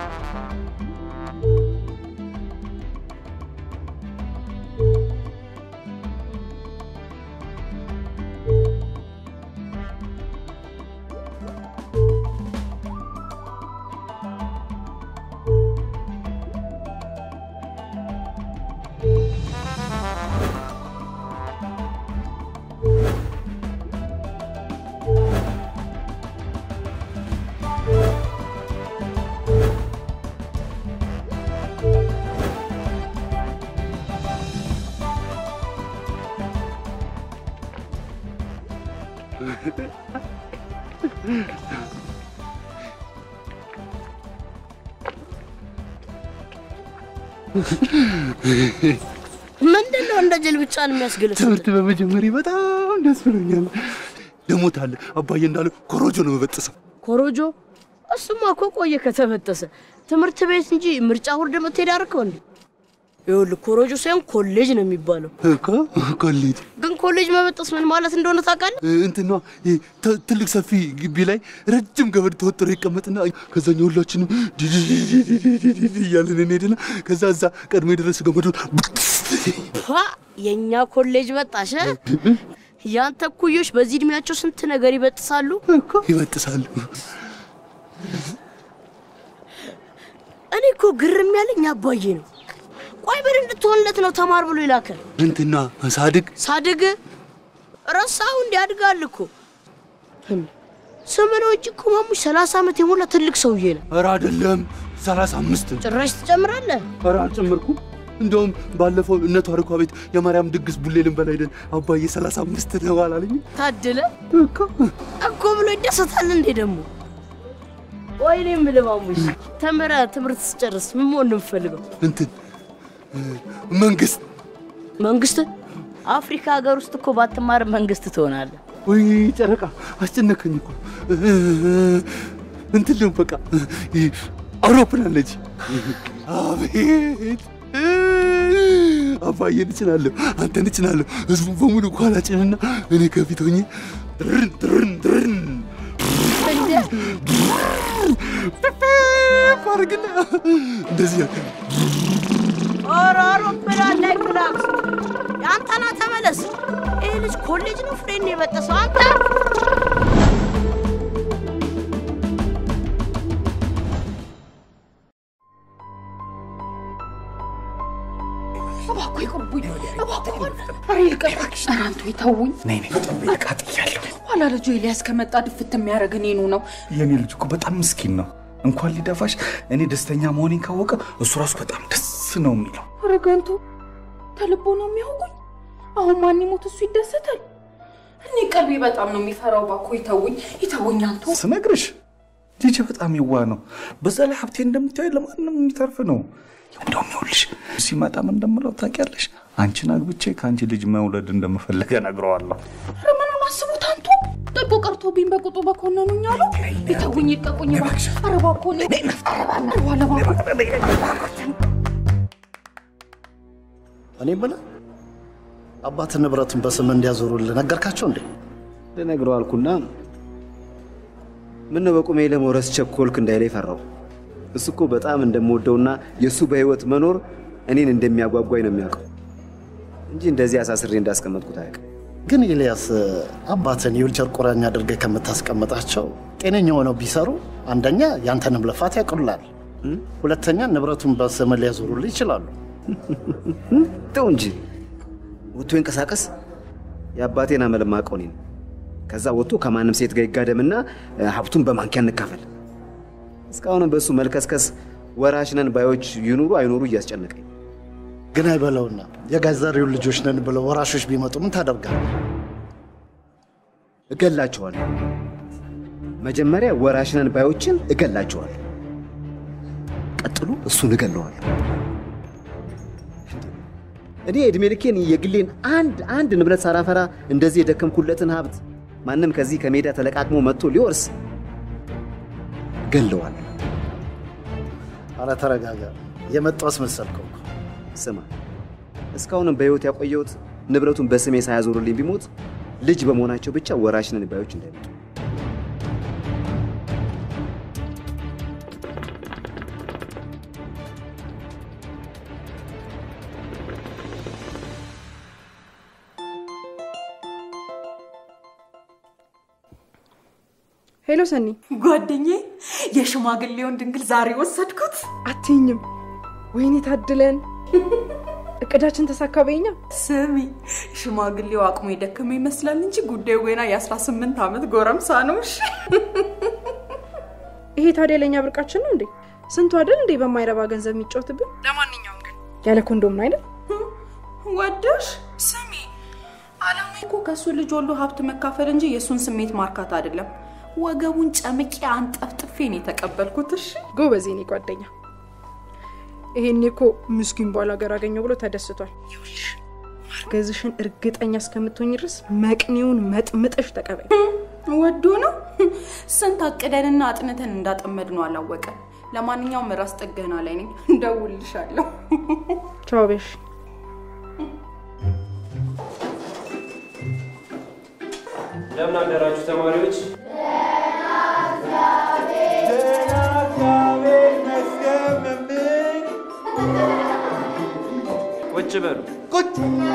ምንድን ነው እንደ ጅል ብቻን የሚያስገለጽ? ትምህርት በመጀመሪ በጣም ደስ ብሎኛል። ደሞታለ አባዬ እንዳለ ኮሮጆ ነው መበጥሰው። ኮሮጆ? እሱማ እኮ ቆየ ከተበጠሰ። ትምህርት ቤት እንጂ ምርጫ ውርድ የምትሄድ አርከው እንዴ? ይኸውልህ ኮሮጆ ሳይሆን ኮሌጅ ነው የሚባለው። እኮ ኮሌጅ ግን ኮሌጅ መበጠስ ምን ማለት እንደሆነ ታውቃለህ? እንትና ትልቅ ሰፊ ግቢ ላይ ረጅም ገመድ ተወጥሮ ይቀመጥና ከዛኛ ሁላችንም ዲዲዲዲዲዲዲ እያልን እንሄድና ከዛ እዛ ቀድሞ የደረሰ ገመዱ ፓ የእኛ ኮሌጅ በጣሽ። ያንተ እኩዮች በዚህ እድሜያቸው ስንት ነገር ይበጥሳሉ። ይበጥሳሉ። እኔ እኮ ግርም ያለኝ አባዬ ነው። ቆይ ምን እንድትሆንለት ነው ተማር ብሎ ይላከ? እንትና ሳድግ ሳድግ ረሳው እንዲያድጋል እኮ ስም ነው እንጂ እኮ ማሙሽ ሰላሳ ዓመት የሞላ ትልቅ ሰውዬ ነው። ኧረ አይደለም ሰላሳ አምስት ጭራሽ ትጨምራለህ? ኧረ አልጨመርኩም። እንደውም ባለፈው እነ ታሪኳ ቤት የማርያም ድግስ ቡሌ ልንበላ ሄደን አባዬ ሰላሳ አምስት ነው አላለኝ ታድለ እኮ ብሎ ይደሰታል እንዴ ደግሞ ወይኔ የምልህ ማሙሽ ተምረህ ትምህርት ስጨርስ ምን መሆን ነው የምፈልገው? እንትን መንግስት መንግስት አፍሪካ ሀገር ውስጥ እኮ ባትማር መንግስት ትሆናለህ። ወይ ጨረቃ አስጨነከኝ እኮ እንትን ልም በቃ አውሮፕላን ነች። አቤት አባዬን እጭናለሁ፣ አንተን እጭናለሁ። ህዝቡን በሙሉ ኋላ ጭንና እኔ ከፊት ሆኜ ድርን ድርን ድርን አርግና እንደዚህ ያክል ኧረ አውሮፕላን ላይ ክላክስ የአንተና ተመለስ። ይህ ልጅ ኮሌጅ ነው ፍሬን የበጠሰው አንተ እባክዎ ይቅርቡኝ፣ እባክዎ ኧረ ይልቀቅሽ። ኧረ አንቱ ይተውኝ። ነይ ነይ፣ አቃጥያለሁ። ኋላ ልጁ ኤልያስ ከመጣ ድፍት የሚያደርግ እኔኑ ነው። የኔ ልጅ እኮ በጣም ምስኪን ነው። እንኳን ሊደፋሽ እኔ ደስተኛ መሆኔን ካወቀ እሱ ራሱ በጣም ደስ ነው የሚለው። ኧረ ገንቱ ተልቦ ነው የሚያውቁኝ። አሁን ማን ይሞት እሱ ይደሰታል። እኔ ቀልቤ በጣም ነው የሚፈራው። እባክዎ ይተውኝ፣ ይተውኝ አንቱ። ስነግርሽ ልጅ በጣም ይዋ ነው። በዛ ላይ ሀብቴ እንደምታዩ ለማንም የሚተርፍ ነው። እንደውም ይኸውልሽ ሲመጣ ምን እንደምለው ታውቂያለሽ? አንቺን አግብቼ ከአንቺ ልጅ መውለድ እንደምፈልግ እነግረዋለሁ። ኧረ ምኑን አስቡት አንቱ። ጥቦ ቀርቶብኝ በቁጡ በኮነኑኝ አሉ። ይተውኝ፣ ይልቀቁኝ። ኧረ እባክዎ እኔ- ኧረ በኋላ እባክዎ እኔ የምልህ አባት ንብረቱን በስም እንዲያዞሩልህ ነገርካቸው እንዴ? ልነግረው አልኩና ምን ነው በቁሜ ለመውረስ ቸኮልክ እንዳይለኝ ፈራው። እሱ እኮ በጣም እንደምወደውና የእሱ በህይወት መኖር እኔን እንደሚያጓጓኝ ነው የሚያውቀው እንጂ እንደዚህ አሳስሬ እንዳስቀመጥኩት አያውቅም። ግን ኤልያስ አባትን የዊልቸር ቁራኛ አድርገህ ከምታስቀምጣቸው ጤነኛ ሆነው ቢሰሩ አንደኛ ያንተንም ልፋት ያቅሉላል፣ ሁለተኛ ንብረቱን በስም ሊያዞሩልህ ይችላሉ። ተው እንጂ ወጥቶ ይንቀሳቀስ። የአባቴን አመል የማውቀው እኔ ነኝ። ከዛ ወጥቶ ከማንም ሴት ጋር ይጋደምና እ፣ ሀብቱን በማንኪያ እንካፈል። እስካሁንም በእሱ መልከስከስ ወራሽ ነን ባዮች ይኑሩ አይኑሩ እያስጨነቀኝ ግን አይበለውና የጋዛሪውን ልጆች ነን ብለው ወራሾች ቢመጡ ምን ታደርጋለህ? እገላቸዋለሁ። መጀመሪያ ወራሽ ነን ባዮችን እገላቸዋለሁ። ቀጥሎ እሱን እገለዋለሁ። እኔ እድሜ ልኬን የግሌን አንድ አንድ ንብረት ሳላፈራ እንደዚህ የደከምኩለትን ሀብት ማንም ከዚህ ከሜዳ ተለቃቅሞ መጥቶ ሊወርስ እገለዋለሁ። አረ ተረጋጋ። የመጣው አስመሰልከው እኮ። ስማ፣ እስካሁንም በሕይወት ያቆየሁት ንብረቱን በስሜ ሳያዞሩልኝ ቢሞት ልጅ በመሆናቸው ብቻ ወራሽ ነን ባዮች እንዳይመጡ ሄሎ ሰኒ፣ ጓደኛዬ የሽማግሌውን ድንግል ዛሬ ወሰድኩት። አትይኝም? ወይኔ ታድለን። እቅዳችን ተሳካ በይኛ። ስሚ ሽማግሌው አቅሙ የደከመ ይመስላል እንጂ ጉዳዩ ገና የ18 ዓመት ጎረምሳ ነው። እሺ ይሄ ታዲያ ለእኛ ብርቃችን ነው እንዴ? ስንቱ አይደል እንዴ በማይረባ ገንዘብ የሚጫወትብን። ለማንኛውም ግን ያለ ኮንዶም ነው አይደል? ወደሽ ስሚ፣ አላማ እኮ ከእሱ ልጅ ወልዶ ሀብት መካፈል እንጂ የእሱን ስሜት ማርካት አይደለም። ወገቡን ጨምቄ አንጠፍጥፌ ነው የተቀበልኩት። እሺ ጎበዝ የኔ ጓደኛ። ይሄኔ እኮ ምስኪን ባል ሀገር አገኘው ብሎ ተደስቷል። ይኸውልሽ ማርገዝሽን እርግጠኛ እስከምትሆኝ ድረስ መቅኔውን መጥምጠሽ ተቀበይ። ወዶ ነው ስንት አቅደንና አጥንተን እንዳጠመድ ነው አላወቀ። ለማንኛውም ራስ ጥገና ላይ ነኝ፣ እንደውልሻለሁ። ቻው በሽ እንደምን አደራችሁ ተማሪዎች? ቁጭ በሉ። ቁጭ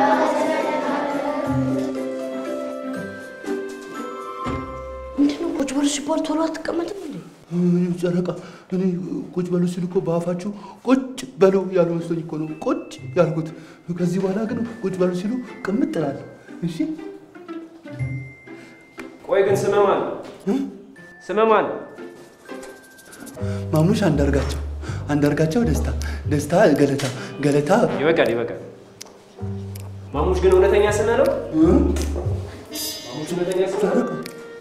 ምንድነው ቁጭ በሉ ሲባል ቶሎ አትቀመጥም እንዴ? ምንም ጨረቃ፣ እኔ ቁጭ በሉ ሲሉ እኮ በአፋችሁ ቁጭ በሉ ያሉ መስሎኝ እኮ ነው ቁጭ ያልኩት። ከዚህ በኋላ ግን ቁጭ በሉ ሲሉ ቅምጥ እላለሁ። እሺ ቆይ ግን ስምህ ማን ነው? ስምህ ማን ነው? ማሙሽ አንዳርጋቸው፣ አንዳርጋቸው ደስታ፣ ደስታ ገለታ፣ ገለታ ይበቃል ይበቃል። ማሙሽ ግን እውነተኛ ስምህ ነው? ማሙሽ እውነተኛ ስምህ ነው?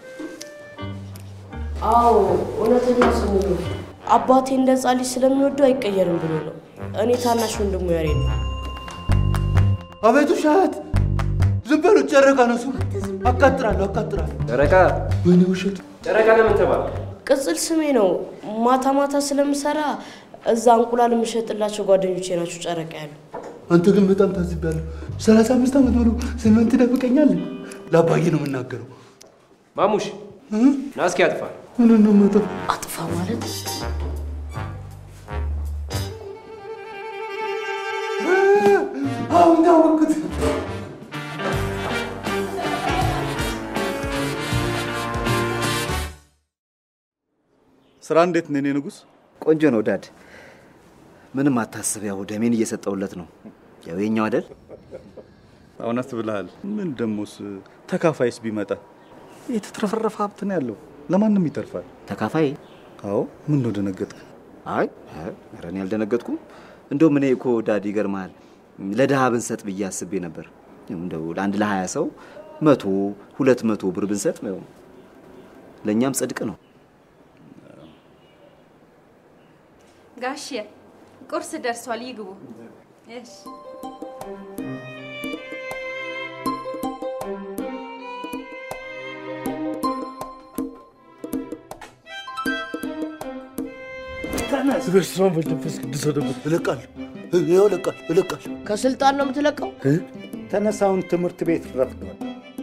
አዎ እውነተኛ ስሙ ነው። አባቴ እንደ ሕፃን ልጅ ስለሚወደው አይቀየርም ብሎ ነው። እኔ ታናሽ ወንድሙ ያሬ ነው። አቤቱ ሻት ዝም በሉ። ጨረቃ ነው ስሙ። አቃጥራለሁ፣ አቃጥራለሁ። ጨረቃ ወይኔ ውሸት። ጨረቃ ለምን ተባለ? ቅጽል ስሜ ነው። ማታ ማታ ስለምሰራ እዛ እንቁላል የምሸጥላቸው ጓደኞቼ ናቸው ጨረቃ ያሉ። አንተ ግን በጣም ታዝቤያለሁ። ሰላሳ አምስት ዓመት ሙሉ ስምህን ትደብቀኛለህ? ለአባዬ ነው የምናገረው። ማሙሽ ና እስኪ አጥፋ። ምን ነው የማጠፋው? አጥፋ ማለት አሁን ታወቅኩት። ስራ እንዴት ነው የኔ ንጉሥ? ቆንጆ ነው ዳድ። ምንም አታስብ፣ ያው ደሜን እየሰጠውለት ነው። ያው የኛው አይደል? እውነት ብለሃል። ምን ደሞስ ተካፋይስ ቢመጣ የተትረፈረፈ ሀብት ነው ያለው፣ ለማንም ይተርፋል። ተካፋይ? አዎ። ምን ነው ደነገጥክ? አይ አይ፣ ኧረ እኔ አልደነገጥኩም። እንደውም እኔ እኮ ዳድ ይገርምሃል፣ ለድሃ ብንሰጥ ብዬ አስቤ ነበር። እንደው ለአንድ ለሀያ ሰው መቶ ሁለት መቶ ብር ብንሰጥ ያው ለእኛም ጽድቅ ነው። ጋሼ ቁርስ ደርሷል፣ ይግቡ። እሺ በስመ አብ ወወልድ ወመንፈስ ቅዱስ ወደበት እለቃለሁ። ይኸው እለቃለሁ፣ እለቃለሁ። ከስልጣን ነው የምትለቀው? ተነሳውን ትምህርት ቤት ረፍዷል።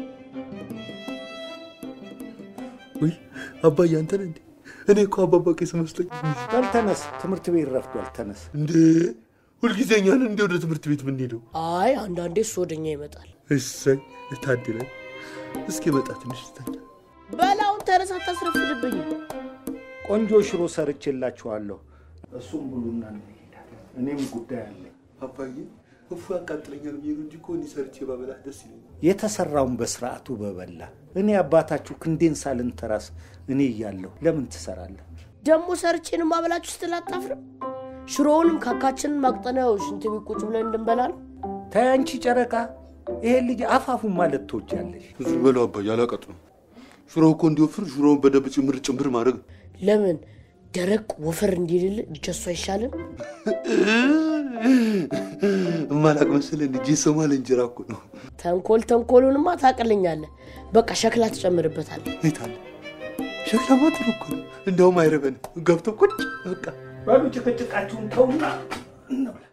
ውይ አባዬ አንተ ነህ እንዴ? እኔ እኮ አባባ ቄስ መስሎኝ። በል ተነስ፣ ትምህርት ቤት ረፍዷል። ተነስ። እንዴ ሁልጊዜ እኛን እንደ ወደ ትምህርት ቤት የምንሄደው? አይ አንዳንዴ እሱ ወደኛ ይመጣል። እሰይ ታድለን። እስኪ መጣ ትንሽ ስተኛ በላውን ተነሳ፣ አታስረፍድብኝ። ቆንጆ ሽሮ ሰርቼላችኋለሁ። እሱም ብሉና እንሄዳለን። እኔም ጉዳይ አለኝ። አባዬ እፉ ያቃጥለኛል ብዬ ነው እንጂ እኮ እኔ ሰርቼ ባበላህ ደስ ይለኛል። የተሰራውን በስርዓቱ በበላ እኔ አባታችሁ ክንዴን ሳልንተራስ እኔ እያለሁ ለምን ትሰራለህ? ደግሞ ሰርቼን ማበላችሁ ስትል አታፍርም? ሽሮውንም ካካችንን ማቅጠነው ሽንት ቤት ቁጭ ብለን እንድንበላ ነው። ተይ አንቺ ጨረቃ፣ ይሄን ልጅ አፋፉን ማለት ትወጃለሽ። ብዙ በለው አባዬ አላቀጥ ነው። ሽሮ እኮ እንዲወፍር ሽሮውን በደንብ ጭምር ጭምር ማድረግ ነው። ለምን ደረቅ ወፈር እንዲልል እጀሱ አይሻልም? እማላቅ መሰለህ እንጂ የሶማሌ እንጀራ እኮ ነው። ተንኮል ተንኮሉንማ ታቅልኛለህ። በቃ ሸክላ ትጨምርበታለህ። አይታለ ሸክላማ ጥሩ እኮ ነው። እንደውም አይረበንም። ገብቶ ቁጭ በቃ በሉ ጭቅጭቃችሁን ተውና እንብላ።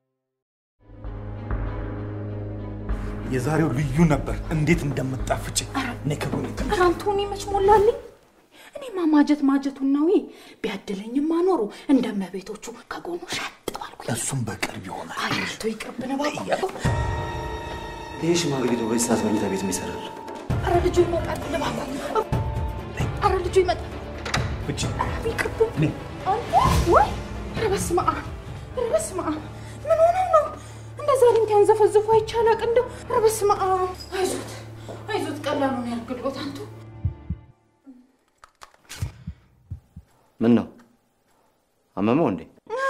የዛሬው ልዩ ነበር። እንዴት እንደምጣፍጭ እኔ ከጎኔ ኧረ አንቶኒ መች ሞላልኝ። እኔማ ማጀት ማጀቱን ነው ቢያድለኝማ ኖሮ እንደ እመቤቶቹ ከጎኑ ሸጥ ባልኩኝ። እሱም በቅርብ ይሆናል። አይቶ ይቅርብን እባክህ። ይህ ሽማግሌ ደግሞ በዚህ ሰዓት መኝታ ቤት ይሰራል። ኧረ ልጁ ይሞቃል እባክህ። አረ ልጁ ይመጣል። ፍቺ ይቅርብ አንተ ወይ ኧረ በስመ አብ ኧረ በስመ አብ ምን ሆነው ነው እንደዛ ሊንክ ያንዘፈዝፉ አይቻላቅ እንደው ኧረ በስመ አብ አይዞት አይዞት ቀላሉን ያርግሎት አንቱ ምን ነው አመመው እንዴ?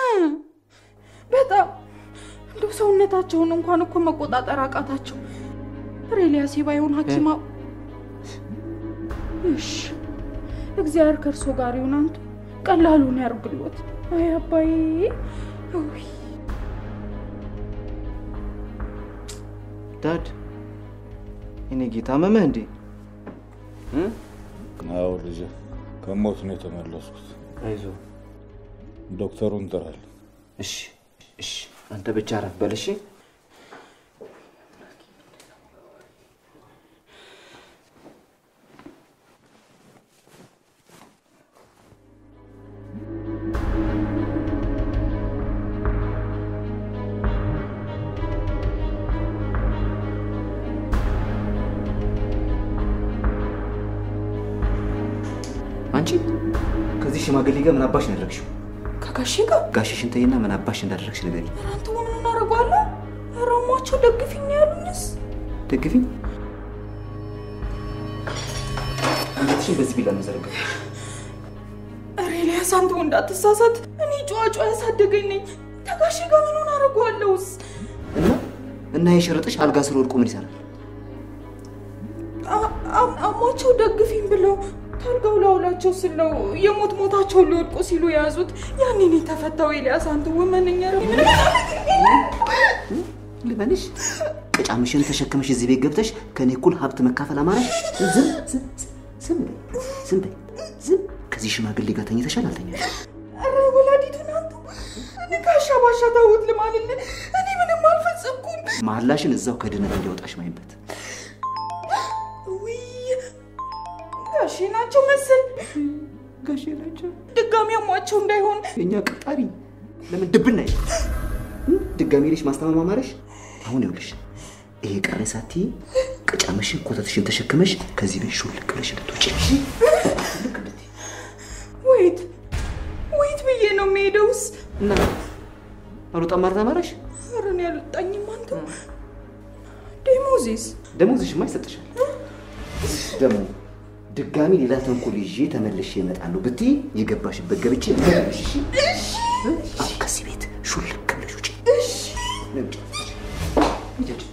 በጣም እንደው ሰውነታቸውን እንኳን እኮ መቆጣጠር አቃታቸው። ሬሊያስ ባይሆን ሐኪማ እሺ እግዚአብሔር ከእርሶ ጋር ይሁን። አንቱ ቀላሉን ያርግሎት። አይ አባዬ ውይ ዳድ እኔ ጌታ አመመህ እንዴ? አዎ ልጄ፣ ከሞት ነው የተመለስኩት። አይዞህ ዶክተሩን እንጥራለን። እሺ እሺ፣ አንተ ብቻ አረፍ በል እሺ። አንቺ ከዚህ ሽማግሌ ጋር ምን አባሽ ነው ያደረግሽው? ከጋሼ ጋር ጋሽሽን ተይና ምን አባሽ እንዳደረግሽ ንገሪኝ። ኧረ አንተ ምን እናደርገዋለን? ኧረ እማቸው ደግፊኝ ነው ያሉኝስ። ደግፊኝ። አንገትሽን በዚህ ቢላ ነው ዘረጋሽ። ኧረ ኤልያስ አንተ እንዳትሳሳት፣ እኔ ጨዋ ጨዋ ያሳደገኝ ነኝ። ከጋሼ ጋር ምኑን አደርገዋለሁስ? እና እና የሸረጥሽ አልጋ ስር ወድቆ ምን ይሰራል? አ- አ- አሟቸው ደግፊኝ ብለው ታልጋው ላውላቸው ስለው የሞት ሞታቸውን ሊወድቁ ሲሉ የያዙት ያኔ ነው የተፈታው። ኤልያስ አንተ ወመነኛ ልበልሽ ቅጫምሽን ተሸክመሽ እዚህ ቤት ገብተሽ ከኔ እኩል ሀብት መካፈል አማረሽ? ዝም ዝም ዝም በይ ዝም በይ ዝም። ከዚህ ሽማግሌ ጋር ተኝተሻል አልተኛሽ? ኧረ ወላዲቱን አንተ እኔ ጋሻ ባሻ ታውት ልማልል እኔ ምንም አልፈጸምኩም። መሀላሽን እዛው ከድነት እንዲያወጣሽ ማይበት ውይ ጋሼ ናቸው መሰል ጋሼ ናቸው። ድጋሚ አሟቸው እንዳይሆን የእኛ ቀጣሪ ለምን ድብና ይ ድጋሚ ልሽ ማስታመም አማረሽ? አሁን ይኸውልሽ ይሄ ቀረ ሳትይ ቅጫምሽን ኮተትሽን ተሸክመሽ ከዚህ ቤት ሹልክ ብለሽ እንድትወጪ እሺ? ወይት ወይት ብዬ ነው የምሄደውስ? እና አልወጣም ማለት አማረሽ? ኧረ እኔ አልወጣኝም። አንተ ደሞዜስ ደሞዝሽማ ይሰጥሻል። ደግሞ ድጋሚ ሌላ ተንኮል ይዤ ተመልሼ እመጣለሁ ብትይ የገባሽበት ገብቼ እመጣልሽ። እሺ? አሁን ከዚህ ቤት ሹልክ ብለሽ ውጪ። እሺ ነይ ውጪ። ሂጂ ውጪ።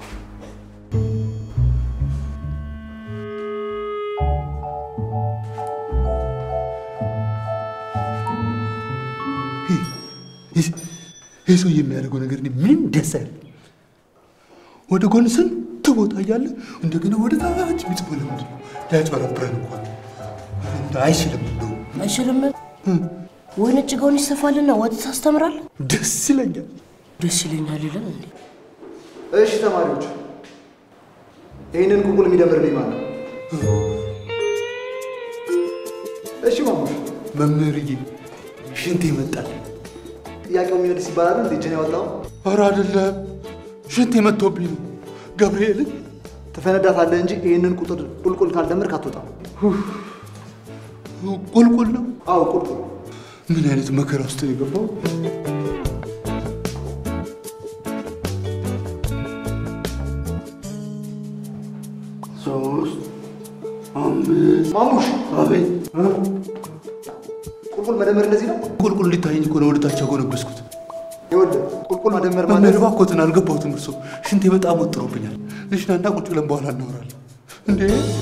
ይህ ሰው የሚያደርገው ነገር እኔ ምንም ደስ አይል። ወደ ጎን ስንት ቦታ እያለ እንደገና ወደ ታች የሚጽፈው ለምንድን ነው? ሊያጭበረብረን እኮ ነው። አይችልም እንደው አይችልም። ወይን ጭጋውን ይሰፋልና ወጥ ታስተምራለህ። ደስ ይለኛል። ደስ ይለኛል ይላል እንዴ? እሺ ተማሪዎች፣ ይህንን ቁልቁል የሚደምርልኝ ማለት ነው። እሺ ማሙሽ፣ መምህርዬ ሽንት ይመጣል። ጥያቄው የሚመልስ ይባላል እንዴ? እጅን ያወጣው ኧረ አይደለም፣ ሽንት የመጥቶብኝ ነው። ገብርኤልን ትፈነዳታለህ እንጂ ይህንን ቁጥር ቁልቁል ካልደመርክ አትወጣም። ቁልቁል ነው። አዎ ቁልቁል። ምን አይነት መከራ ውስጥ ነው የገባው? ሶስት አምስት ማሙሽ፣ አቤት። ቁልቁል መደመር እንደዚህ ነው። ቁልቁል እንዲታየኝ እኮ ነው ወደ ታች ያጎነበስኩት። ይኸውልህ ቁልቁል መደመር መምህር ማለት እባክዎትን አልገባሁትም። እርሶ ሽንቴ በጣም ወጥሮብኛል። ልሽናና ቁጭ ብለን በኋላ እናወራለን። እንዴ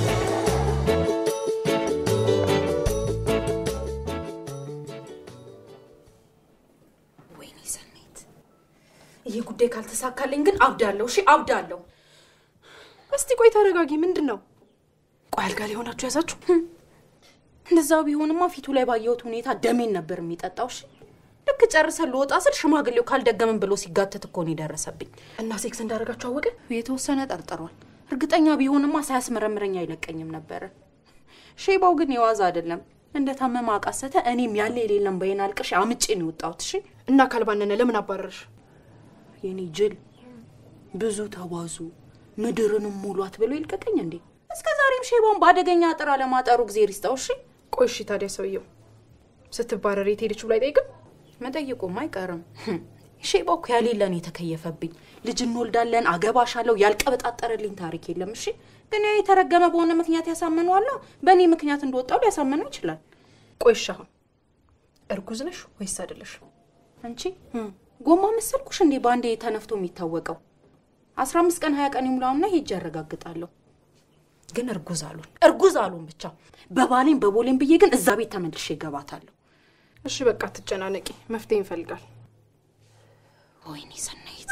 ወይኔ ሰኔት፣ ይህ ጉዳይ ካልተሳካልኝ ግን አብዳለሁ። እሺ አብዳለሁ። እስቲ ቆይ ተረጋጊ። ምንድን ነው? ቆይ አልጋ ላይ ሆናችሁ ያዛችሁ? እንደዛ ቢሆንማ ፊቱ ላይ ባየሁት ሁኔታ ደሜን ነበር የሚጠጣው። እሺ ልክ ጨርሰን ልወጣ ስል ሽማግሌው ካልደገምን ብሎ ሲጋተት እኮ ነው የደረሰብኝ። እና ሴክስ እንዳደረጋችሁ አወቀ? የተወሰነ ጠርጥሯል። እርግጠኛ ቢሆንማ ሳያስመረምረኝ አይለቀኝም ነበረ። ሼባው ግን የዋዛ አይደለም። እንደ ታመመ አቃሰተ። እኔም ያለ የሌለም በይን አልቅሽ አምጬ ነው የወጣሁት። እሺ እና ካልባነነ ለምን አባረርሽ? የኔ ጅል ብዙ ተዋዙ ምድርንም ሙሏት ብሎ ይልቀቀኝ እንዴ? እስከ ዛሬም ሼባውን በአደገኛ አጥር አለማጠሩ ጊዜ ይስጠው። እሺ ቆይ እሺ፣ ታዲያ ሰውየው ስትባረር የት ሄደች ብሎ አይጠይቅም? መጠየቁም አይቀርም። ሼባው እኮ ያሌለን የተከየፈብኝ ልጅ እንወልዳለን አገባሻለሁ ያልቀበጣጠረልኝ ታሪክ የለም። እሺ ግን ያ የተረገመ በሆነ ምክንያት ያሳምነዋለሁ። በእኔ ምክንያት እንደወጣው ሊያሳምነው ይችላል። ቆይ እሺ፣ አሁን እርጉዝ ነሽ ወይስ አይደለሽም? አንቺ ጎማ መሰልኩሽ እንዴ በአንዴ ተነፍቶ የሚታወቀው? አስራ አምስት ቀን ሀያ ቀን ይሙላውና ሄጄ ያረጋግጣለሁ። ግን እርጉዝ አሉን እርጉዝ አሉን ብቻ በባሌም በቦሌም ብዬ ግን እዛ ቤት ተመልሼ እገባታለሁ። እሺ በቃ ትጨናነቂ፣ መፍትሄ ይፈልጋል። ወይኔ ሰናይት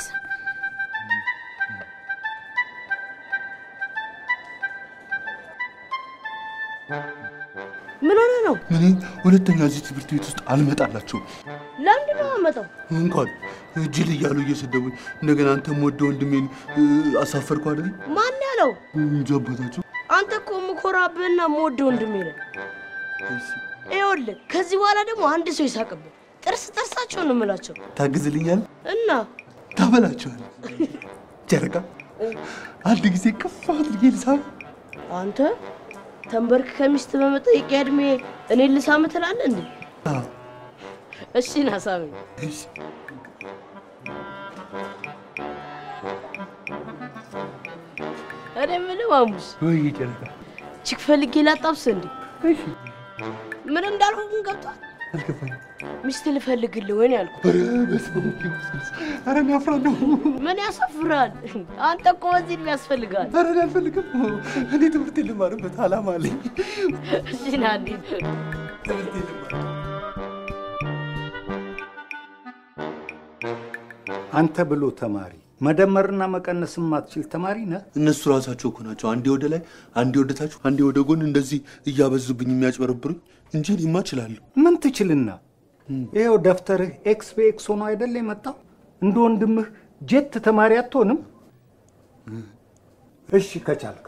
ምን ሆነ ነው? እኔ ሁለተኛ እዚህ ትምህርት ቤት ውስጥ አልመጣላቸውም። ለምንድን ነው የማመጣው? እንኳን ጅል እያሉ እየሰደቡኝ እንደገና አንተም ወደ ወንድሜን እ፣ አሳፈርኩ አይደል? ማን ያለው? እንጂ አባታቸው አንተ እኮ የምኮራብህና የምወደው ወንድሜ ነህ። ይኸውልህ ከዚህ በኋላ ደግሞ አንድ ሰው ይሳቅብህ። ጥርስ ጥርሳቸውን ነው የምላቸው ታግዝልኛል፣ እና ታበላቸዋል። ጨረቃ አንድ ጊዜ ከፍ አድርጌ ልሳብ። አንተ ተንበርክ ከሚስት በመጠየቂያ እድሜ እኔን ልሳም ትላለህ እንዴ? እሺ ና ሳመኝ። እኔ የምልህ ማሙሽ ወይ ጨረቃ ችክ ፈልጌ ላጣብስ እንዴ? ምን እንዳልኩ ግን ገብቷል። አልገባኝም። ሚስት ልፈልግልህ ወይ ነው ያልኩህ። ኧረ በስመ አብ ወወልድ ኧረ እኔ አፍራለሁ። ምን ያሳፍራል? አንተ እኮ በዚህ እድሜ ያስፈልጋል። ኧረ እኔ አልፈልግም። እኔ ትምህርት ልማርበት አላማ አለኝ። እሺ ና እንሂድ። አንተ ብሎ ተማሪ መደመርና መቀነስ የማትችል ተማሪ ነህ። እነሱ ራሳቸው እኮ ናቸው አንዴ ወደ ላይ፣ አንዴ ወደ ታች፣ አንዴ ወደ ጎን እንደዚህ እያበዙብኝ የሚያጭበረብሩኝ እንጂ እኔማ እችላለሁ። ምን ትችልና? ይኸው ደብተርህ ኤክስ በኤክስ ሆኖ አይደለ የመጣው? እንደ ወንድምህ ጄት ተማሪ አትሆንም? እሺ ከቻልክ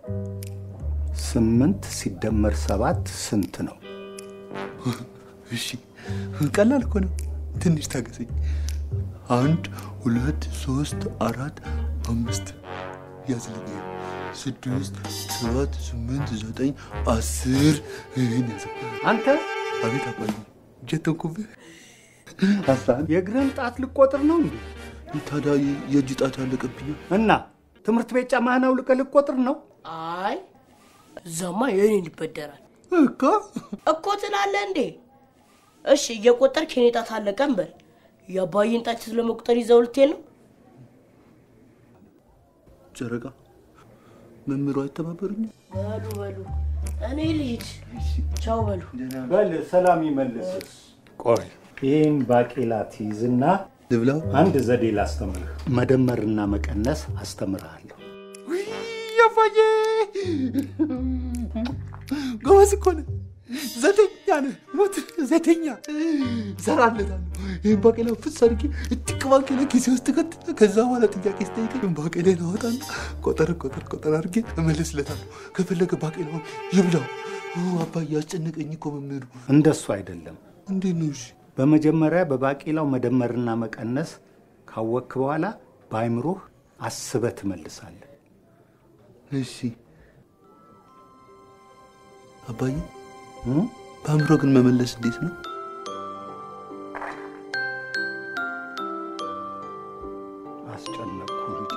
ስምንት ሲደመር ሰባት ስንት ነው? እሺ ቀላል እኮ ነው። ትንሽ ታገሰኝ። አንድ ሁለት ሶስት አራት አምስት ያዝልኝ። ስድስት ሰባት ስምንት ዘጠኝ አስር ይህን ያዘ። አንተ አቤት አባዬ ጀተንኩብህ። አስራ አንድ የእግርህን ጣት ልቆጥር ነው እንዴ? ታዲያ የእጅ ጣት ያለቀብኝ እና ትምህርት ቤት ጫማህን አውልቀህ ልቆጥር ነው? አይ እዛማ የኔን ይበደራል እኮ እኮ ትላለህ እንዴ? እሺ እየቆጠርክ የኔ ጣት አለቀን በል። የአባዬን ጣት ስለመቁጠር ይዘው ልትሄድ ነው? ጨረቃ መምህሩ አይተባበሩኝም? በሉ በሉ እኔ ልሂድ። ቻው በሉ። በል ሰላም ይመልስ። ቆይ ይህን ባቄላ ትይዝና ልብላው። አንድ ዘዴ ላስተምርህ። መደመርና መቀነስ አስተምርሃለሁ። አባዬ ጎበዝ እኮ ነህ። ዘተኛ ነህ። ሞት ዘተኛ እሰራለታለሁ። ይህን ባቄላ ፍስ አድርጌ እጥቅ ባቄላ ኪሴ ውስጥ ከት ከዛ በኋላ ጥያቄ ስጠይቀኝ ባቄላን አወጣና ቆጠር ቆጠር ቆጠር አድርጌ እመልስለታለሁ። ከፈለገ ባቄላውን ይብላው። አባዬ አስጨነቀኝ እኮ መምህሩ። እንደሱ አይደለም። እንዴት ነው? እሺ በመጀመሪያ በባቄላው መደመርና መቀነስ ካወቅክ በኋላ በአይምሮህ አስበህ ትመልሳለህ። እሺ አባዬ በአእምሮ ግን መመለስ እንዴት ነው? አስጨነቅኩ ልጄ።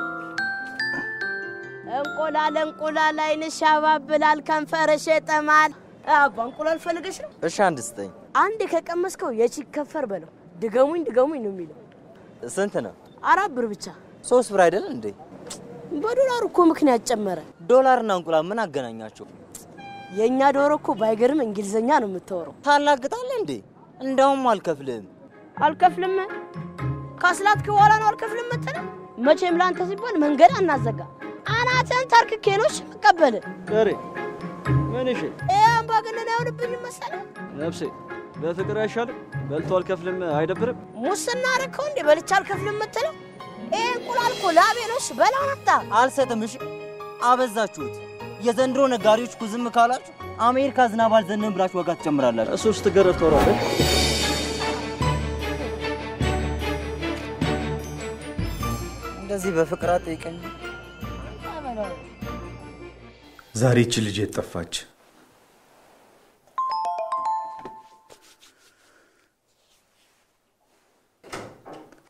እንቁላል እንቁላል ዓይንሽ ያባብላል ከንፈርሽ ይጠማል። አባ እንቁላል ፈልገሽ ነው? እሺ አንድ ስጠኝ። አንድ ከቀመስከው የቺክ ከንፈር በለው። ድገሙኝ ድገሙኝ ነው የሚለው። ስንት ነው? አራት ብር ብቻ። ሶስት ብር አይደል እንዴ? በዶላር እኮ ምክንያት ጨመረ። ዶላርና እንቁላል ምን አገናኛቸው? የእኛ ዶሮ እኮ ባይገርም እንግሊዘኛ ነው የምታወራው። ታላግጣለህ እንዴ? እንደውም አልከፍልህም። አልከፍልም ካስላትክ በኋላ ነው አልከፍልም የምትለው? መቼም ለአንተ ሲባል መንገድ አናዘጋ። አናትህን ታርክኬ ነው እሺ የምቀበልህ። ቀሬ ምን እሺ ይህ አምባገነን አይሆንብኝም መሰለህ? ነፍሴ በፍቅር አይሻልም? በልቶ አልከፍልም አይደብርም? ሙስና አደረከው እንዴ? በልቼ አልከፍልም የምትለው? ይህ እንቁላል እኮ ላቤ ነው። እሺ በላው አምጣ። አልሰጥም። እሺ አበዛችሁት። የዘንድሮ ነጋዴዎች እኮ ዝም ካላችሁ አሜሪካ ዝናብ አልዘነበም ብላችሁ ዋጋ ትጨምራላችሁ። እሱ ስትገረፍ ትኖራለህ። እንደዚህ በፍቅር አጠይቀኝ። ዛሬ ይቺ ልጅ የት ጠፋች?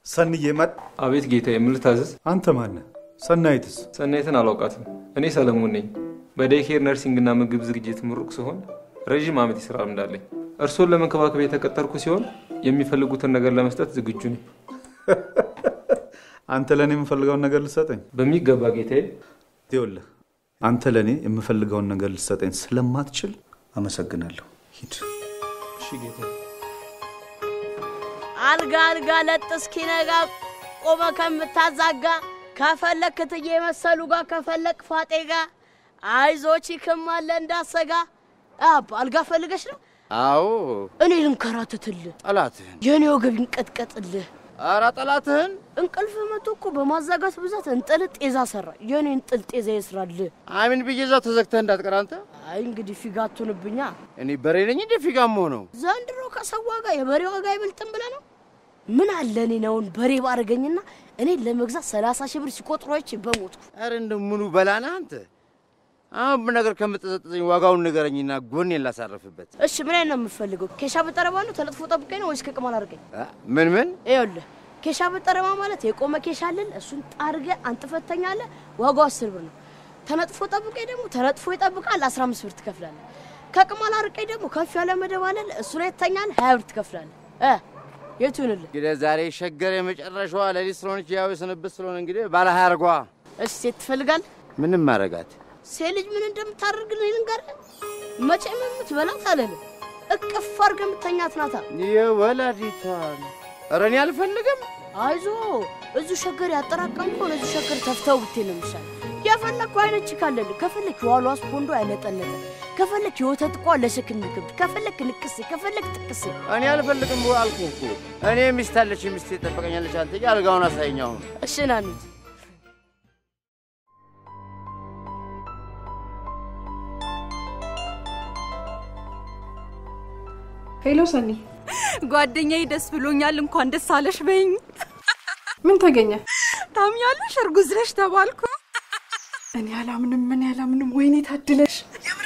ሰንዬ መጥ አቤት ጌታዬ፣ ምን ልታዘዝ? አንተ ማነህ? ሰናይትስ? ሰናይትን አላውቃትም። እኔ ሰለሞን ነኝ። በዴይኬር ነርሲንግና ምግብ ዝግጅት ምሩቅ ሲሆን ረዥም ዓመት የስራ ልምድ አለኝ። እርስዎን ለመንከባከብ የተቀጠርኩ ሲሆን የሚፈልጉትን ነገር ለመስጠት ዝግጁ ነኝ። አንተ ለእኔ የምፈልገውን ነገር ልሰጠኝ? በሚገባ ጌታዬ። ይኸውልህ አንተ ለእኔ የምፈልገውን ነገር ልሰጠኝ ስለማትችል አመሰግናለሁ። ሂድ። እሺ ጌታዬ። አልጋ አልጋ ለጥ እስኪነጋ ቆመ ከምታዛጋ ከፈለክ ክትዬ መሰሉ ጋር ከፈለክ ፋጤ ጋር አይዞች ይክማለ እንዳሰጋ አባ አልጋ ፈልገሽ ነው? አዎ እኔ ልንከራትትልህ፣ ጠላትህን የእኔ ወገብ ይንቀጥቀጥልህ። ኧረ ጠላትህን እንቅልፍ መቶ እኮ በማዛጋት ብዛት እንጥል ጤዛ ሰራ። የእኔ እንጥል ጤዛ ይስራልህ። አሚን ብዬ እዛው ተዘግተህ እንዳትቀር አንተ። አይ እንግዲህ ፊጋ አትሁንብኛ። እኔ በሬ ነኝ እንደ ፊጋም ሆነው ዘንድሮ ከሰው ዋጋ የበሬ ዋጋ አይበልጥም ብለህ ነው? ምን አለ እኔ ነውን በሬ ባረገኝና እኔ ለመግዛት ሰላሳ ሺህ ብር ሲቆጥሩ አይቼ በሞትኩ። ኧረ እንደ ምኑ በላና አንተ። አሁን ነገር ከምትጠዘጥዘኝ ዋጋውን ንገረኝና ጎኔን ላሳረፍበት። እሺ ምን አይነት ነው የምፈልገው? ኬሻ በጠረባ ነው ተለጥፎ ጠብቀኝ ነው ወይስ ከቅማል አድርገኝ? አ? ምን ምን ይኸውልህ ኬሻ በጠረባ ማለት የቆመ ኬሻ አለን። እሱን ጣርገ አንጥፈተኛለህ። ዋጋው አስር ብር ነው። ተነጥፎ ጠብቀኝ ደግሞ ተነጥፎ ይጠብቃል። አስራ አምስት ብር ትከፍላለህ። ከቅማል አርቀኝ ደግሞ ከፍ ያለ መደብ አለን። እሱ ላይ ትተኛለህ። ሀያ ብር ትከፍላለህ። እ የቱ ይሁንልህ? እንግዲህ ዛሬ ሸገር የመጨረሻዋ ሌሊት ስለሆነች ያው የስንብት ስለሆነ እንግዲህ ባለ ሀያ አርጓ እሺ ሴት ትፈልጋለህ? ምንም ማረጋት ሴት ልጅ ምን እንደምታደርግልህ ልንገርህ። መቼም የምትበላት አለልህ እቅፍ አድርገህ የምተኛት ናታ። የወላዲቷን ኧረ እኔ አልፈልግም። አይዞ እዚሁ ሸገር ያጠራቀምከውን እዚሁ ሸገር ተፍተው ብትሄድ ነው የሚሻለው። የፈለግከው አይነት ቺክ አለልህ። ከፈለክ የዋሏ ስፖንዶ ያነጠነጠ፣ ከፈለክ የወተት ቋ ለሽክም የሚከብድ፣ ከፈለክ ንቅሴ፣ ከፈለክ ጥቅሴ። እኔ አልፈልግም አልኩህ እኮ። እኔ ሚስት አለች፣ ሚስቴ ትጠብቀኛለች። አንተ ሂጂ አልጋውን አሳየኝ አሁን። እሺ ና እንሂድ። ሄሎ ሰኒ፣ ጓደኛዬ ደስ ብሎኛል። እንኳን ደስ አለሽ በይኝ። ምን ተገኘ? ታምኛለሽ? እርጉዝ ነሽ ተባልኩ። እኔ አላምንም፣ ምን አላምንም። ወይኔ ታድለሽ።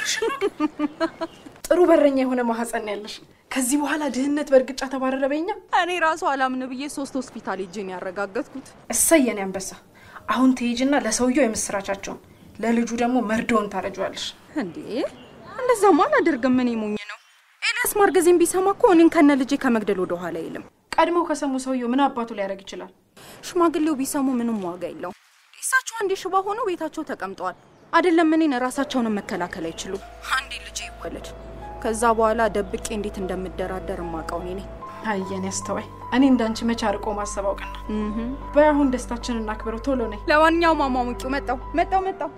ጥሩ በረኛ የሆነ ማህፀን ነው ያለሽ። ከዚህ በኋላ ድህነት በእርግጫ ተባረረ በኛ። እኔ ራሱ አላምን ብዬ ሶስት ሆስፒታል ሄጄ ነው ያረጋገጥኩት። እሰይ የኔ አንበሳ። አሁን ትሄጂና ለሰውየው የምስራቻቸውን ለልጁ ደግሞ መርዶውን ታረጇዋለሽ። እንዴ እንደዛማ አላደርግም። እኔ ሞኝ ነው። ኤልያስ ማርገዜን ቢሰማ እኮ እኔን ከነ ልጄ ከመግደል ወደ ኋላ አይልም። ቀድመው ከሰሙ ሰውየው ምን አባቱ ሊያደርግ ይችላል? ሽማግሌው ቢሰሙ ምንም ዋጋ የለው። እሳቸው አንዴ ሽባ ሆነው ቤታቸው ተቀምጠዋል። አይደለም እኔን ራሳቸውንም መከላከል አይችሉም። አንዴ ልጄ ይወለድ፣ ከዛ በኋላ ደብቄ እንዴት እንደምደራደር የማውቀው እኔ ነኝ። አየን ያስተዋይ። እኔ እንዳንቺ መቼ አርቆ ማሰብ አውቅና። በይ አሁን ደስታችንን እናክብረው። ቶሎ ነይ። ለማንኛውም አሟሙቂው መጣው መጣው መጣው።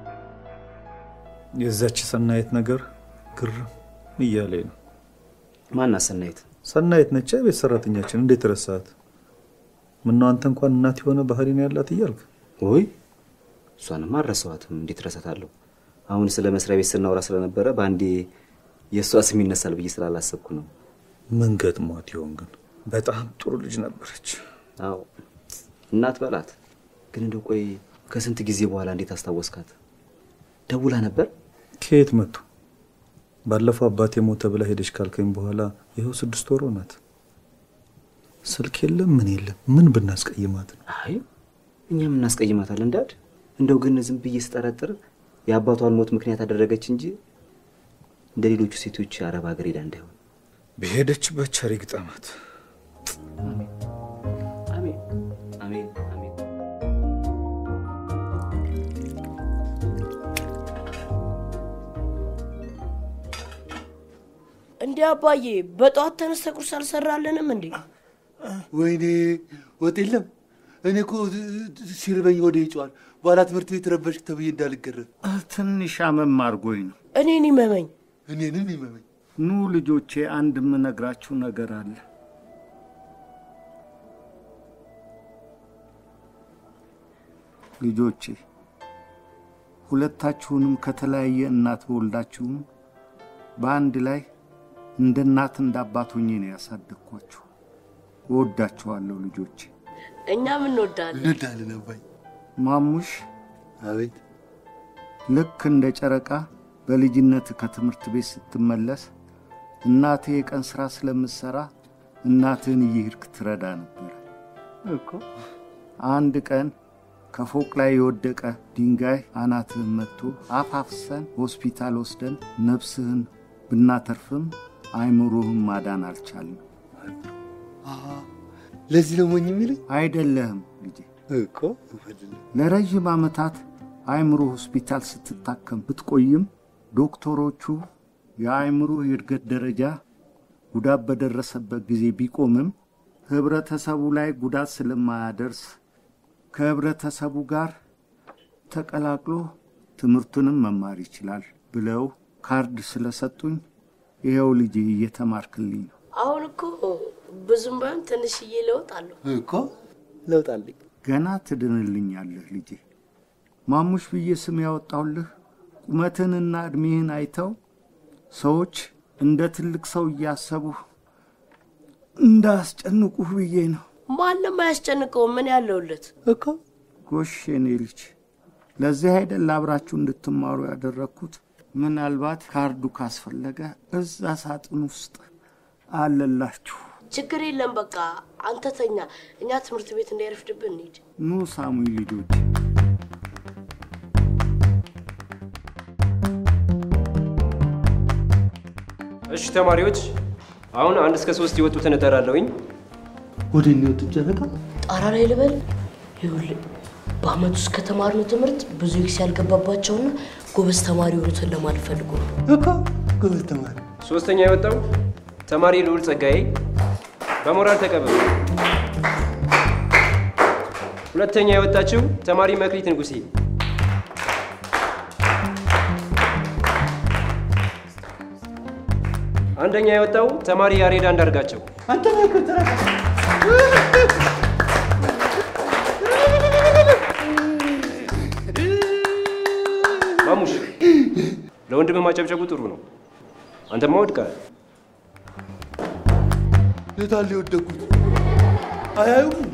የዛች ሰናየት ነገር ግርም እያለኝ ነው። ማናት ሰናይት? ሰናየት ነች ቤት ሰራተኛችን። እንዴት ረሳት? ምነው አንተ እንኳን እናት የሆነ ባህሪ ነው ያላት እያልክ ወይ እሷንማ አልረሳኋትም። እንዴት ረሳታለሁ? አሁን ስለ መስሪያ ቤት ስናወራ ስለነበረ በአንዴ የእሷ ስም ይነሳል ብዬ ስላላሰብኩ ነው። ምን ገጥሟት ይሆን ግን? በጣም ጥሩ ልጅ ነበረች። አዎ እናት በላት። ግን እንደው ቆይ ከስንት ጊዜ በኋላ እንዴት አስታወስካት? ደውላ ነበር? ከየት መጡ? ባለፈው አባቴ ሞተ ብላ ሄደች ካልከኝ በኋላ ይኸው ስድስት ወር ሆናት። ስልክ የለም ምን የለም። ምን ብናስቀይማት ነው? አይ እኛም እናስቀይማታለን እንዳድ። እንደው ግን ዝም ብዬ ስጠረጥር የአባቷን ሞት ምክንያት አደረገች እንጂ እንደ ሌሎቹ ሴቶች አረብ ሀገር ሄዳ እንዳይሆን በሄደችበት ቸር ይግጠማት። አሜን አሜን አሜን። እንዴ አባዬ በጠዋት ተነስተ ቁርስ አልሰራልንም እንዴ? ወይኔ ወጥ የለም። እኔ እኮ ሲርበኝ ወደ ይጨዋል በኋላ ትምህርት ቤት ረበሽክ ተብዬ እንዳልገረፍ ትንሽ አመም አድርጎኝ ነው። እኔን ይመመኝ። እኔንም ይመመኝ። ኑ ልጆቼ፣ አንድ የምነግራችሁ ነገር አለ። ልጆቼ ሁለታችሁንም ከተለያየ እናት በወልዳችሁም በአንድ ላይ እንደ እናት እንደ አባት ሆኜ ነው ያሳደግኳችሁ። እወዳችኋለሁ ልጆቼ። እኛም እንወዳለን። እንወዳለን አባይ። ማሙሽ፣ አቤት። ልክ እንደ ጨረቃ በልጅነት ከትምህርት ቤት ስትመለስ እናቴ የቀን ስራ ስለምትሰራ እናትህን እየሄድክ ትረዳ ነበረ። እኮ አንድ ቀን ከፎቅ ላይ የወደቀ ድንጋይ አናትህን መጥቶ አፋፍሰን ሆስፒታል ወስደን ነፍስህን ብናተርፍም አይምሮህን ማዳን አልቻልም። ለዚህ ነው ሞኝ የሚለኝ አይደለህም ልጄ። እኮ ለረዥም ዓመታት አእምሮ ሆስፒታል ስትታከም ብትቆይም ዶክተሮቹ የአእምሮ የእድገት ደረጃ ጉዳት በደረሰበት ጊዜ ቢቆምም ህብረተሰቡ ላይ ጉዳት ስለማያደርስ ከህብረተሰቡ ጋር ተቀላቅሎ ትምህርቱንም መማር ይችላል ብለው ካርድ ስለሰጡኝ ይኸው ልጄ እየተማርክልኝ ነው። አሁን እኮ ብዙም ባይሆን ትንሽዬ ለውጥ አለው። እኮ ለውጥ አለኝ። ገና ትድንልኛለህ ልጄ። ማሙሽ ብዬ ስም ያወጣሁልህ ቁመትህንና ዕድሜህን አይተው ሰዎች እንደ ትልቅ ሰው እያሰቡህ እንዳያስጨንቁህ ብዬ ነው። ማንም አያስጨንቀው። ምን ያለውለት እኮ ጎሽ የኔ ልጅ፣ ለዚህ አይደል አብራችሁ እንድትማሩ ያደረግኩት። ምናልባት ካርዱ ካስፈለገ እዛ ሳጥን ውስጥ አለላችሁ። ችግር የለም። በቃ አንተ ተኛ፣ እኛ ትምህርት ቤት እንዳይረፍድብን እንሂድ። ኑ ሳሙኤል ልጆች። እሺ ተማሪዎች፣ አሁን አንድ እስከ ሶስት የወጡትን እጠራለሁኝ። ወደ እኔ ወጡ ጨረቃ ጣራ ላይ ልበል። ይኸውልህ በአመት ውስጥ ከተማርነው ትምህርት ብዙ ኤክስ ያልገባባቸውና ጎበዝ ተማሪ የሆኑትን ለማለት ፈልጎ ነው። እኮ ጎበዝ ተማሪ። ሶስተኛ የወጣው ተማሪ ልዑል ጸጋዬ በሞራል ተቀበሉ። ሁለተኛ የወጣችው ተማሪ መክሊት ንጉሴ አንደኛ የወጣው ተማሪ ያሬድ አንዳርጋቸው አንተ ነህ እኮ ጨረቃ። ማሙሽ ለወንድምህ ማጨብጨቡ ጥሩ ነው። አንተማ ወድቀሃል። የታለ የወደኩት? አያዩም እንዴ?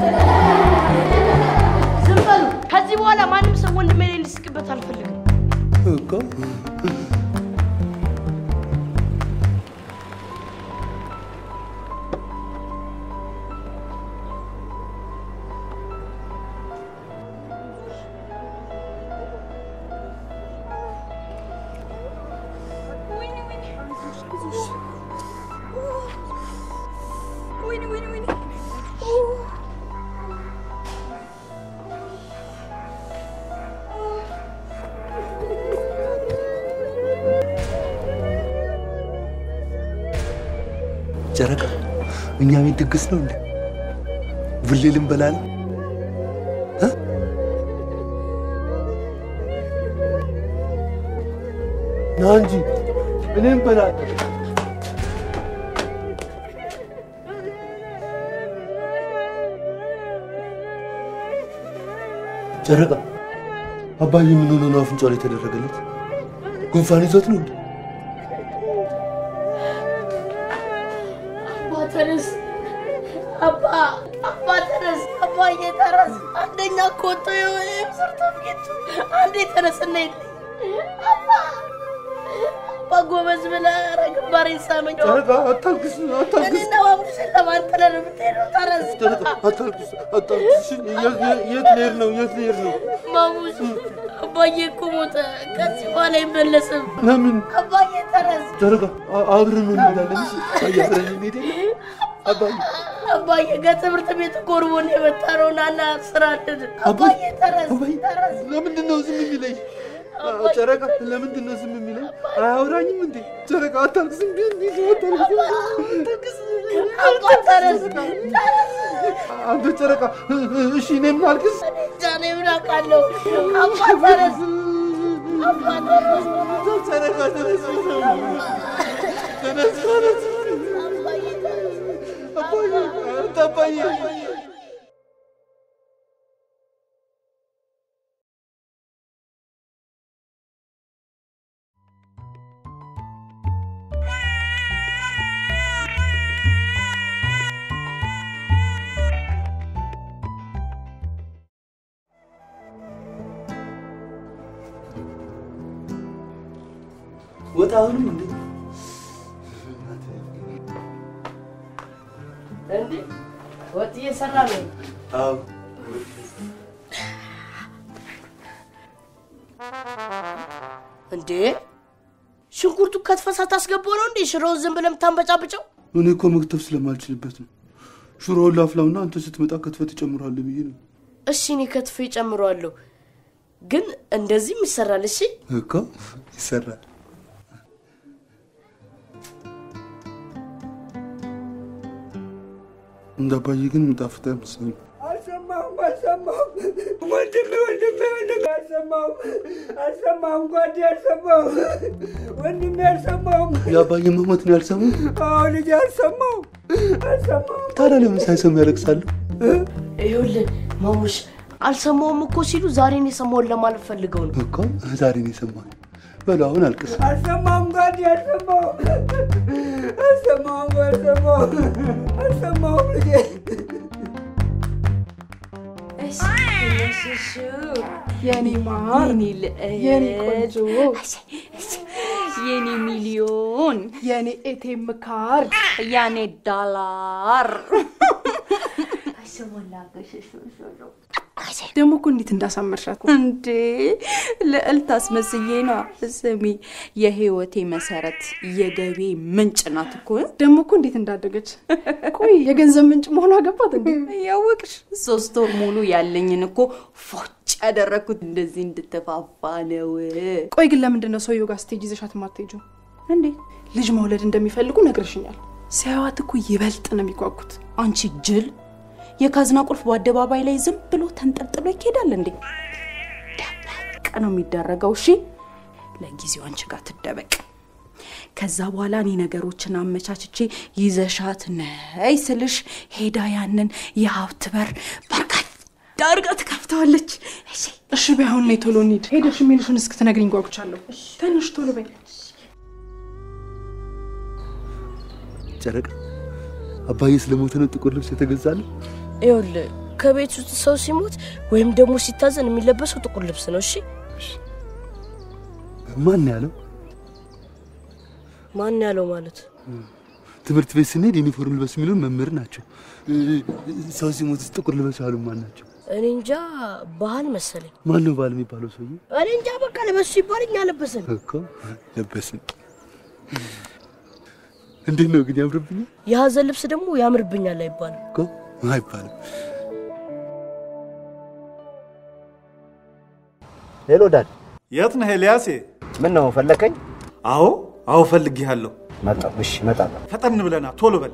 ዝም በሉ። ከዚህ በኋላ ማንም ሰው ወንድሜ ላይ እንዲስቅበት አልፈልግም። እኮ ጨረቃ፣ እኛ ቤት ድግስ ነው እንዴ? ቡሌ ልንበላ ነው? እ? ና እንጂ እኔ እንበላለን። ጨረቃ፣ አባዬ ምን ሆኖ ነው አፍንጫው ላይ የተደረገለት? ጉንፋን ይዞት ነው እንዴ? አባ ተነስ፣ አባ አባ ተነስ፣ አባዬ ተነስ። አንደኛ እኮ ወጥቶ ይኸው ሰርተፍኬቱ አንዴ ተነስና ሂድ። አባ አባ ጎበዝ ብለህ ኧረ ግንባሬን ሳመኝ። ጨረቃ፣ አታልቅስ፣ አታልቅስ። እኔና ማሙሽን ለማንጠለ ነው የምትሄደው። ተነስ ጨረቃ፣ አታልቅስ፣ አታልቅስ። እሺ፣ የት የት ልሄድ ነው? የት ልሄድ ነው? ማሙሽ አባዬ እኮ ሞተ። ከዚህ በኋላ አይመለስም። ለምን? አባዬ ተነስ። ጨረቃ፣ አ- አብረን ነው እንሄዳለን። እሺ፣ አባዬ አብረን እንሄድ የለ? አባዬ አባዬ ከትምህርት ቤት ጎርቦን የመጣ ነው። ናና ስራ አለን። አባዬ ተነስ፣ ተነስ። ለምንድን ነው ዝም የሚለኝ? ጨረቃ ለምንድን ነው ዝም የሚለኝ? አያወራኝም እንዴ? ጨረቃ አታልቅስ፣ እንዴ እንዴ አታልቅስ። አባ ተነስ፣ ተነስ። አንተ ጨረቃ፣ እሺ እኔም ላልቅስ? ጃኔ ምን አውቃለሁ? አባ ተነስ፣ አባ ተነስ። ጨረቃ ተነስ፣ ተነስ፣ ተነስ። አባዬ፣ አንተ አባዬ ወጣ አሁንም እንዴ? እንዴ ወጥ እየሰራ ነው። አዎ እንዴ ሽንኩርቱ ከትፈህ ሳታስገባው ነው እንዴ ሽሮውን ዝም ብለህ የምታንበጫብጨው? እኔ እኮ መክተፍ ስለማልችልበት ነው። ሽሮውን ላፍላውና አንተ ስትመጣ ከትፈህ ትጨምራለህ ብዬ ነው እሺ እኔ ከትፌ እጨምረዋለሁ፣ ግን እንደዚህም ይሰራል። እሺ እኮ ይሰራል። እንደ አባዬ ግን የሚጣፍጥ አይመስለኝም። አልሰማሁም አልሰማሁም ወንድሜ ወንድሜ ወንድሜ አልሰማሁም አልሰማሁም ጓዴ አልሰማሁም ወንድሜ አልሰማሁም የአባዬ መሞት ነው ያልሰማው? አዎ ልጄ አልሰማሁም አልሰማሁም ታዲያ ለምን ሳይሰሙ ያለቅሳሉ? ይኸውልህ ማሙሽ አልሰማውም እኮ ሲሉ ዛሬ ነው የሰማውን ለማለት ፈልገው ነው እኮ ዛሬ ነው የሰማኸው። በሉ አሁን አልቅስ። አልሰማሁም ጓዴ አልሰማሁም አልሰማሁም አልሰማሁም አልሰማሁም ልጄ የኔ ማር የኔ ቆንጆ የኔ ሚሊዮን የኔ ኤቴም ካርድ የኔ ዳላር ደግሞ እኮ እንዴት እንዳሳመርሻት እንዴ ልዕልት አስመስዬ ነዋ። ስሚ የህይወቴ መሰረት የገቢ ምንጭ ናት እኮ። ደግሞ እኮ እንዴት እንዳደገች። ቆይ የገንዘብ ምንጭ መሆኗ ገባት እንዴ? ያወቅሽ ሶስት ወር ሙሉ ያለኝን እኮ ፎጭ ያደረግኩት እንደዚህ እንድትፋፋ ነው። ቆይ ግን ለምንድን ነው ሰውየው ጋር ስቴጅ ይዘሻት የማትሄጂው? እንዴ ልጅ መውለድ እንደሚፈልጉ ነግረሽኛል። ሲያዩት እኮ ይበልጥ ነው የሚጓጉት። አንቺ ጅል የካዝና ቁልፍ በአደባባይ ላይ ዝም ብሎ ተንጠልጥሎ ይኬዳል እንዴ? ደበቅ ነው የሚደረገው። እሺ ለጊዜው አንቺ ጋር ትደበቅ። ከዛ በኋላ እኔ ነገሮችን አመቻችቼ ይዘሻት ነይ ስልሽ ሄዳ ያንን የሀብት በር በርካታ አድርጋ ትከፍተዋለች። እሺ እሺ በይ አሁን ነይ ቶሎ እንሂድ። ሄደሽ የሚልሽን እስክትነግሪኝ ጓጉቻለሁ። ትንሽ ቶሎ በይ። ጨረቃ አባዬ ስለሞተ ነው ጥቁር ልብስ የተገዛለ? ይኸውልህ ከቤት ውስጥ ሰው ሲሞት ወይም ደግሞ ሲታዘን የሚለበሰው ጥቁር ልብስ ነው። እሺ ማን ያለው? ማን ያለው ማለት ትምህርት ቤት ስንሄድ ዩኒፎርም ልበስ የሚሉን መምህር ናቸው። ሰው ሲሞት ጥቁር ልበስ ያሉ ማን ናቸው? እኔ እንጃ ባህል መሰለኝ። ማን ነው ባል የሚባለው ሰውዬ? እኔ እንጃ በቃ ለበሱ ሲባል እኛ ለበስን እኮ ለበስን። እንዴት ነው ግን ያምርብኛል? የሀዘን ልብስ ደግሞ ያምርብኛል አይባልም እኮ አይባልም። ሄሎ ዳድ፣ የት ነህ ኤልያሴ? ምን ነው ፈለከኝ? አዎ አዎ፣ ፈልጌሃለሁ። መጣሁ። እሺ እመጣለሁ። ፈጠን ብለና ቶሎ በል።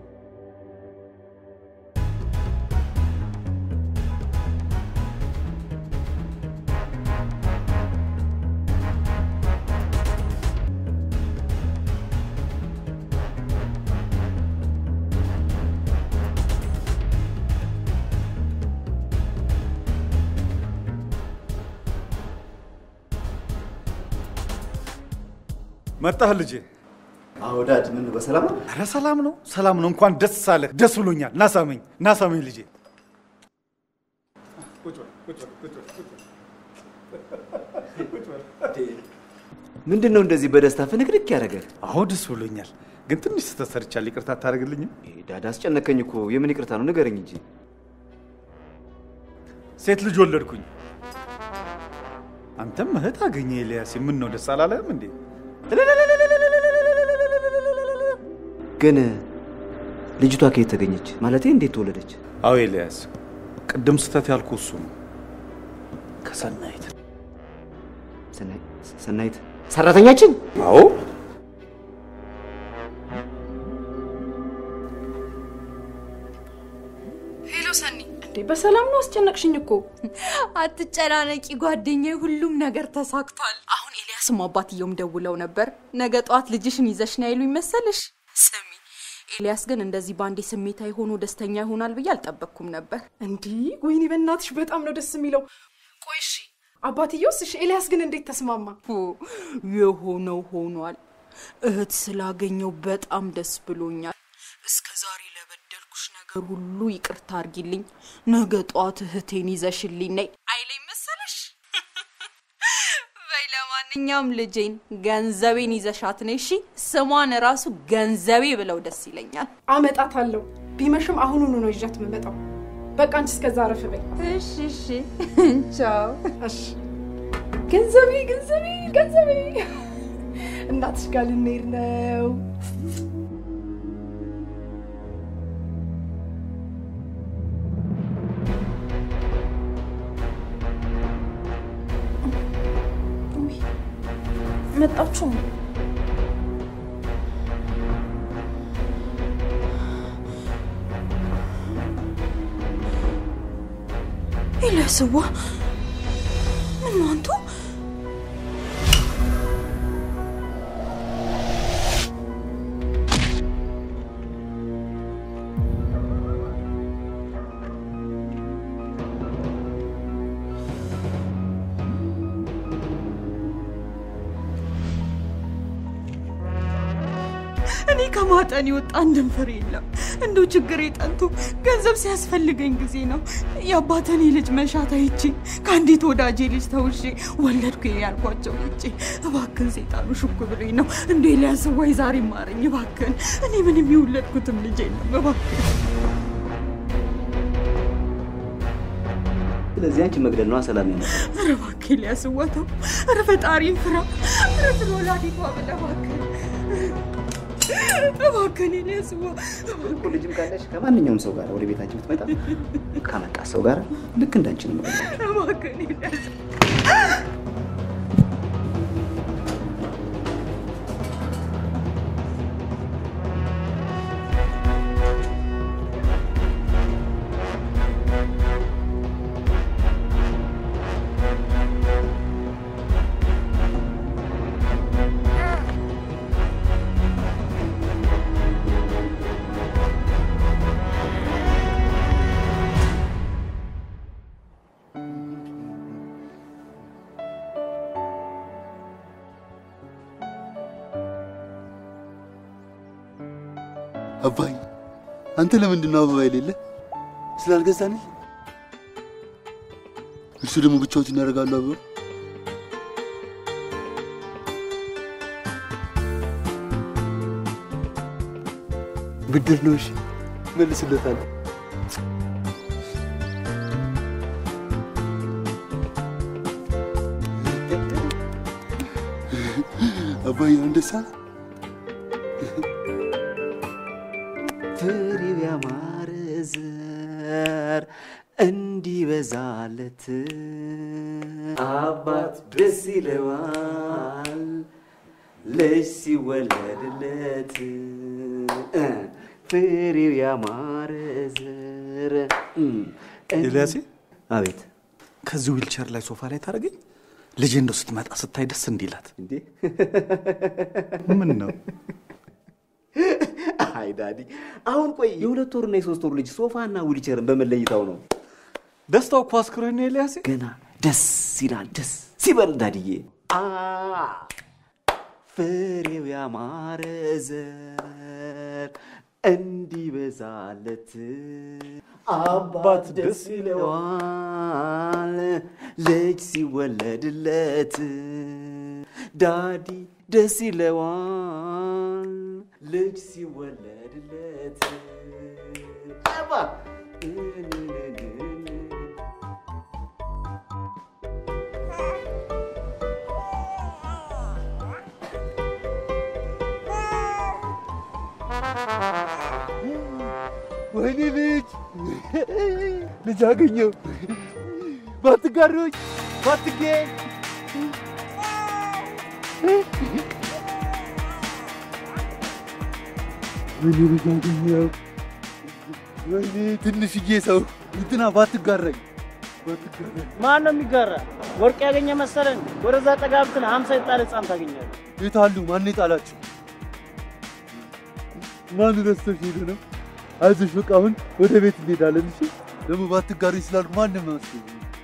መጣህ ልጄ? አዎ ዳድ፣ ምን ነው በሰላም ነው? ኧረ ሰላም ነው ሰላም ነው። እንኳን ደስ አለህ። ደስ ብሎኛል። ናሳመኝ ናሳመኝ ልጄ። ምንድን ነው እንደዚህ በደስታ ፍንክንክ ያደረገ? አዎ ደስ ብሎኛል፣ ግን ትንሽ ስህተት ሰርቻለሁ። ይቅርታ አታደርግልኝም? ዳድ አስጨነቀኝ እኮ። የምን ይቅርታ ነው? ንገረኝ እንጂ። ሴት ልጅ ወለድኩኝ። አንተም እህት አገኘ ኤልያስ። ምን ነው ደስ አላለህም እንዴ? ግን ልጅቷ ከየት ተገኘች? ማለቴ እንዴት ተወለደች? አዎ ኤልያስ፣ ቅድም ስህተት ያልኩ እሱ ነው። ከሰናይት ሰናይት ሰራተኛችን? አዎ ሄሎ ሰኒ፣ እንዴ በሰላም ነው? አስጨነቅሽኝ እኮ። አትጨናነቂ ጓደኛዬ፣ ሁሉም ነገር ተሳክቷል። አሁን ኤልያስም አባትየውም ደውለው ነበር። ነገ ጠዋት ልጅሽን ይዘሽ ነው ያሉኝ መሰልሽ። ስሚ ኤልያስ ግን እንደዚህ በአንዴ ስሜታዊ ሆኖ ደስተኛ ይሆናል ብዬ አልጠበቅኩም ነበር። እንዲህ ወይኔ፣ በእናትሽ በጣም ነው ደስ የሚለው። ቆይ እሺ፣ አባትየውስ? እሺ፣ ኤልያስ ግን እንዴት ተስማማ? የሆነው ሆኗል። እህት ስላገኘው በጣም ደስ ብሎኛል። እስከ ዛሬ ለበደልኩሽ ነገር ሁሉ ይቅርታ አርጊልኝ። ነገ ጠዋት እህቴን ይዘሽልኝ ነይ አይለኝ መሰለሽ? በይ ለማንኛውም ለማንኛውም ልጄን ገንዘቤን ይዘሻት ነይ እሺ። ስሟን ራሱ ገንዘቤ ብለው ደስ ይለኛል። አመጣታለሁ። ቢመሽም አሁኑኑ ነው ይዣት የምመጣው። በቃ አንቺ እስከዛ አረፍ በይ። እሺ እሺ፣ ቻው። እሺ። ገንዘቤ ገንዘቤ ገንዘቤ፣ እናትሽ ጋር ልንሄድ ነው። መጣችሁ? ኤልያስዋ ምን ነው አንቱ? እኔ ከማጠን የወጣ አንድም ፍሬ የለም። እንደው ችግር ጠንቶ ገንዘብ ሲያስፈልገኝ ጊዜ ነው የአባተኔ ልጅ መሻት አይቼ ከአንዲት ወዳጄ ልጅ ተውሼ ወለድኩ ያልኳቸው ልጄ እባክን ሴጣኑ ሹክ ብሎኝ ነው። እንደ ኤልያስ ወይ ዛሬ ማረኝ እባክን። እኔ ምንም የወለድኩትም ልጅ የለም እባክን። ስለዚህ አንቺ መግደል ነዋ ሰላም ያመጣ ኧረ እባክህ ኤልያስ ወተው። ኧረ ፈጣሪን ፍራ። ኧረ ስለ ወላዲቷ ብለህ እባክህ እባክህን ኤልያስ ዋ እኮ ልጅም ካለሽ ከማንኛውም ሰው ጋር ወደ ቤታችን ብትመጣ ካመጣ ሰው ጋር ልክ እንዳንቺ ነው የምገድላት። እባክህን ኤልያስ አባይ አንተ ለምንድን ነው አበባ የሌለ? ስላልገዛንህ? እርሱ ደግሞ ብቻዎትን ያደርጋሉ አበባ ብድር ነው። እሺ መልስለታለሁ። አባይ አሁን ደስ አለ? ፍሬው ያማረ ዘር እንዲበዛለት አባት ደስ ይለዋል ልጅ ሲወለድለት እ ፍሬው ያማረ ዘር ኤልያሴ አቤት ከዚህ ዊልቸር ላይ ሶፋ ላይ ታደርገኝ ልጄ እንደው ስትመጣ ስታይ ደስ እንዲላት እንዴ ምን ነው አይ ዳዲ አሁን ቆይ የሁለት ወርና የሶስት ወር ልጅ ሶፋና ዊልቸርን በመለይታው ነው ደስታው እኮ አስክሮኝ ነው ኤልያሴ ገና ደስ ይላል ደስ ሲበል ዳድዬ አ ፍሬው ያማረ ዘር እንዲበዛለት አባት ደስ ይለዋል ልጅ ሲወለድለት ዳዲ ደስ ይለዋል ልጅ ሲወለድለት አባ ወይኔ ልጅ ልጅ አገኘው። ባትጋሩኝ ባትገኝ ወይኔ ልጅ አገኘው። ወይኔ ትንሽዬ ሰው እንትና ባትጋረኝ ባትጋረኝ ማን ነው የሚጋራ? ወርቅ ያገኘ መሰለን? ወደዛ ጠጋ ብትል ሀምሳ የጣለ ህፃን ታገኛለህ። የት አሉ? ማን የጣላቸው? ማን ረስቶሽ ሄዶ ነው? አይዞሽ በቃ አሁን ወደ ቤት እንሄዳለን። እሺ ደግሞ ባትጋሩኝ ስላሉ ማንም መስሎኝ።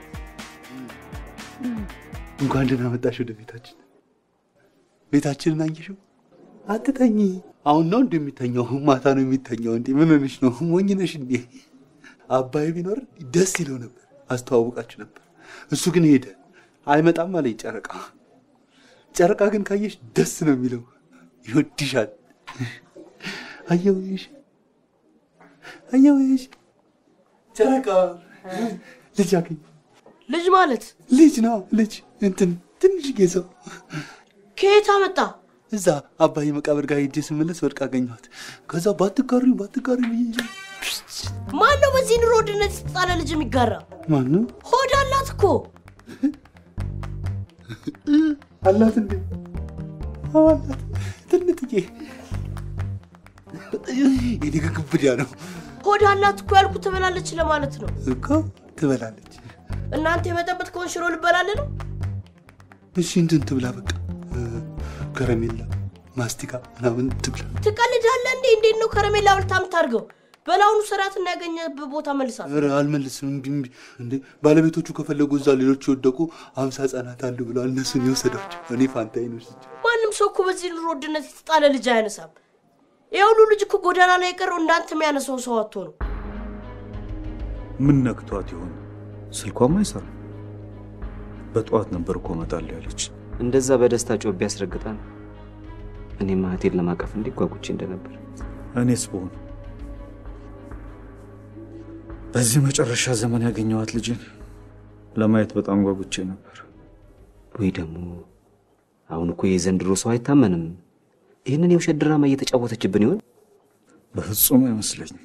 እንኳን ደህና መጣሽ ወደ ቤታችን። ቤታችንን አየሽው? አትተኝ። አሁን ነው እንደሚተኛው? ማታ ነው የሚተኛው። እንዴ ምን ሆነሽ ነው? ሞኝ ነሽ እንዴ? አባይ ቢኖር ደስ ይለው ነበር፣ አስተዋውቃችሁ ነበር። እሱ ግን ሄደ። አይመጣም አለ ጨረቃ። ጨረቃ ግን ካየሽ ደስ ነው የሚለው፣ ይወድሻል። አየውሽ አየውሽ ጨረቃ ልጅ አገኘ። ልጅ ማለት ልጅ ነው ልጅ እንትን ትንሽዬ ሰው ከየት አመጣ? እዛ አባይ መቃብር ጋር ሄጄ ስመለስ ወድቃ አገኘኋት። ከዛ ባትጋሪ ባትጋሪ ብዬ ማን ነው በዚህ ኑሮ ውድነት የተጣለ ልጅ የሚጋራ? ማነው ሆድ አላት እኮ አላት እንዴ? አዎ አላት። ትንጥዬ የኔ ግብዳ ነው ሆድ አላት እኮ ያልኩት ትበላለች ለማለት ነው። እኮ ትበላለች። እናንተ የመጠበት ከሆን ሽሮ ልበላለ ነው። እሺ እንትን ትብላ በቃ እ፣ ከረሜላ ማስቲካ ምናምን ትብላ። ትቀልዳለህ እንዴ? እንዴት ነው ከረሜላ ብልታ የምታድርገው? በላውኑ ስርዓትና ያገኘህበት ቦታ መልሳት። ኧረ አልመልስም። እምቢ እምቢ። እንዴ ባለቤቶቹ ከፈለጉ እዛ ሌሎች የወደቁ አምሳ ህጻናት አሉ ብለዋል። እነሱን የወሰዷቸው እኔ ፋንታዬን ወስጄ ማንም ሰው እኮ በዚህ ኑሮ ውድነት የተጣለ ልጅ አያነሳም። ይህ ሁሉ ልጅ እኮ ጎዳና ላይ የቀረው እንዳንተ የሚያነሳው ሰው አጥቶ ነው። ምን ነክቷት ይሆን? ስልኳም አይሰራም። በጠዋት ነበር እኮ እመጣለሁ ያለች። እንደዛ በደስታ ጮቤ ያስረግጣል። እኔም እህቴን ለማቀፍ እንዲህ ጓጉቼ እንደነበር እኔስ ብሆን በዚህ መጨረሻ ዘመን ያገኘኋት ልጅን ለማየት በጣም ጓጉቼ ነበር። ወይ ደግሞ አሁን እኮ የዘንድሮ ሰው አይታመንም። ይህንን የውሸት ድራማ እየተጫወተችብን ይሆን? በፍጹም አይመስለኝም።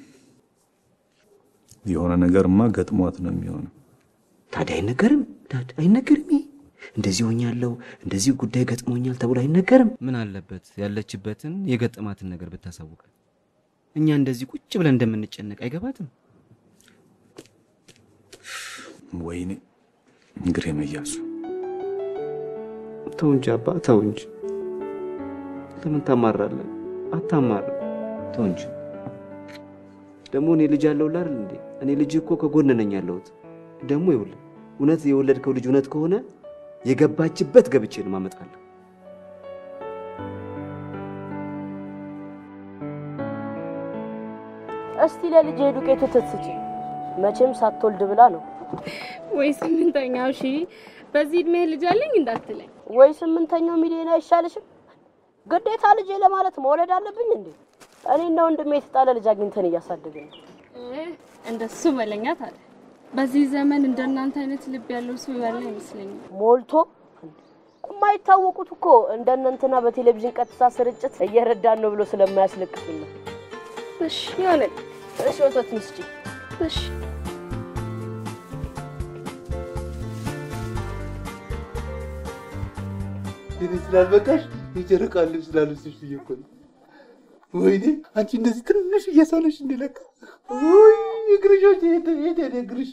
የሆነ ነገርማ ገጥሟት ነው የሚሆነው። ታዲያ አይነገርም? ታዲያ አይነገርም? ይሄ እንደዚህ ሆኛለሁ፣ እንደዚህ ጉዳይ ገጥሞኛል ተብሎ አይነገርም? ምን አለበት ያለችበትን የገጠማትን ነገር ብታሳውቀን። እኛ እንደዚህ ቁጭ ብለን እንደምንጨነቅ አይገባትም? ወይኔ እግሬ መያዙ። ተው እንጂ አባ፣ ተው እንጂ። ለምን ታማራለህ? አታማር። ተው እንጂ። ደግሞ እኔ ልጅ አለሁልህ አይደል እንዴ? እኔ ልጅ እኮ ከጎን ነኝ ያለሁት። ደግሞ ይኸውልህ እውነት የወለድከው ልጅ እውነት ከሆነ የገባችበት ገብቼ ነው ማመጣለሁ። እስቲ ለልጄ ዱቄት ወተት ስጪ። መቼም ሳትወልድ ብላ ነው። ወይ ስምንተኛው ሺ በዚህ እድሜ ልጅ አለኝ እንዳትለኝ። ወይ ስምንተኛው ሚሊዮን አይሻልሽም? ግዴታ ልጄ ለማለት መውለድ አለብኝ እንዴ? እኔና ወንድሜ የተጣለ ልጅ አግኝተን እያሳደግን ነው። እ፣ እንደሱ መለኛት አለ። በዚህ ዘመን እንደናንተ አይነት ልብ ያለው ሰው ያለ አይመስለኝም። ሞልቶ የማይታወቁት እኮ እንደነ እንትና በቴሌቪዥን ቀጥታ ስርጭት እየረዳን ነው ብሎ ስለማያስለቅሱን ነው። እሺ ይሆነ። እሺ ወተት ምስጪ። እሺ እኔ ስላልበቃሽ የጨረቃ ልብስ ስላለብስሽ ብዬ እኮ ነው። ወይኔ አንቺ እንደዚህ ትንሽ እየሰነሽ እንዲለካ ወይ እግርሾች የት የት ሄደ እግርሽ?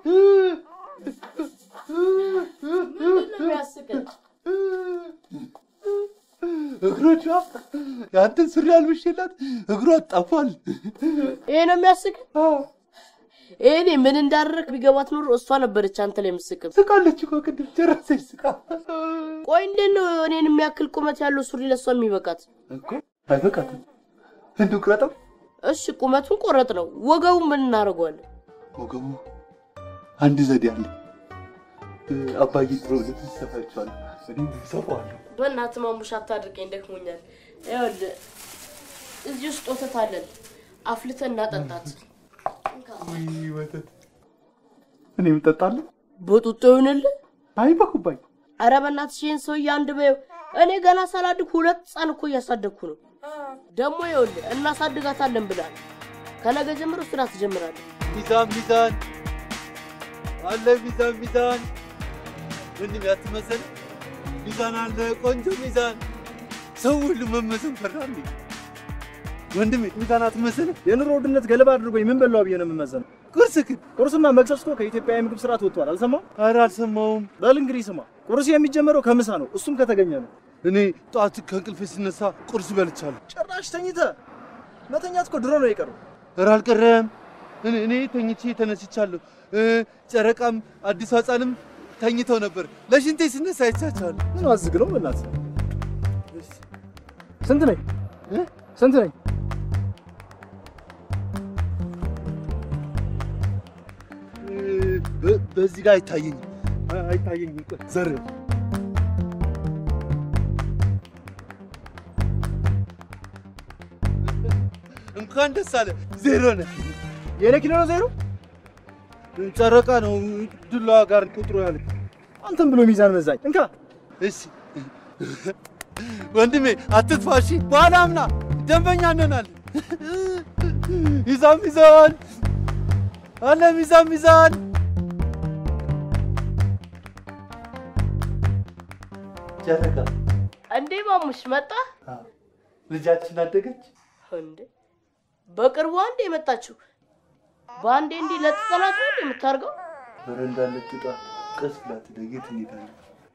እግሮቿ የአንተን ሱሪ አልብሼላት እግሯ ጠፏል። ይሄ ነው የሚያስቅ? ይሄኔ ምን እንዳደረግ ቢገባት ኖሮ እሷ ነበረች አንተ ላይ የምትስቅም። ስቃለች እኮ ቅድም ጨረሰች ስቃ። ቆይ እንዴት ነው እኔን የሚያክል ቁመት ያለው ሱሪ ለእሷ የሚበቃት? እኮ አይበቃትም። እንዱ ቅረጠው። እሺ ቁመቱን ቆረጥ ነው። ወገቡ ምን እናደርገዋለን? ወገቡ አንድ ዘዴ አለ። አባዬ ድሮ ልብስ ሰፋችኋል፣ እኔ ሰፋዋለሁ። በእናትህ ማሙሽ አታድርቀኝ፣ ደክሞኛል። ይኸውልህ እዚህ ውስጥ ወተት አለን፣ አፍልተን እናጠጣት። ውይ ወተት እኔም እጠጣለሁ። በጡጦ ይሁንልህ። አይ በኩባይ። ኧረ በእናትሽ ይህን ሰውዬ አንድ በይው። እኔ ገና ሳላድግ ሁለት ህፃን እኮ እያሳደግኩ ነው። ደግሞ ይኸውልህ እናሳድጋታለን ብላል። ከነገ ጀምሮ ስራ ትጀምራለህ። ሚዛን ሚዛን አለ ሚዛን ሚዛን ወንድም ያትመሰል ሚዛን አለ ቆንጆ ሚዛን ሰው ሁሉ መመሰል ፈራል ወንድሜ ሚዛን አትመስል የኑሮ ውድነት ገለባ አድርጎኝ ምን በላው ብዬ ነው የምመዘነው። ቁርስ ግን ቁርስማ መክሰስ እኮ ከኢትዮጵያ የምግብ ስርዓት ወጥቷል። አልሰማም? ኧረ አልሰማውም። በል እንግዲህ ስማ፣ ቁርስ የሚጀመረው ከምሳ ነው፣ እሱም ከተገኘ ነው። እኔ ጠዋት ከእንቅልፌ ስነሳ ቁርስ በልቻለሁ። ጭራሽ ተኝተ መተኛት እኮ ድሮ ነው የቀረው። ኧረ አልቀረም። እኔ እኔ ተኝቼ ተነስቻለሁ። እ፣ ጨረቃም አዲስ ህፃንም ተኝተው ነበር። ለሽንቴ ስነሳ አይቻቸዋለሁ። ምን አዝግ ነው በእናትህ። ስንት ነኝ? ስንት ነኝ? በ- በዚህ ጋር አይታየኝም አይታየኝም። ቆይ ዘር እንኳን ደስ አለ። ዜሮ ነህ። የኔ ኪሎ ነው ዜሮ። ጨረቃ ነው ዱላዋ ጋር ቁጥሩ ያለ አንተም ብሎ ሚዛን መዛኝ። እንካ እሺ ወንድሜ አትጥፋ። እሺ በኋላ አምና ደንበኛ እንሆናለን። ሚዛን ሚዛን አለ ሚዛን ሚዛን ጨረቃ እንዴ ማሙሽ መጣ ልጃችን አደገች። እንዴ በቅርቡ አንዴ የመጣችው በአንዴ እንዲህ ለጥጠላት ነው እንዴ የምታርገው? በረንዳ ለጥጣ ቀስ ብላ ትደግ የት እንሄዳለን?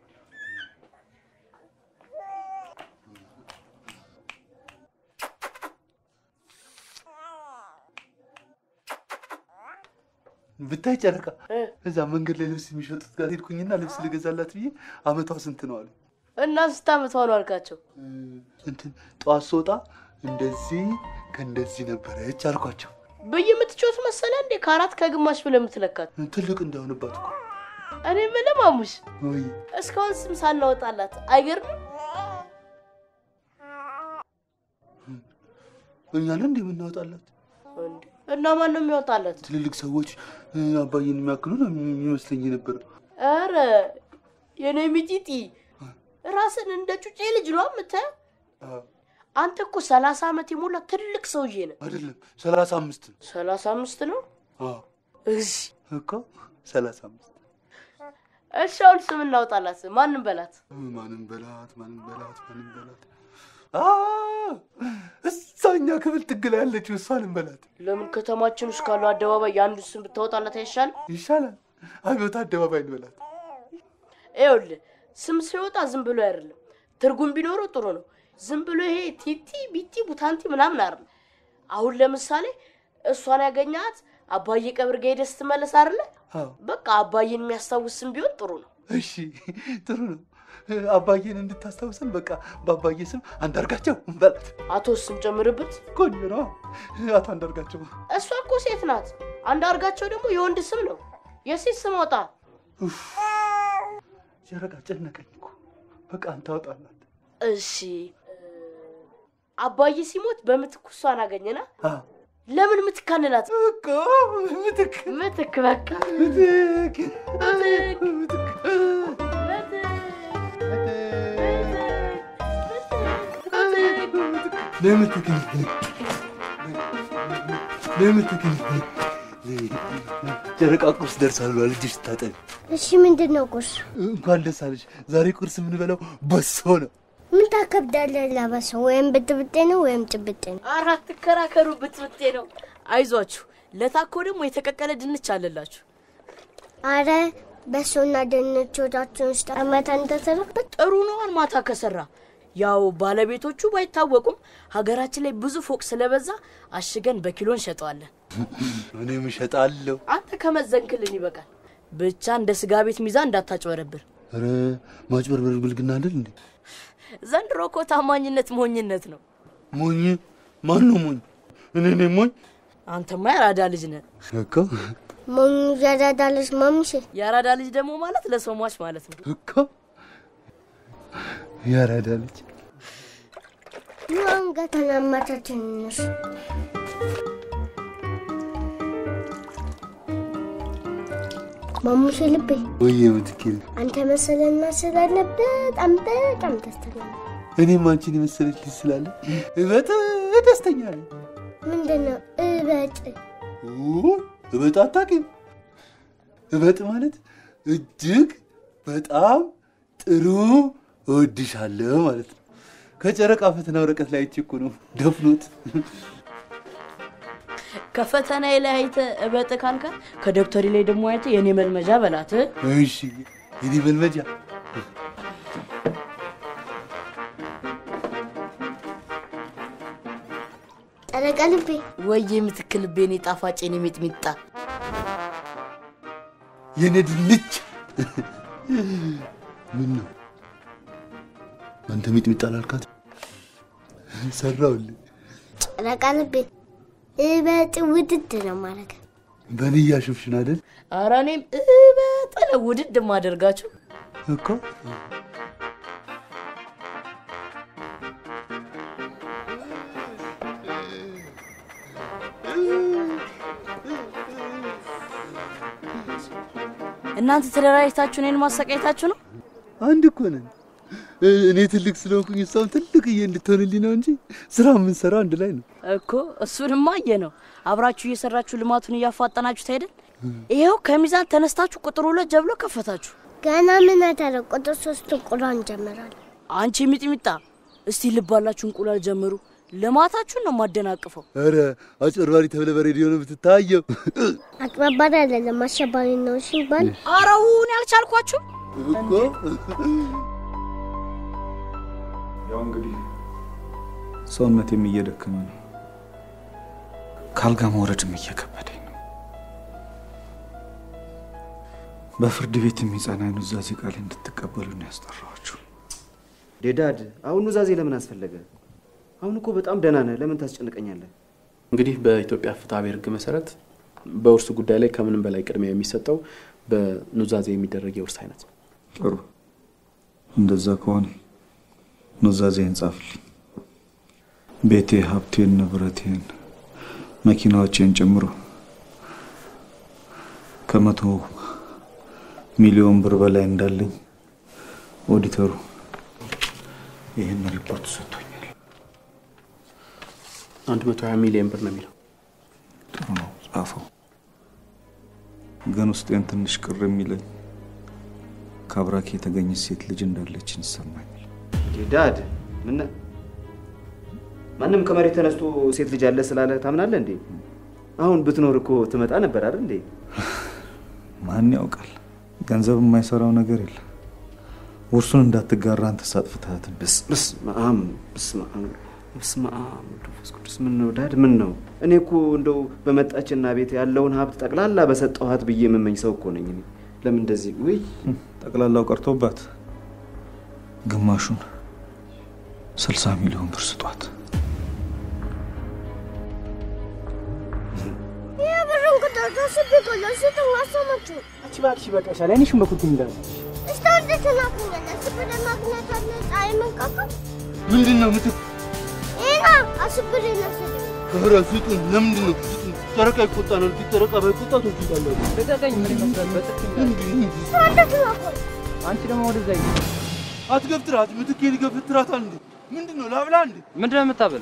ብታይ ጨረቃ እዛ መንገድ ላይ ልብስ የሚሸጡት ጋር ሄድኩኝና ልብስ ልገዛላት ብዬ አመቷ ስንት ነው አሉ። እና ስንት ዓመቷ ነው አልካቸው? እንትን ጠዋት ስወጣ እንደዚህ ከእንደዚህ ነበረች አልኳቸው። ብይ የምትጮት መሰለ እንዴ? ከአራት ከግማሽ ብለህ የምትለካት ትልቅ እንዳሆንባት እኮ እኔ የምልህ ማሙሽ ወይ እስካሁን ስም ሳናወጣላት አይገርምም? እኛ ነን እንደ የምናወጣላት እንዴ እና ማን ነው የሚያወጣላት? ትልልቅ ሰዎች እ፣ አባዬን የሚያክሉ ነው የሚመስለኝ ነበር። ኧረ የኔ ሚጢጢ ራስን እንደ ጩጬ ልጅ ነው የምታየው። አንተ እኮ ሰላሳ ዓመት የሞላ ትልቅ ሰውዬ ነህ። አይደለም ሰላሳ አምስት ነው። ሰላሳ አምስት ነው? አዎ እሺ እኮ ሰላሳ አምስት እሺ፣ አሁን ስም እናውጣላት። ማንም በላት። ማንም በላት ማንም በላት ማንም በላት አ፣ እዛኛ ክፍል ጥግ ላይ ያለችው እሷንም በላት ለምን ከተማችን ውስጥ ካሉ አደባባይ የአንዱን ስም ብታወጣላት አይሻልም? ይሻላል። አብዮት አደባባይ እንበላት። ይኸውልህ ስም ሲወጣ ዝም ብሎ አይደለም፣ ትርጉም ቢኖረው ጥሩ ነው። ዝም ብሎ ይሄ ቲቲ ቢቲ ቡታንቲ ምናምን አይደለም። አሁን ለምሳሌ እሷን ያገኛት አባዬ ቀብር ጋ ሄደህ ስትመለስ አይደለ? አዎ በቃ አባዬን የሚያስታውስ ስም ቢሆን ጥሩ ነው። እሺ ጥሩ ነው። አባዬን እንድታስታውሰን በቃ በአባዬ ስም አንዳርጋቸው እንበላት። አቶ ስም ጨምርበት። ቆንጆ ነው። አቶ አንዳርጋቸው እሷ እኮ ሴት ናት። አንዳርጋቸው ደግሞ የወንድ ስም ነው። የሴት ስም አውጣ። ጨረቃ ጨነቀኝ እኮ። በቃ አንተ አውጣላት። እሺ አባዬ ሲሞት በምትኩ እሷን አገኘና አዎ ለምን ምትክ አንላት? እኮ ምትክ ምትክ በቃ ምትክ ምትክ ለምትክ ለምትክ ጨረቃ ቁርስ ደርሷል ብሏል። እጅሽ ስታጠቢ እሺ ምንድን ነው ቁርስ? እንኳን ደስ አለሽ። ዛሬ ቁርስ የምንበላው በሶ ነው። ምን ታከብዳለህ? ለበሰው ወይም ብጥብጤ ነው ወይም ጭብጤ ነው። አራት ትከራከሩ ብትብጤ ነው። አይዟችሁ፣ ለታኮ ደግሞ የተቀቀለ ድንች አለላችሁ። አረ በሶና ድንች ወዳችን ውስጥ አመታ እንደተረበት ጥሩ ነዋል። ማታ ከሰራ ያው ባለቤቶቹ ባይታወቁም ሀገራችን ላይ ብዙ ፎቅ ስለበዛ አሽገን በኪሎ እንሸጠዋለን። እኔም እሸጣለሁ። አንተ ከመዘንክልን ይበቃል። ብቻ እንደ ስጋ ቤት ሚዛን እንዳታጭበረብር። ኧረ ማጭበርበር ብልግና አይደል እንዴ? ዘንድሮ እኮ ታማኝነት ሞኝነት ነው። ሞኝ ማን ነው ሞኝ? እኔ ነኝ ሞኝ? አንተማ የአራዳ ልጅ ነህ እኮ ሞኝ ያራዳ ልጅ ማምሽ የአራዳ ልጅ ደግሞ ማለት ለሰው ሟች ማለት ነው። እኮ ያራዳ ልጅ ይሁን ገተናመተ ትንሽ ማሙሽ ልቤ ወይ ምትኪል አንተ መሰለና ስላለ በጣም በጣም ደስተኛ ነኝ። እኔም አንቺን የመሰለች ልጅ ስላለ እበጥ ደስተኛ ነኝ። ምንድን ነው እበጥ? ኦ፣ እበጥ አታውቂም? እበጥ ማለት እጅግ በጣም ጥሩ እወድሻለሁ ማለት ነው። ከጨረቃ ፈተና ወረቀት ላይ አይቼ እኮ ነው ደፍኖት። ከፈተና ላይ አይተህ እበጥ ካልካት ከደብተሪ ላይ ደግሞ አይተህ የኔ መልመጃ በላት። እሺ የኔ መልመጃ ጨረቃ ልቤ ወይ የምትክልቤኔ ጣፋጭ የኔ ሚጥሚጣ የኔ ድንች ምን ነው አንተ ሚጥሚጣ ላልካት ሰራውልህ። ጨረቃ ልቤ እበጥ ውድድ ነው ማረግ በእኔ እያሾፍሽን አይደል ኧረ እኔም እበጥ ነው ውድድ ማደርጋችሁ። እኮ እናንተ ተደራጅታችሁ እኔን ማሰቃየታችሁ ነው? አንድ እኮ ነን። እኔ ትልቅ ስለሆንኩኝ እሷም ትልቅዬ እንድትሆንልኝ ነው እንጂ ስራ የምንሰራው አንድ ላይ ነው እኮ። እሱንማ አየ ነው። አብራችሁ እየሰራችሁ ልማቱን እያፋጠናችሁት አይደል? ይኸው ከሚዛን ተነስታችሁ ቁጥር ሁለት ጀብሎ ከፈታችሁ። ገና ምን አደረ? ቁጥር ሶስት እንቁላል እንጀምራለን። አንቺ ሚጥሚጣ፣ እስቲ ልባላችሁ እንቁላል ጀምሩ። ልማታችሁን ነው ማደናቅፈው። ኧረ አጭበርባሪ ተብለ በሬዲዮ ነው የምትታየው። አጭበርባሪ አይደለም አሸባሪ ነው ሲባል አረውን ያልቻልኳችሁ እኮ ያው እንግዲህ ሰውነቴም እየደከመ ነው፣ ካልጋ መውረድም እየከበደኝ ነው። በፍርድ ቤት የሚጸና ኑዛዜ ቃል እንድትቀበሉ ነው ያስጠራኋችሁ። ዴዳድ፣ አሁን ኑዛዜ ለምን አስፈለገ? አሁን እኮ በጣም ደህና ነህ። ለምን ታስጨንቀኛለህ? እንግዲህ በኢትዮጵያ ፍትሐ ብሔር ሕግ መሰረት በውርስ ጉዳይ ላይ ከምንም በላይ ቅድሚያ የሚሰጠው በኑዛዜ የሚደረግ የውርስ አይነት ነው። ጥሩ፣ እንደዛ ከሆነ ኑዛዜን ጻፍልኝ። ቤቴ፣ ሀብቴን፣ ንብረቴን፣ መኪናዎቼን ጨምሮ ከመቶ ሚሊዮን ብር በላይ እንዳለኝ ኦዲተሩ ይህን ሪፖርት ሰጥቶኛል። አንድ መቶ ሀያ ሚሊዮን ብር ነው የሚለው። ጥሩ ነው፣ ጻፈው። ግን ውስጤን ትንሽ ቅር የሚለኝ ከአብራክ የተገኘች ሴት ልጅ እንዳለችን ይሰማኛል። ዴዳድ፣ ምን ማንም ከመሬት ተነስቶ ሴት ልጅ አለ ስላለ ታምናለህ እንዴ? አሁን ብትኖር እኮ ትመጣ ነበር አይደል እንዴ? ማን ያውቃል? ገንዘብ የማይሰራው ነገር የለም። ውርሱን እንዳትጋራ አንተ ሳጥፍትሃትን በስመ አብ በስመ አብ በስመ አብ መንፈስ ቅዱስ። ምን ነው ዳድ? ምን ነው? እኔ እኮ እንደው በመጣችና ቤት ያለውን ሀብት ጠቅላላ በሰጠኋት ብዬ የምመኝ ሰው እኮ ነኝ እኔ። ለምን እንደዚህ? ውይ ጠቅላላው ቀርቶባት ግማሹን ስልሳ ሚሊዮን ብር ስጧት። የብርን ቁጥር ከስብ ቆሎ ስጥ ማሰማችሁ አንቺ እባክሽ ይበቃሻል። አይንሽን በኩል እንዳለ እስከ ወደ ተናኩኛለ ስብር ማግኘት አለ ፀሐይ መንቀቀል ምንድን ነው ምትክ? ይና አስብር ነስል ኧረ ስጡን። ለምንድን ነው ስጡን? ጨረቃ ይቆጣናል። ፊት ጨረቃ ባይቆጣ ትወስዳላችሁ። ልቀቀኝ። ምን ይመስላል? በጥፊ ወደ ተናኩል አንቺ ደግሞ ወደዛ ይ አትገፍትራት። ምትኬን ይገፍትራታል እንዴ? ምንድን ነው ላብላ እንዴ? ምንድን ነው የምታበል?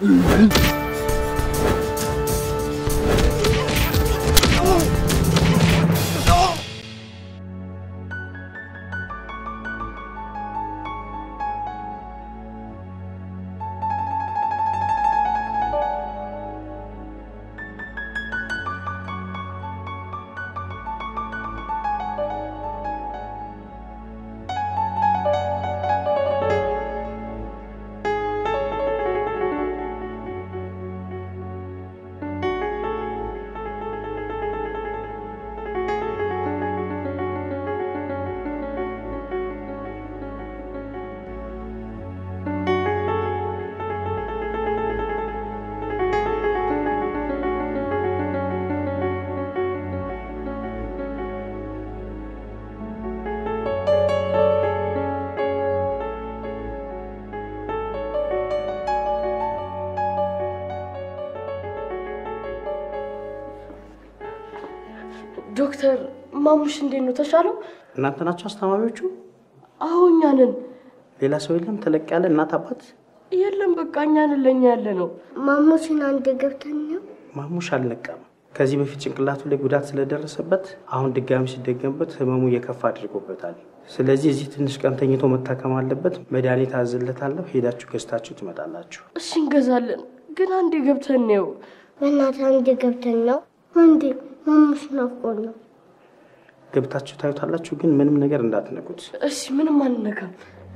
ዶክተር ማሙሽ እንዴት ነው? ተሻለው? እናንተ ናቸው አስተማሪዎቹ? አዎ እኛ ነን። ሌላ ሰው የለም? ተለቅ ያለ እናት አባት የለም፣ በቃ እኛ ነን። ለእኛ ያለ ነው። ማሙሽን አንድ ገብተን ነው ማሙሽ አልነቃም። ከዚህ በፊት ጭንቅላቱ ላይ ጉዳት ስለደረሰበት አሁን ድጋሚ ሲደገምበት ህመሙ እየከፋ አድርጎበታል። ስለዚህ እዚህ ትንሽ ቀን ተኝቶ መታከም አለበት። መድኃኒት አዝለታለሁ። ሄዳችሁ ገዝታችሁ ትመጣላችሁ። እሺ እንገዛለን፣ ግን አንዴ ገብተን ነው። በእናትህ አንድ ገብተን ነው እንዴ? ማሙሽ ናፍቆን ነው። ገብታችሁ ታዩታላችሁ፣ ግን ምንም ነገር እንዳትነኩት። እሺ፣ ምንም አንነካም።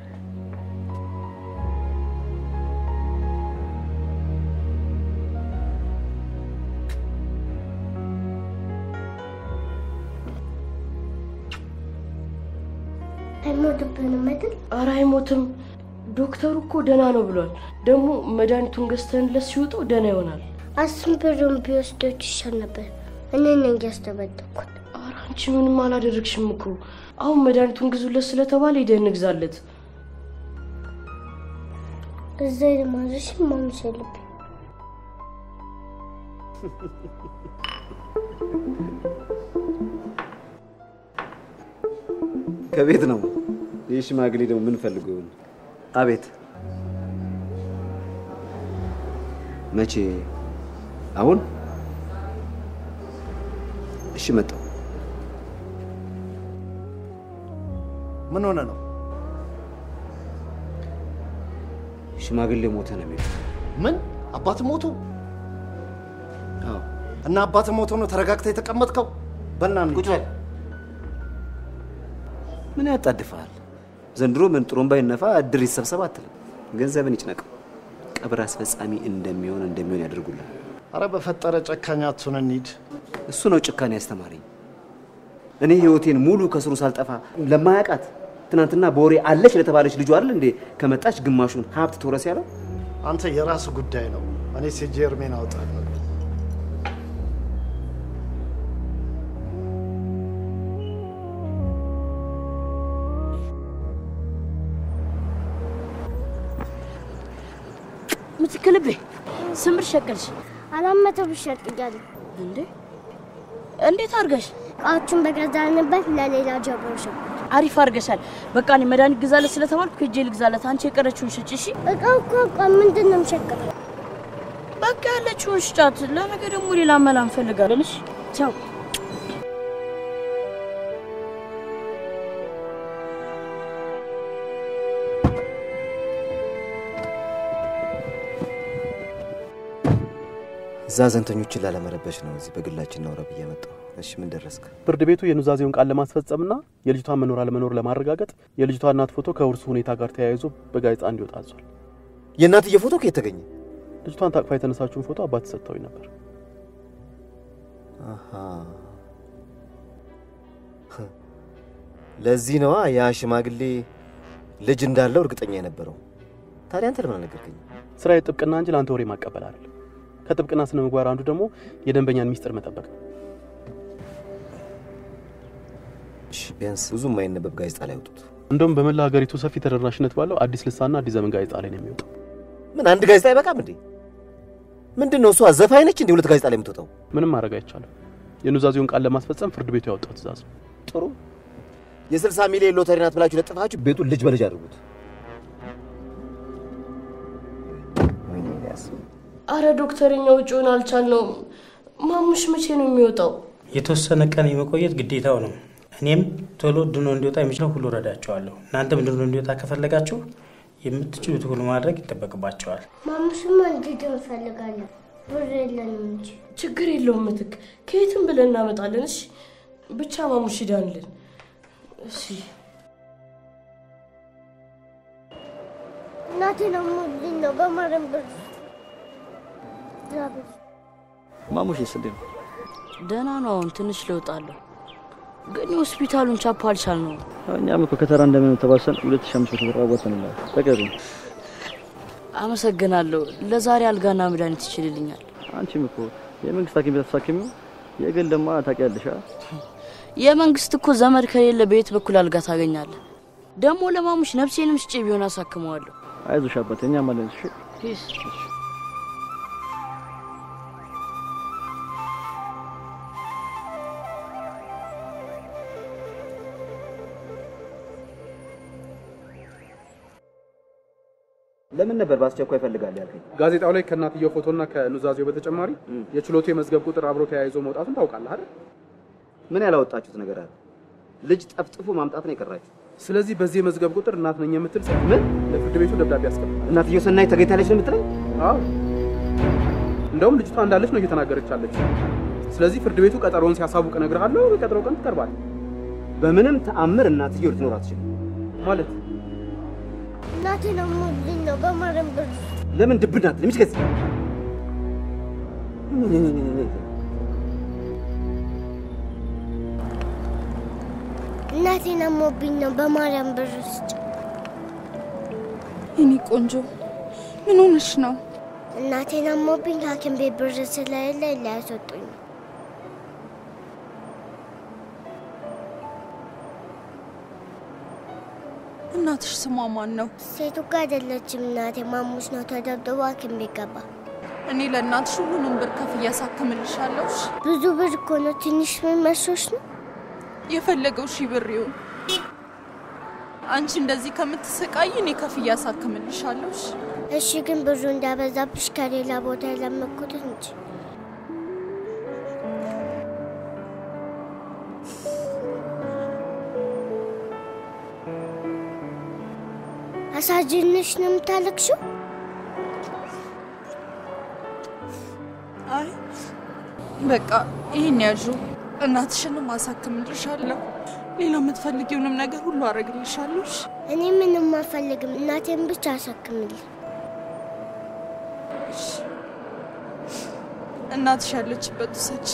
አይሞትብንም አይደል? ኧረ አይሞትም። ዶክተሩ እኮ ደህና ነው ብሏል። ደግሞ መድኃኒቱን ገዝተንለት ሲወጣው ደህና ይሆናል። አስር ብሩን ቢወስዶች ይሻል ነበር። እኔ ነኝ ያስደበደኩት። ኧረ አንቺ ምንም አላደረግሽም እኮ። አሁን መድኃኒቱን ግዙለት ስለተባለ ሄደን እንግዛለት። እዛ የማዘሽ ማሙሽ የለብኝ። ከቤት ነው። ይህ ሽማግሌ ደግሞ ምን ፈልጎ ይሆን? አቤት። መቼ? አሁን? እሺ፣ መጣሁ። ምን ሆነ ነው? ሽማግሌ ሞተ ነው የሚሉት። ምን አባት ሞቱ? አዎ። እና አባት ሞቶ ነው ተረጋግተህ የተቀመጥከው? በእናትህ ቁጭ በል። ምን ያጣድፋል? ዘንድሮ ምን ጥሩምባ ይነፋ እድር ይሰብሰብ አትልም። ገንዘብን ይጭነቀው። ቀብር አስፈጻሚ እንደሚሆን እንደሚሆን ያደርጉልን። አረ በፈጠረ ጨካኝ አትሁን፣ እንሂድ። እሱ ነው ጭካኔ ያስተማረኝ። እኔ ህይወቴን ሙሉ ከስሩ ሳልጠፋ ለማያውቃት ትናንትና በወሬ አለች ለተባለች ልጁ አይደል እንዴ ከመጣች ግማሹን ሀብት ትውረስ ያለው። አንተ የራስ ጉዳይ ነው። እኔ ሴጄ እርሜን አውጣለሁ። ምትክልቤ ስምር ሸቀልሽ አራት መቶ ብር ሸጥያለሁ። እንዴ እንዴት አድርገሽ? እቃዎቹን በገዛንበት ለሌላ ጀብሮ ሸጥኩት። አሪፍ አድርገሻል። በቃ እኔ መድኃኒት ግዛለት ስለተባልኩ ሄጄ ልግዛለት። አንቺ የቀረችውን ሽጭ እሺ። እቃው እኮ እቃ ምንድን ነው የምሸቀለው? በቃ ያለችውን ሽጫት። ለነገ ደግሞ ሌላ መላ እንፈልጋለን። እሺ ቻው። እዛ ዘንተኞችን ላለመረበሽ ነው እዚህ በግላችን እናውራ ብዬ መጣሁ። እሺ ምን ደረስክ? ፍርድ ቤቱ የኑዛዜውን ቃል ለማስፈጸምና የልጅቷን መኖር አለመኖር ለማረጋገጥ የልጅቷ እናት ፎቶ ከውርሱ ሁኔታ ጋር ተያይዞ በጋዜጣ እንዲወጣ አዟል። የእናትዬ ፎቶ ከየት ተገኘ? ልጅቷን ታቅፋ የተነሳችውን ፎቶ አባት ሰጥተውኝ ነበር። አሃ። ለዚህ ነዋ ያ ሽማግሌ ልጅ እንዳለው እርግጠኛ የነበረው። ታዲያ አንተ ለምን አልነገርከኝም? ስራዬ ጥብቅና እንጂ ለአንተ ወሬ ማቀበል አይደለም። ከጥብቅና ስነ ምግባር አንዱ ደግሞ የደንበኛን ሚስጥር መጠበቅ ነው። እሺ ቢያንስ ብዙ የማይነበብ ጋዜጣ ላይ አውጡት። እንደውም በመላ ሀገሪቱ ሰፊ ተደራሽነት ባለው አዲስ ልሳንና አዲስ ዘመን ጋዜጣ ላይ ነው የሚወጣው። ምን አንድ ጋዜጣ አይበቃም እንዴ? ምንድን ነው እሷ ዘፋኝ ነች እንዴ? ሁለት ጋዜጣ ላይ የምትወጣው? ምንም ማድረግ አይቻልም። የኑዛዜውን ቃል ለማስፈጸም ፍርድ ቤቱ ያወጣው ትእዛዝ ነው። ጥሩ የስልሳ ሚሊዮን ሎተሪ ናት ብላችሁ ለጥፋችሁ ቤቱን ልጅ በልጅ አድርጉት። አረ ዶክተር፣ እኛ ውጭውን አልቻልነውም። ማሙሽ መቼ ነው የሚወጣው? የተወሰነ ቀን የመቆየት ግዴታው ነው። እኔም ቶሎ ድኖ እንዲወጣ የሚችለው ሁሉ ረዳቸዋለሁ። እናንተም ድኖ እንዲወጣ ከፈለጋችሁ የምትችሉት ሁሉ ማድረግ ይጠበቅባቸዋል። ማሙሽማ እንዲድን እንፈልጋለን። ብር የለንም እንጂ ችግር የለውም ምትክ፣ ከየትም ብለን እናመጣለን። እሺ ብቻ ማሙሽ ይዳንልን። እሺ እናቴ ደግሞ ልኝ ነው በማረም ብር ዛብር ማሙሽ ስንዴ ነው? ደህና ነው። አሁን ትንሽ ለውጥ አለው፣ ግን የሆስፒታሉን ቻፓ አልቻል ነው። እኛም እኮ ከተራ እንደምን ተባሰን ሁለት ሺህ አምስት መቶ ብር አዋጥተንላል። በቀሩ አመሰግናለሁ። ለዛሬ አልጋና መድኃኒት ይችልልኛል። አንቺም እኮ የመንግስት ሐኪም ቤት አትሳክሚው፣ የግል ደማ ታውቂያለሽ። አ? የመንግስት እኮ ዘመድ ከሌለ በየት በኩል አልጋ ታገኛለህ? ደግሞ ለማሙሽ ነፍሴንም ሽጬ ቢሆን አሳክመዋለሁ። አይዞሽ አባቴ፣ እኛም አለን። እሺ ፒስ ለምን ነበር በአስቸኳይ እፈልጋለሁ ያልከኝ? ጋዜጣው ላይ ከእናትየው ፎቶና ከኑዛዜው በተጨማሪ የችሎቱ የመዝገብ ቁጥር አብሮ ተያይዞ መውጣቱን ታውቃለህ አይደል? ምን ያላወጣችሁት ነገር አለ? ልጅ ጠፍጥፎ ማምጣት ነው የቀራችሁ። ስለዚህ በዚህ የመዝገብ ቁጥር እናት ነኝ የምትል ሴት ምን ለፍርድ ቤቱ ደብዳቤ ያስቀምጣል። እናትየው ሰናይ ተገኝታለች ነው የምትለኝ? አዎ፣ እንደውም ልጅቷ እንዳለች ነው እየተናገረች ያለች። ስለዚህ ፍርድ ቤቱ ቀጠሮውን ሲያሳውቅ እነግርሃለሁ። የቀጠሮ ቀን ትቀርባል። በምንም ተአምር እናትየው ልትኖር አትችልም። ማለት እናቴ ደግሞ ልኝ ነው በማረም ብር ለምን ድብን ናት? ለምትገዝ እናቴ ነሞብኝ ነው በማርያም ብር ስጭ። የኔ ቆንጆ ምን ሆነሽ ነው? እናቴ ነሞብኝ ሐኪም ቤት ብር ስለሌለ ሊያስወጡኝ ነው። እናትሽ ስሟ ማን ነው? ሴቱ ጋር አይደለችም እናቴ ማሙሽ ነው ተደብድቦ ሐኪም ቤት ገባ። እኔ ለእናትሽ ሁሉንም ብር ከፍዬ አሳክምልሻለሁ። እሺ? ብዙ ብር እኮ ነው። ትንሽ ምን መስሎሽ ነው? የፈለገው ሺህ ብር ይሁን። አንቺ እንደዚህ ከምትሰቃይ እኔ ከፍዬ አሳክምልሻለሁ። እሺ? እሺ፣ ግን ብዙ እንዳበዛብሽ ከሌላ ቦታ የለመኩት እንጂ አሳዝንሽ ነው የምታለቅሽው? አይ በቃ ይህን ያዡ። እናትሽንም አሳክምልሻለሁ። ሌላ የምትፈልጊውንም ነገር ሁሉ አደርግልሻለሁ። እሺ? እኔ ምንም አልፈልግም። እናቴን ብቻ አሳክምልኝ። እናትሽ ያለችበት ውሰጂ።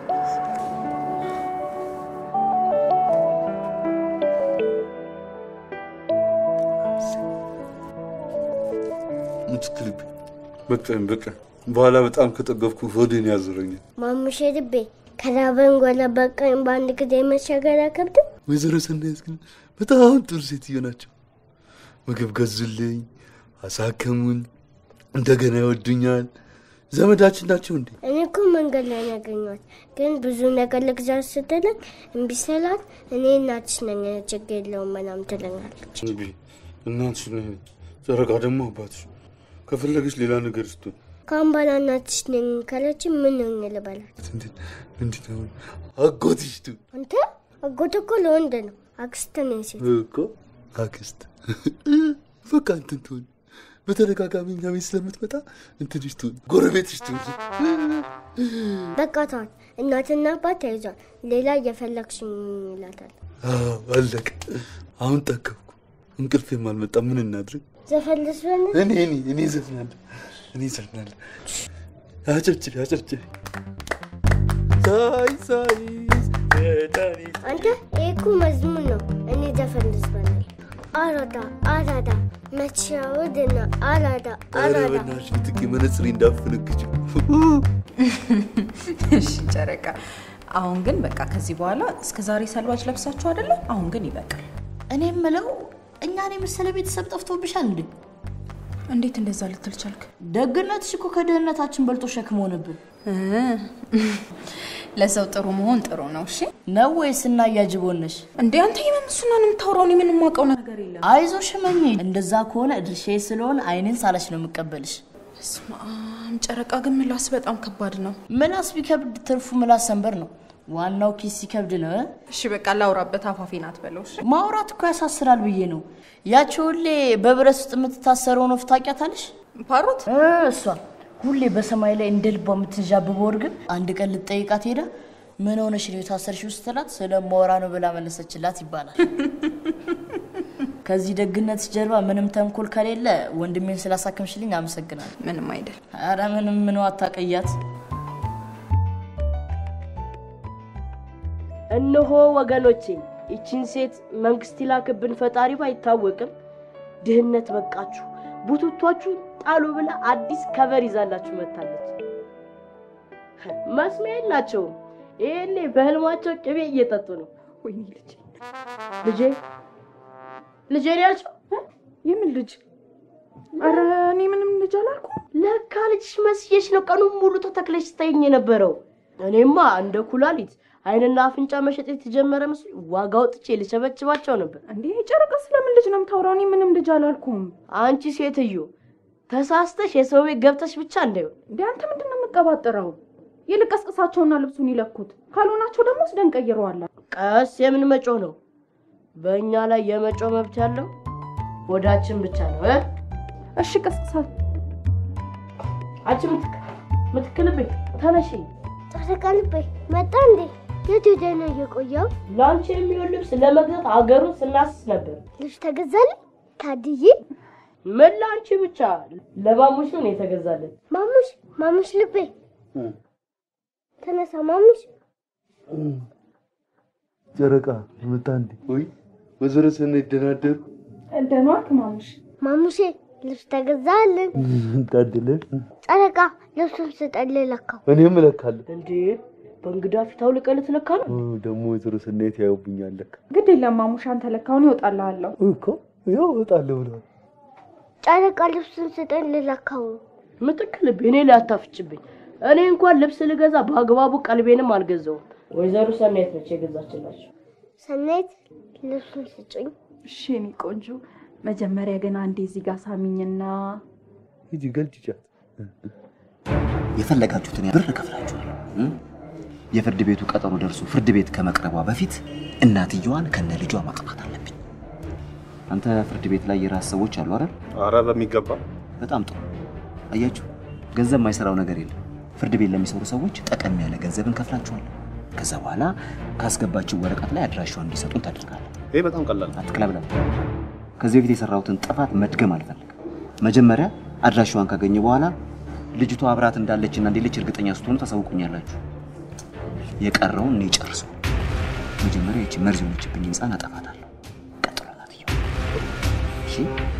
ምትክልብ በቃኝ በቃኝ። በኋላ በጣም ከጠገብኩ ሆዴን ያዞረኛል። ማሙሼ ልቤ ከራበን ጎለ በቀኝ በአንድ ጊዜ መሻገር አይከብድም? ወይዘሮ ሰናይት ግን በጣም ጥሩ ሴትዮ ናቸው። ምግብ ገዙልኝ፣ አሳከሙኝ፣ እንደገና ይወዱኛል። ዘመዳችን ናቸው እንዴ? እኔ እኮ መንገድ ላይ ነው ያገኘኋት፣ ግን ብዙ ነገር ልግዛት ስትለኝ እምቢ ስላት እኔ እናትሽ ነኝ ችግር የለውም ምናምን ትለኛለች። እንቢ እናትሽ ነኝ፣ ጨረቃ ደግሞ አባትሽ። ከፈለገች ሌላ ነገር ስትሆን ከአሁን በኋላ እናትሽ ነኝ ካለች ምን ሆኜ ልበላት? ምንድን ነው አጎትሽ ቱ አንተ አጎት እኮ ለወንድ ነው፣ አክስት ነኝ ሴት። እኮ አክስት በቃ እንትን ትሆን በተደጋጋሚ እኛ ቤት ስለምትመጣ እንትንሽ ትሆን ጎረቤትሽ ትሆን። በቃ ተዋት። እናትና አባት ተይዟል። ሌላ እየፈለግሽኝ ይላታል። አዎ፣ አለቀ። አሁን ጠገብኩ፣ እንቅልፌም አልመጣም። ምን እናድርግ? ዘፈን ልስፈን? እኔ እኔ እኔ ዘፍናለሁ፣ እኔ ዘፍናለሁ። አጨብጭቢ፣ አጨብጭቢ። ሳይ ሳይስ መድኃኒት አንተ ይሄ እኮ መዝሙር ነው። እኔ ዘፈን ልስፈን። አራዳ አራዳ መቻወድና አራዳ ኧረ አራዳ በእናትሽ ትቄ መነጽሬ እንዳፈነግጭው እሺ ጨረቃ፣ አሁን ግን በቃ ከዚህ በኋላ እስከ ዛሬ ሰልባጅ ለብሳችሁ አይደለ? አሁን ግን ይበቃል። እኔ የምለው እኛን የመሰለ ቤተሰብ ጠፍቶብሻል እንዴ? እንዴት እንደዛ ልትል ቻልክ? ደግነትሽ እኮ ከድህነታችን በልጦ ሸክም ሆነብን። ለሰው ጥሩ መሆን ጥሩ ነው። እሺ ነው ወይስ እና እያጅቦነሽ እንዴ? አንተ የምን እሱና ነው የምታወራው? እኔ ምንም የማውቀው ነገር የለም። አይዞሽ እመኚ። እንደዛ ከሆነ ድርሻዬ ስለሆነ አይንን ሳለሽ ነው የምቀበልሽ። በስመ አብ ጨረቃ፣ ግን ምላስ በጣም ከባድ ነው። ምላስ ቢከብድ ትርፉ ምላስ ሰንበር ነው። ዋናው ኪስ ሲከብድ ነው። እ? እሺ በቃ ላውራበት፣ አፋፌ ናት በለው። እሺ? ማውራት እኮ ያሳስራል ብዬ ነው። ያቺ ሁሌ በብረት ውስጥ የምትታሰረውን ወፍ ታውቂያታለሽ? ፓሮት እ፣ እሷ ሁሌ በሰማይ ላይ እንደ ልቧ የምትንዣብበው እርግብ አንድ ቀን ልትጠይቃት ሄዳ ምን ሆነሽ ነው የታሰርሽው ስትላት ስለማወራ ነው ብላ መለሰችላት ይባላል። ከዚህ ደግነትሽ ጀርባ ምንም ተንኮል ከሌለ ወንድሜን ስላሳከምሽልኝ አመሰግናለሁ። ምንም አይደል። ኧረ ምንም ምን አታቀያት። እነሆ ወገኖቼ ይቺን ሴት መንግስት ይላክብን ፈጣሪ ባይታወቅም ድህነት በቃችሁ ቡቱቷችሁ ጣሉ ብላ አዲስ ከቨር ይዛላችሁ መታለች። መስሚያ የላቸውም። ይሄኔ በህልማቸው ቅቤ እየጠጡ ነው። ወይኔ ልጅ ልጄ ልጄ ነው ያልሽው? የምን ልጅ? ኧረ እኔ ምንም ልጅ አላልኩም። ለካ ልጅሽ መስዬሽ ነው ቀኑን ሙሉ ተተክለሽ ስታይኝ የነበረው። እኔማ እንደ ኩላሊት አይንና አፍንጫ መሸጥ የተጀመረ መስሎኝ ዋጋ አውጥቼ ልቸበችባቸው ነበር። እንዴ ጨረቃ፣ ስለምን ልጅ ነው የምታወራው? እኔ ምንም ልጅ አላልኩም። አንቺ ሴትዮ ተሳስተሽ የሰው ቤት ገብተሽ ብቻ እንዳይሆን። እንዴ አንተ ምንድን ነው የምቀባጥረው? ይልቅ ቀስቅሳቸውና ልብሱን ይለኩት፣ ካልሆናቸው ደግሞ ወስደን ቀይረዋለን። ቀስ የምን መጮህ ነው? በእኛ ላይ የመጮህ መብት ያለው ወዳችን ብቻ ነው እ? እሺ ቀስቅሳት። አንቺ ምትክ ምትክልብኝ ተነሺ። ጨረቃ ልቤ መጣ እንዴ? የት ሄደህ ነው የቆየው? ለአንቺ የሚሆን ልብስ ለመግዛት ሀገሩን ስናስስ ነበር። ልብስ ተገዛልን? ታድዬ ምን ለአንቺ ብቻ ለማሙሽ ነው የተገዛልን። ማሙሽ ማሙሽ ልቤ ተነሳ ማሙሽ። ጨረቃ መጣ እንዴ? ወይ ወይዘሮ ሰናይት ደህና አደሩ? ደህና ዋልክ ማሙሽ? ማሙሼ ልብስ ተገዛልን። ታድለ ጨረቃ ልብሱን ስጠን ልለካው። እኔም እለካለሁ። እንዴ በእንግዳ ፊት አውልቀህ ልትለካ ነው? ኦ፣ ደግሞ ወይዘሮ ሰናይት ያዩብኛል ለካ። ግድ የለም ማሙሽ፣ አንተ ለካውን ይወጣልሃለሁ እኮ ያው እወጣለሁ ብለዋል። ጨረቃ ልብሱን ስጠን ልለካው። ምትክ ልቤ እኔ ላይ አታፍጭብኝ። እኔ እንኳን ልብስ ልገዛ በአግባቡ ቀልቤንም አልገዛውም። ወይዘሮ ሰናይት ነች የገዛችላቸው። ሰናይት ልብሱን ስጭኝ። እሺ የኔ ቆንጆ፣ መጀመሪያ ግን አንዴ እዚህ ጋር ሳሚኝና ሂጂ ገልጭጫት። የፈለጋችሁትን ብር እከፍላችኋለሁ። እ? የፍርድ ቤቱ ቀጠሮ ደርሶ ፍርድ ቤት ከመቅረቧ በፊት እናትየዋን ከነ ልጇ ማጥፋት አለብኝ። አንተ ፍርድ ቤት ላይ የራስ ሰዎች አሉ አይደል? አረ በሚገባ በጣም ጥሩ። አያችሁ፣ ገንዘብ የማይሰራው ነገር የለም። ፍርድ ቤት ለሚሰሩ ሰዎች ጠቀም ያለ ገንዘብ እንከፍላችኋለን። ከዛ በኋላ ካስገባችሁ ወረቀት ላይ አድራሻዋን እንዲሰጡን ታደርጋለህ። ይሄ በጣም ቀላል ነው። አትቅለብለም። ከዚህ በፊት የሰራሁትን ጥፋት መድገም አልፈልግም። መጀመሪያ አድራሻዋን ካገኘ በኋላ ልጅቷ አብራት እንዳለችና እንደሌለች እርግጠኛ ስትሆኑ ታሳውቁኛላችሁ። የቀረውን እኔ ጨርሰው። መጀመሪያ ይቺ መርዝ የሆነችብኝ ህፃን አጠፋታለሁ። ቀጥሎ እናትየው። እሺ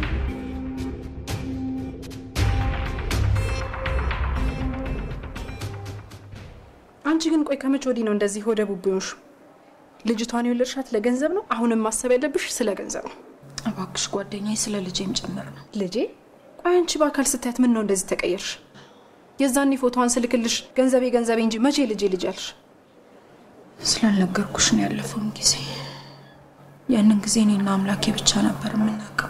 አንቺ ግን ቆይ ከመቼ ወዲህ ነው እንደዚህ ሆደ ቡቡንሽ? ልጅቷን የወለድሻት ለገንዘብ ነው? አሁንም ማሰብ ያለብሽ ስለ ገንዘብ ነው። እባክሽ ጓደኛዬ፣ ስለ ልጄም ጭምር ነው። ልጄ? ቆይ አንቺ በአካል ስታያት ምን ነው እንደዚህ ተቀየርሽ? የዛኔ ፎቶዋን ስልክልሽ ገንዘቤ ገንዘቤ እንጂ መቼ ልጄ ልጅ አልሽ? ስላልነገርኩሽ ነው ያለፈውን ጊዜ። ያንን ጊዜ እኔና አምላኬ ብቻ ነበር የምናውቀው።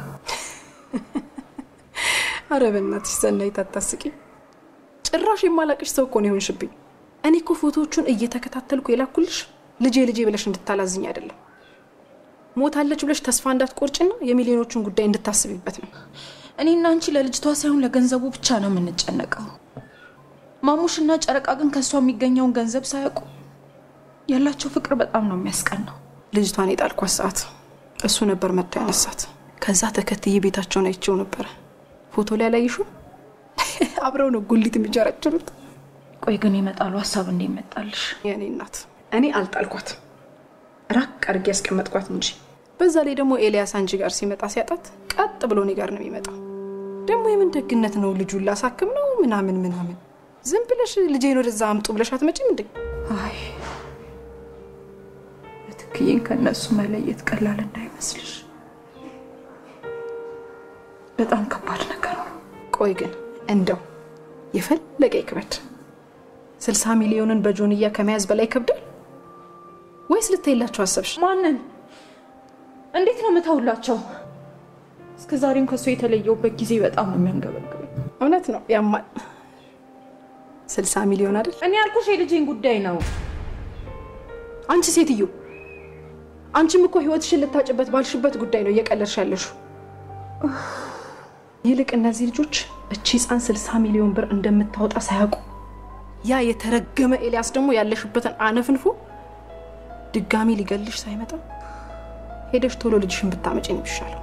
አረ በእናትሽ ሰናይት አታስቂ። ጭራሽ የማላቅሽ ሰው እኮ ነው የሆንሽብኝ። እኔ እኮ ፎቶዎቹን እየተከታተልኩ የላኩልሽ ልጄ ልጄ ብለሽ እንድታላዝኝ አይደለም፣ ሞታለች ብለሽ ተስፋ እንዳትቆርጭና የሚሊዮኖቹን ጉዳይ እንድታስቢበት ነው። እኔና አንቺ ለልጅቷ ሳይሆን ለገንዘቡ ብቻ ነው የምንጨነቀው። ማሙሽና ጨረቃ ግን ከእሷ የሚገኘውን ገንዘብ ሳያውቁ ያላቸው ፍቅር በጣም ነው የሚያስቀናው። ልጅቷን የጣልኳት ሰዓት እሱ ነበር መጥቶ ያነሳት። ከዛ ተከትዬ ቤታቸውን አይቼው ነበረ። ፎቶ ላይ አላየሽውም? አብረው ነው ጉሊት የሚጀረጭሩት። ቆይ ግን የመጣሉ ሀሳብ እንዴት መጣልሽ? የእኔ እናት እኔ አልጣልኳት፣ ራቅ አድርጌ ያስቀመጥኳት እንጂ። በዛ ላይ ደግሞ ኤልያስ አንቺ ጋር ሲመጣ ሲያጣት ቀጥ ብሎ እኔ ጋር ነው የሚመጣው። ደግሞ የምን ደግነት ነው ልጁን ላሳክም ነው ምናምን ምናምን። ዝም ብለሽ ልጄን ወደዛ አምጡ ብለሽ አትመጪም እንዴ? አይ ትክዬን ከእነሱ መለየት ቀላል እንዳይመስልሽ፣ በጣም ከባድ ነገር ነው። ቆይ ግን እንደው የፈለገ ይክበድ ስልሳ ሚሊዮንን በጆንያ ከመያዝ በላይ ይከብዳል ወይስ ልትይላቸው አሰብሽ? ማንን? እንዴት ነው የምተውላቸው? እስከ ዛሬም ከእሱ የተለየውበት ጊዜ በጣም ነው የሚያንገበግበኝ። እውነት ነው ያማል። ስልሳ ሚሊዮን አይደል? እኔ ያልኩሽ የልጄን ጉዳይ ነው። አንቺ ሴትዮ፣ አንቺም እኮ ህይወትሽን ልታጭበት ባልሽበት ጉዳይ ነው እየቀለድሽ ያለሽው። ይልቅ እነዚህ ልጆች እቺ ህፃን ስልሳ ሚሊዮን ብር እንደምታወጣ ሳያውቁ ያ የተረገመ ኤልያስ ደግሞ ያለሽበትን አነፍንፎ ድጋሚ ሊገልሽ ሳይመጣ ሄደሽ ቶሎ ልጅሽን ብታመጪ ነው የሚሻለው።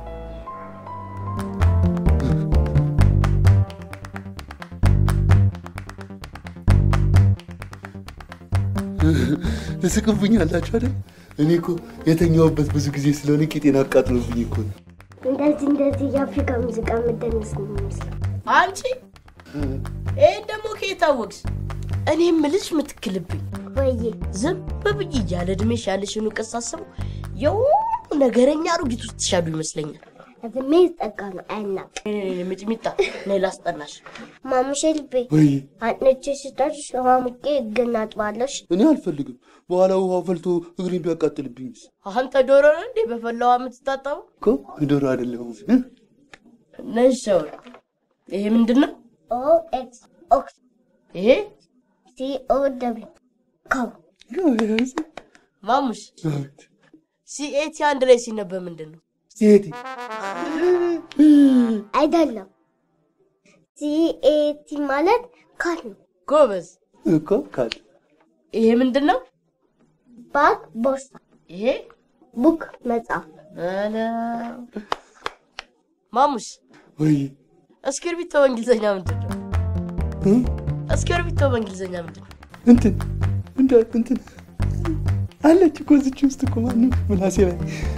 ትስቅብኛላችሁ አይደል? እኔ እኮ የተኛውበት ብዙ ጊዜ ስለሆነ ቂጤን አቃጥሎብኝ እኮ ነው። እንደዚህ እንደዚህ የአፍሪካ ሙዚቃ የምደንስ ነው የሚመስለው። አንቺ ይህን ደግሞ ከየት አወቅሽ? እኔ የምልሽ ምትክልብኝ ወይዬ ዝም ብዬ እያለ እድሜሽ ያለሽን እውቀት ሳስበው የሆኑ ነገረኛ አሮጊት ውስጥ ትሻሉ ይመስለኛል። እድሜ ጠጋ ነው አያናቅ ሚጥሚጣ ነይ ላስጠናሽ። ማሙሼ ልቤ ወይ አጥንቼ ስጠርሽ ውሃ ሙቄ እግን አጥባለሽ። እኔ አልፈልግም። በኋላ ውሃው ፈልቶ እግሬን ቢያቃጥልብኝስ? አንተ ዶሮ ነው እንዴ በፈላዋ የምትታጠበው? እኮ ዶሮ አይደለሁም። ነይ ሻወር። ይሄ ምንድን ነው? ኦ ኤክስ ኦክስ ይሄ ሲ ኦ ደብሊው ካው ማሙሽ ሲኤቲ አንድ ላይ ሲነበብ ምንድን ነው? ሴቴ አይደለም። ሲኤቲ ማለት ካል ነው። ጎበዝ እኮ ካል። ይሄ ምንድን ነው? ባግ ቦርሳ። ይሄ ቡክ መጽሐፍ። አለ ማሙሽ ወይ እስክርቢቶ በእንግሊዝኛ ምንድን ነው? እስክርቢቶ በእንግሊዝኛ ምንድን ነው? እንትን እንደ እንትን አለች እኮ እዚች ውስጥ እኮ ማነው ምላሴ ላይ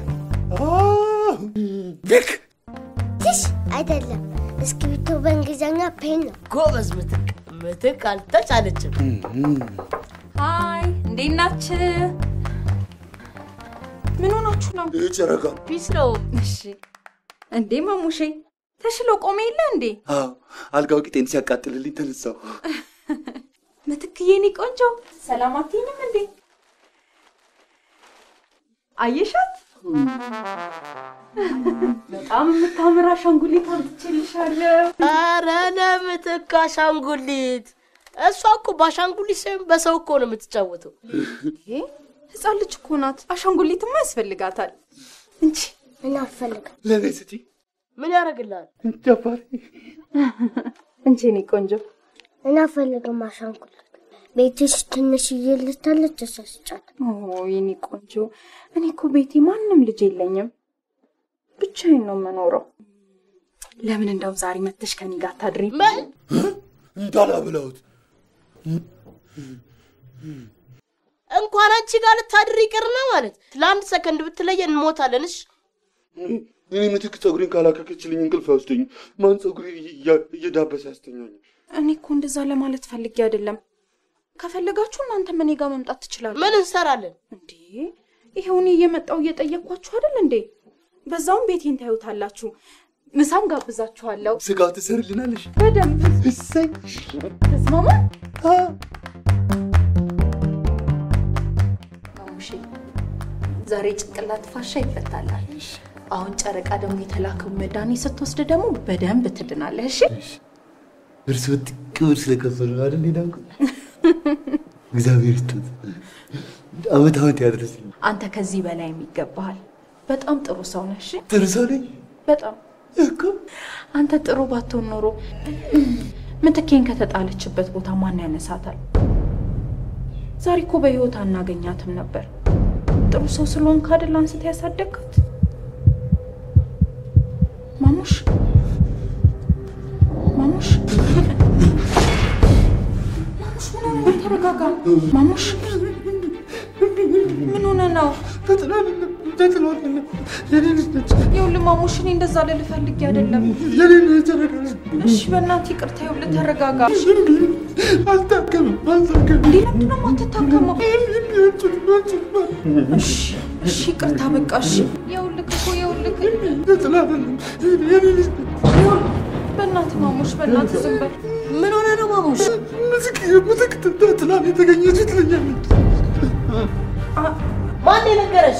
ልክ ትሽ አይደለም። እስክሪብቶ በእንግሊዝኛ ፔን ነው። ጎበዝ ምትክ ምትክ አልተቻለችም። ሀይ እንዴት ናችሁ? ምን ሆናችሁ ነው? ጨረቃ ፒስ ነው። እሺ እንዴ ማሙሼ ተሽሎ ቆሜ የለ እንዴ? አዎ አልጋው ቂጤን ሲያቃጥልልኝ ተነሳው። ምትክዬ እኔ ቆንጆ ሰላም አትይኝም እንዴ? አየሻት? በጣም የምታምር አሻንጉሊት አምጥቼልሻለሁ። ኧረ ለምትክ አሻንጉሊት። እሷ እኮ በአሻንጉሊት ሳይሆን በሰው እኮ ነው የምትጫወተው። ህፃን ልጅ እኮ ናት። አሻንጉሊትማ ያስፈልጋታል እንጂ እኔ አልፈልግም። ለእኔ ስጪ። ምን ያደርግልሃል? ደፋሪ እንጂ እኔ ቆንጆ እኔ አልፈልግም አሻንጉሊት። ቤትሽ ትንሽዬ ልታለች ተሳስጫት። ኦ የኔ ቆንጆ፣ እኔ እኮ ቤቴ ማንም ልጅ የለኝም፣ ብቻዬን ነው የምኖረው። ለምን እንደውም ዛሬ መተሽ ከኔ ጋር ታድሪ? እንዳላብላውት እንኳን አንቺ ጋር ልታድር ይቅርና ማለት ለአንድ ሰከንድ ብትለየን እንሞታለን። እሺ እኔ ምትክ ፀጉሬን ካላከከችልኝ እንቅልፍ አይወስደኝም። ማን ፀጉሬን እያ- እየዳበሰ ያስተኛኛል? እኔ እኮ እንደዛ ለማለት ፈልጌ አይደለም። ከፈለጋችሁ እናንተም እኔ ጋር መምጣት ትችላለ። ምን እንሰራለን እንዴ? ይኸው እኔ እየመጣው እየጠየቅኳችሁ አይደል እንዴ? በዛውም ቤቴን ታዩታላችሁ። ምሳም ጋብዛችኋለሁ። ስጋ ትሰርልናለሽ? በደንብ እሰይ ተስማማ። ማሙሼ ዛሬ ጭንቅላት ፋሻ ይፈታላል። አሁን ጨረቃ ደግሞ የተላከው መድኃኒት ስትወስድ ደግሞ በደንብ ትድናለህ። እሺ እርስ ጥቅብር ስለከፈሉ ነው አይደል ሄዳንኩ እግዚአብሔር ይስጥት አመት አመት ያድርስልኝ። አንተ ከዚህ በላይ ይገባሃል። በጣም ጥሩ ሰው ነህ። እሺ ጥሩ ሰው ነኝ በጣም እኮ። አንተ ጥሩ ባትሆን ኖሮ ምትኬን ከተጣለችበት ቦታ ማን ያነሳታል? ዛሬ እኮ በህይወት አናገኛትም ነበር። ጥሩ ሰው ስለሆንክ አይደል አንስተህ ያሳደግካት? ማሙሽ ማሙሽ ማሙሽ ምን ሆነ ነው? ተረጋጋ ማሙሽ። ምን ሆነ ነው? ይኸውልህ ማሙሽ፣ እኔ እንደዛ ልልህ ፈልጌ አይደለም። እሺ በእናትህ ይቅርታ። ይኸውልህ ተረጋጋ። አልታከምም አልታከምም። እንዴ ለምንድን ነው የማትታከመው? እሺ እሺ ይቅርታ በቃ እሺ። ይኸውልህ እኮ ይኸውልህ ይኸውልህ፣ በእናትህ ማሙሽ፣ በእናትህ ዝም በል። ምን ሆነ ነው ማሙሽ? ምትክ ትላንት የተገኘች ትለኛለች። ማን የነገረሽ?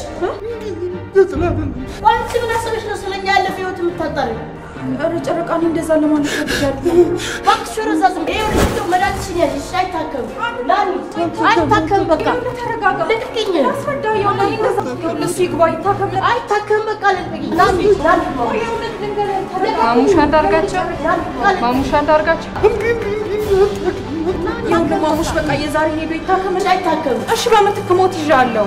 አንቺ ምን አሰበሽ ነው ስለኛ ያለፈ ህይወት የምታጣሪው? ኧረ ጨረቃ፣ እኔ እንደዛ ለማለት ፈልጌ አይደለም። እባክሽ ወደዛ ዝም በይ። ይኸውልሽ እንደው መድኃኒትሽን ያዥ። እሺ አይታከምም። ናኒ አይታከምም። በቃ ተረጋጋ። ልቅቅኝ። አስረዳ። ይኸውልህ እኔ እንደዛ ይኸውልህ እሱ ይግባ ይታከም። አይታከምም። በቃ ልቅቅኝ። ናኒ ናኒ ማሙሽ አንዳርጋቸው ማሙሽ አንዳርጋቸው ይኸውልህ ማሙሽ በቃ የዛሬ ሄዶ ይታከም። አይታከምም። እሺ በምትክ ሞት ይዣለሁ።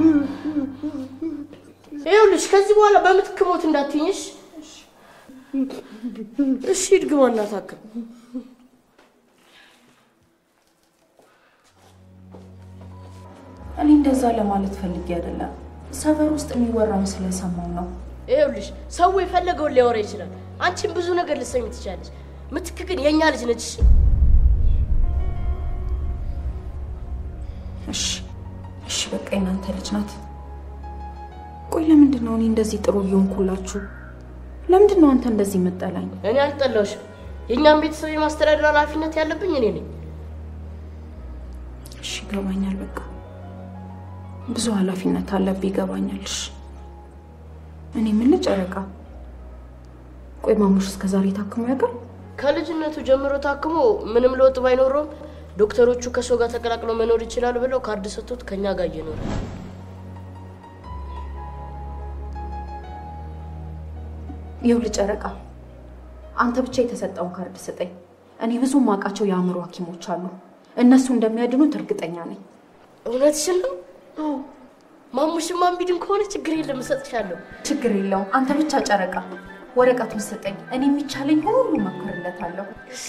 ይኸውልሽ ከዚህ በኋላ በምትክ ሞት እንዳትይኝሽ። እሺ ድግማ እናታክም። እኔ እንደዛ ለማለት ፈልጌ አይደለም። ሰፈር ውስጥ የሚወራውን ስለሰማው ነው። ይኸውልሽ ሰው የፈለገውን ሊያወራ ይችላል። አንቺም ብዙ ነገር ልትሰሚ ትችላለች። ምትክ ግን የእኛ ልጅ ነች። እሺ እሺ እሺ፣ በቃ የናንተ ልጅ ናት። ቆይ ለምንድን ነው እኔ እንደዚህ ጥሩ እየሆንኩላችሁ? ለምንድን ነው አንተ እንደዚህ የምጠላኝ? እኔ አልጠላሁሽም። የእኛም ቤተሰብ የማስተዳደር ኃላፊነት ያለብኝ እኔ ነኝ። እሺ ይገባኛል። በቃ ብዙ ኃላፊነት አለብህ፣ ይገባኛል። እሺ እኔ ምን ጨረቃ፣ ቆይ ማሙሽ እስከ ዛሬ ታክሞ ያውቃል? ከልጅነቱ ጀምሮ ታክሞ ምንም ለውጥ ባይኖረውም ዶክተሮቹ ከሰው ጋር ተቀላቅለው መኖር ይችላሉ ብለው ካርድ ሰጥቶት ከኛ ጋር እየኖረ ይኸውልህ ጨረቃ፣ አንተ ብቻ የተሰጠውን ካርድ ስጠኝ። እኔ ብዙ ማውቃቸው የአእምሮ ሐኪሞች አሉ። እነሱ እንደሚያድኑት እርግጠኛ ነኝ። እውነትሽን ነው? ማሙሽማ እምቢድን ከሆነ ችግር የለም እሰጥሻለሁ። ችግር የለውም። አንተ ብቻ ጨረቃ ወረቀቱን ስጠኝ። እኔ የሚቻለኝ ሁሉ እሞክርለታለሁ። እሺ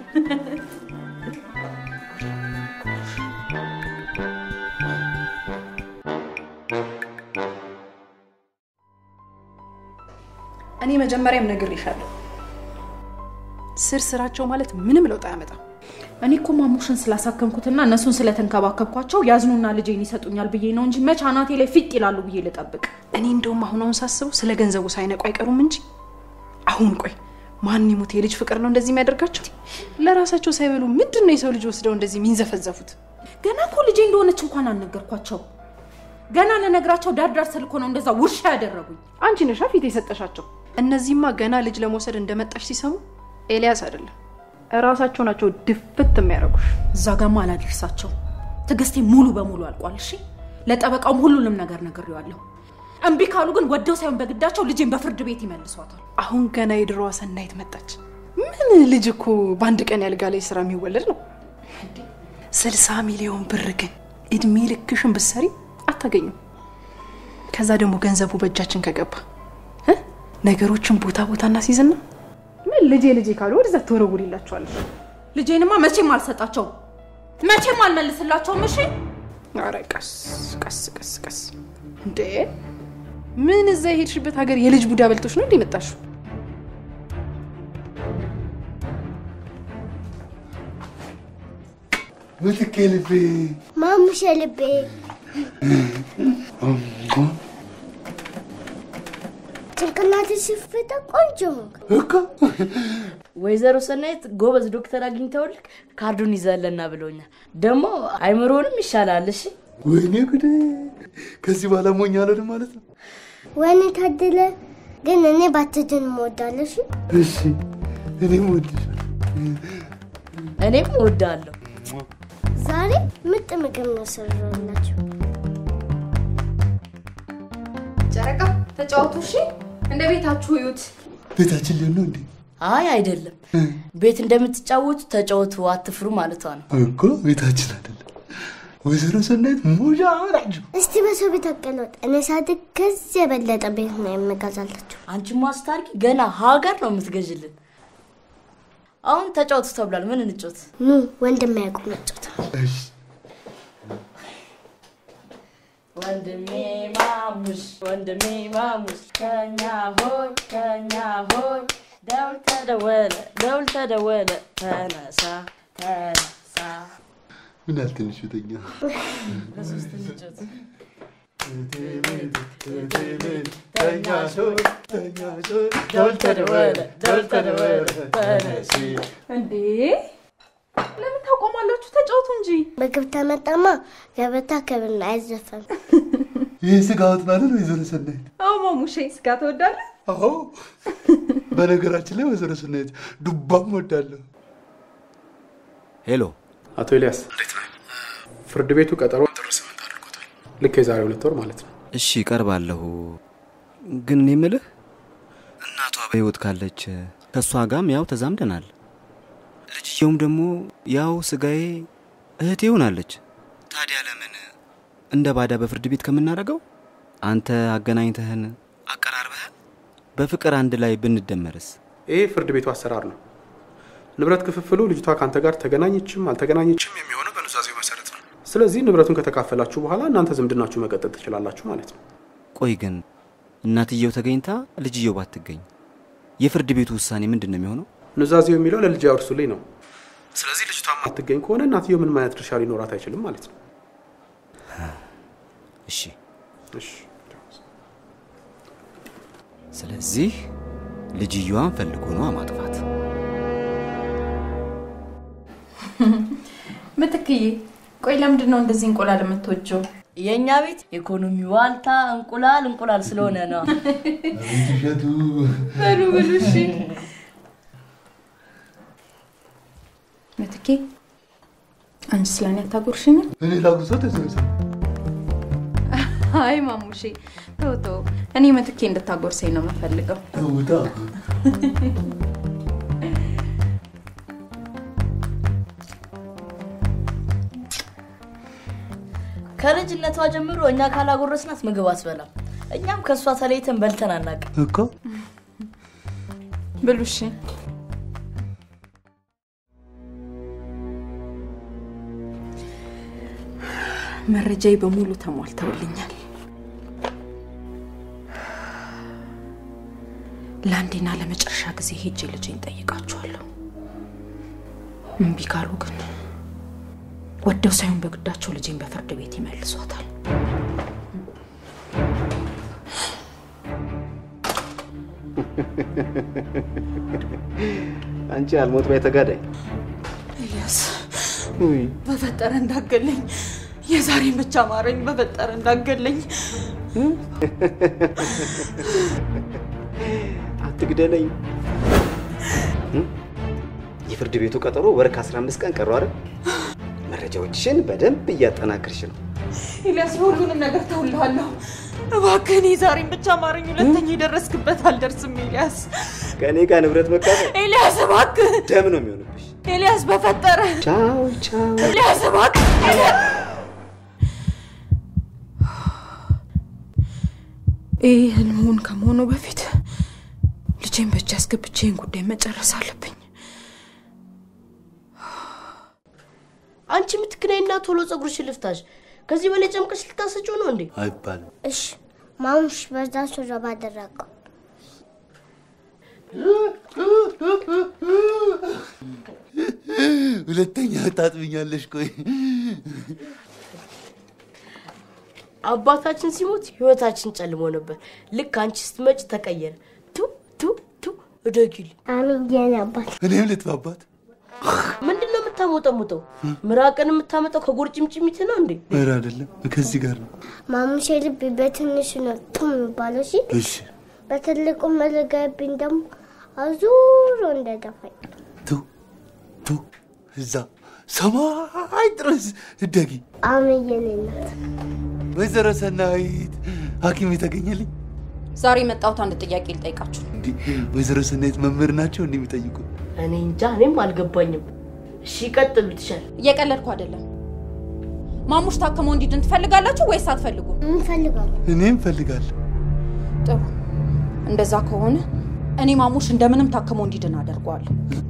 እኔ መጀመሪያም ነግሬሻለሁ፣ ስር ስራቸው ማለት ምንም ለውጥ አያመጣም። እኔ እኮ ማሙሽን ስላሳከምኩትና እነሱን ስለተንከባከብኳቸው ያዝኑና ልጄን ይሰጡኛል ብዬ ነው እንጂ መች አናቴ ላይ ፊት ይላሉ ብዬ ልጠብቅ። እኔ እንደውም አሁን አሁን ሳስበው ስለ ገንዘቡ ሳይነቁ አይቀሩም እንጂ አሁን ቆይ ማን ይሙት የልጅ ፍቅር ነው እንደዚህ የሚያደርጋቸው? ለራሳቸው ሳይበሉ ምንድን ነው የሰው ልጅ ወስደው እንደዚህ የሚንዘፈዘፉት? ገና እኮ ልጄ እንደሆነች እንኳን አልነገርኳቸው። ገና ለነግራቸው ዳር ዳር ስል እኮ ነው እንደዛ ውሻ ያደረጉኝ። አንቺ ነሻ ፊት የሰጠሻቸው። እነዚህማ ገና ልጅ ለመውሰድ እንደመጣሽ ሲሰሙ ኤልያስ አይደለም እራሳቸው ናቸው ድፍት የሚያደርጉሽ። እዛ ጋማ አላደርሳቸው። ትዕግስቴ ሙሉ በሙሉ አልቋል። እሺ ለጠበቃውም ሁሉንም ነገር ነግሬዋለሁ። እምቢ ካሉ ግን ወደው ሳይሆን በግዳቸው ልጄን በፍርድ ቤት ይመልሷታል። አሁን ገና የድሮዋ ሰናይት መጣች። ምን ልጅ እኮ በአንድ ቀን ያልጋ ላይ ስራ የሚወለድ ነው። ስልሳ ሚሊዮን ብር ግን እድሜ ልክሽን ብትሰሪ አታገኙም። ከዛ ደግሞ ገንዘቡ በእጃችን ከገባ እ ነገሮችን ቦታ ቦታ እናስይዝና ምን ልጄ ልጄ ካሉ ወደዛ ትወረውሪላቸዋለሽ። ልጄንማ መቼም አልሰጣቸውም፣ መቼም አልመልስላቸውም። እሺ ኧረ ቀስ ቀስ ቀስ ቀስ እንዴ! ምን እዛ የሄድሽበት ሀገር የልጅ ቡዳ በልቶች ነው እንዴ መጣሽው? ምትኬ ልቤ ማሙሼ ልቤ ጭንቅላት ሲፈታ ቆንጆ ሆንክ። እኮ ወይዘሮ ሰናይት ጎበዝ ዶክተር አግኝተውልክ ካርዱን ይዘለና ብሎኛል። ደግሞ አይምሮንም ይሻላል። እሺ ወይኔ ጉዴ! ከዚህ በኋላ ሞኝ አልሆንም ማለት ነው። ወይኔ ታደለ። ግን እኔ ባትድን እወዳለሁ። እሺ እሺ፣ እኔም እወድሻለሁ። እኔም እወዳለሁ። ዛሬ ምርጥ ምግብ ነው የሰራሁላችሁ። ጨረቃ ተጫወቱ። እሺ እንደ ቤታችሁ እዩት። ቤታችን ሊሆን ነው እንዴ? አይ አይደለም፣ ቤት እንደምትጫወቱ ተጫወቱ፣ አትፍሩ ማለቷ ነው። እኮ ቤታችን አይደለም። ወይዘሮ ሰናይት ሙጃ ናቸው። እስቲ በሰው ቤት አቀለጥ። እኔ ሳድግ ከዚህ የበለጠ ቤት ነው የምገዛላችሁ። አንቺ ማስታርቂ ገና ሀገር ነው የምትገዥልን። አሁን ተጫወቱ ተብሏል። ምን እንጫወት? ኑ ወንድም ያውቁ መጫወት ወንድሜ ማሙሽ ወንድሜ ማሙሽ ከኛ ሆይ ከኛ ሆይ ደውል ተደወለ ደውል ተደወለ ተነሳ ተነሳ ምን ያህል ትንሽ ቤተኛ በሶስት እንጫወት። ደውል ተደወለ ደውል ተደወለ ተነሺ እንዴ ለምን ታቆማላችሁ? ተጫወቱ እንጂ። ምግብ ተመጣማ ገበታ ክብር አይዘፈን። ይህ ስጋ ወጥ ማለት ነው ወይዘሮ ሰናይት? አዎ ማሙሼ፣ ስጋ ትወዳለህ? አዎ። በነገራችን ላይ ወይዘሮ ሰናይት ዱባም ወዳለሁ። ሄሎ አቶ ኤልያስ ፍርድ ቤቱ ቀጠሮን ጥር ስምንት አድርጎታል። ልክ የዛሬ ሁለት ወር ማለት ነው። እሺ እቀርባለሁ። ግን እኔ የምልህ እናቷ በህይወት ካለች ከእሷ ጋም ያው ተዛምደናል። ልጅየውም ደግሞ ያው ስጋዬ እህቴ ሆናለች። ታዲያ ለምን እንደ ባዳ በፍርድ ቤት ከምናደርገው አንተ አገናኝተህን አቀራርበህን በፍቅር አንድ ላይ ብንደመርስ? ይሄ ፍርድ ቤቱ አሰራር ነው። ንብረት ክፍፍሉ ልጅቷ ከአንተ ጋር ተገናኘችም አልተገናኘችም የሚሆነው በኑዛዜው መሰረት ነው። ስለዚህ ንብረቱን ከተካፈላችሁ በኋላ እናንተ ዝምድናችሁ መቀጠል ትችላላችሁ ማለት ነው። ቆይ ግን እናትየው ተገኝታ ልጅየው ባትገኝ የፍርድ ቤቱ ውሳኔ ምንድን ነው የሚሆነው? ኑዛዜው የሚለው ለልጅ ያወርሱልኝ ነው። ስለዚህ ልጅቷ ማትገኝ ከሆነ እናትየው ምንም አይነት ድርሻ ሊኖራት አይችልም ማለት ነው። እሺ እሺ ስለዚህ ልጅየዋን ፈልጎ ነው ማጥፋት። ምትክዬ፣ ቆይ ለምንድን ነው እንደዚህ እንቁላል የምትወጂው? የእኛ ቤት ኢኮኖሚ ዋልታ እንቁላል እንቁላል ስለሆነ ነው። እሸቱ በሉ ብሉ። እሺ ምትኬ፣ አንቺ ስለኔ አታጎርሽኝም? እኔ ላጉርሰው ወይዘሮ ሰናይት? አይ ማሙሼ፣ ተው ተው። እኔ ምትኬ እንድታጎርሰኝ ነው የምፈልገው። ተውታ ከልጅነቷ ጀምሮ እኛ ካላጎረስናት ምግብ አትበላም። እኛም ከእሷ ተለይተን በልተን አናውቅም። እኮ ብሉ። እሺ መረጃዬ በሙሉ ተሟልተውልኛል። ለአንዴና ለመጨረሻ ጊዜ ሄጄ ልጄን ጠይቃችኋለሁ። እምቢ ካሉ ግን ወደው ሳይሆን በግዳቸው ልጄን በፍርድ ቤት ይመልሷታል። አንቺ አልሞት ባይ ተጋዳይ ኤልያስ በፈጠረ እንዳገለኝ የዛሬን ብቻ ማረኝ፣ በፈጠረ እንዳገለኝ። አትግደለኝ። የፍርድ ቤቱ ቀጠሮ ወር ከ15 ቀን ቀሩ አይደል? መረጃዎችሽን በደንብ እያጠናክርሽ ነው። ኤልያስ፣ ሁሉንም ነገር ተውልሃለሁ። እባክህ እኔ ዛሬን ብቻ ማረኝ። ሁለተኛ የደረስክበት አልደርስም። ኤልያስ፣ ከእኔ ጋር ንብረት መካፈል ኤልያስ እባክህ፣ ደም ነው የሚሆንብሽ። ኤልያስ በፈጠረ ቻው ቻው። ኤልያስ እባክህ፣ ኤልያስ ይህ ህልሙን ከመሆኑ በፊት ልጄን በእጅ አስገብቼ ይህን ጉዳይ መጨረስ አለብኝ። አንቺ የምትክነይና ቶሎ ጸጉርሽን ልፍታሽ። ከዚህ በላይ ጨምቀሽ ልታሰጪው ነው እንዴ? አይባልም። እሺ ማሙሽ በዛ ሹራብ አደረገው። ሁለተኛ ታጥብኛለሽ። ቆይ አባታችን ሲሞት ህይወታችን ጨልሞ ነበር። ልክ አንቺ ስትመጭ ተቀየረ። ቱ ቱ ቱ እደጊልኝ። አሜን የኔ አባት። እኔም ልጥፋባት። ምንድን ነው የምታሞጠሙጠው? ምራቅን የምታመጣው ከጎርጭምጭሚት ነው እንዴ? ኧረ አይደለም፣ ከዚህ ጋር ነው። ማሙሼ ልብ በትንሹ ነው ቱ የሚባለው። እሺ እሺ በትልቁ መለጋብኝ ደግሞ አዙሮ እንደደፋኝ ቱ ቱ እዛ ሰማይ ድረስ እደጊ። አሜን የኔ እናት። ወይዘሮ ሰናይት ሐኪም የተገኘልኝ ዛሬ የመጣሁት አንድ ጥያቄ ልጠይቃችሁ። እንዲህ ወይዘሮ ሰናይት መምህር ናቸው እንዲህ የሚጠይቁ እኔ እንጃ፣ እኔም አልገባኝም። እሺ ቀጥሉ ትሻል። እየቀለድኩ አይደለም። ማሙሽ ታክሞ እንዲድን ትፈልጋላችሁ ወይስ አትፈልጉም? እንፈልጋለን። እኔም ፈልጋለሁ። ጥሩ። እንደዛ ከሆነ እኔ ማሙሽ እንደምንም ታክሞ እንዲድን አደርገዋለሁ።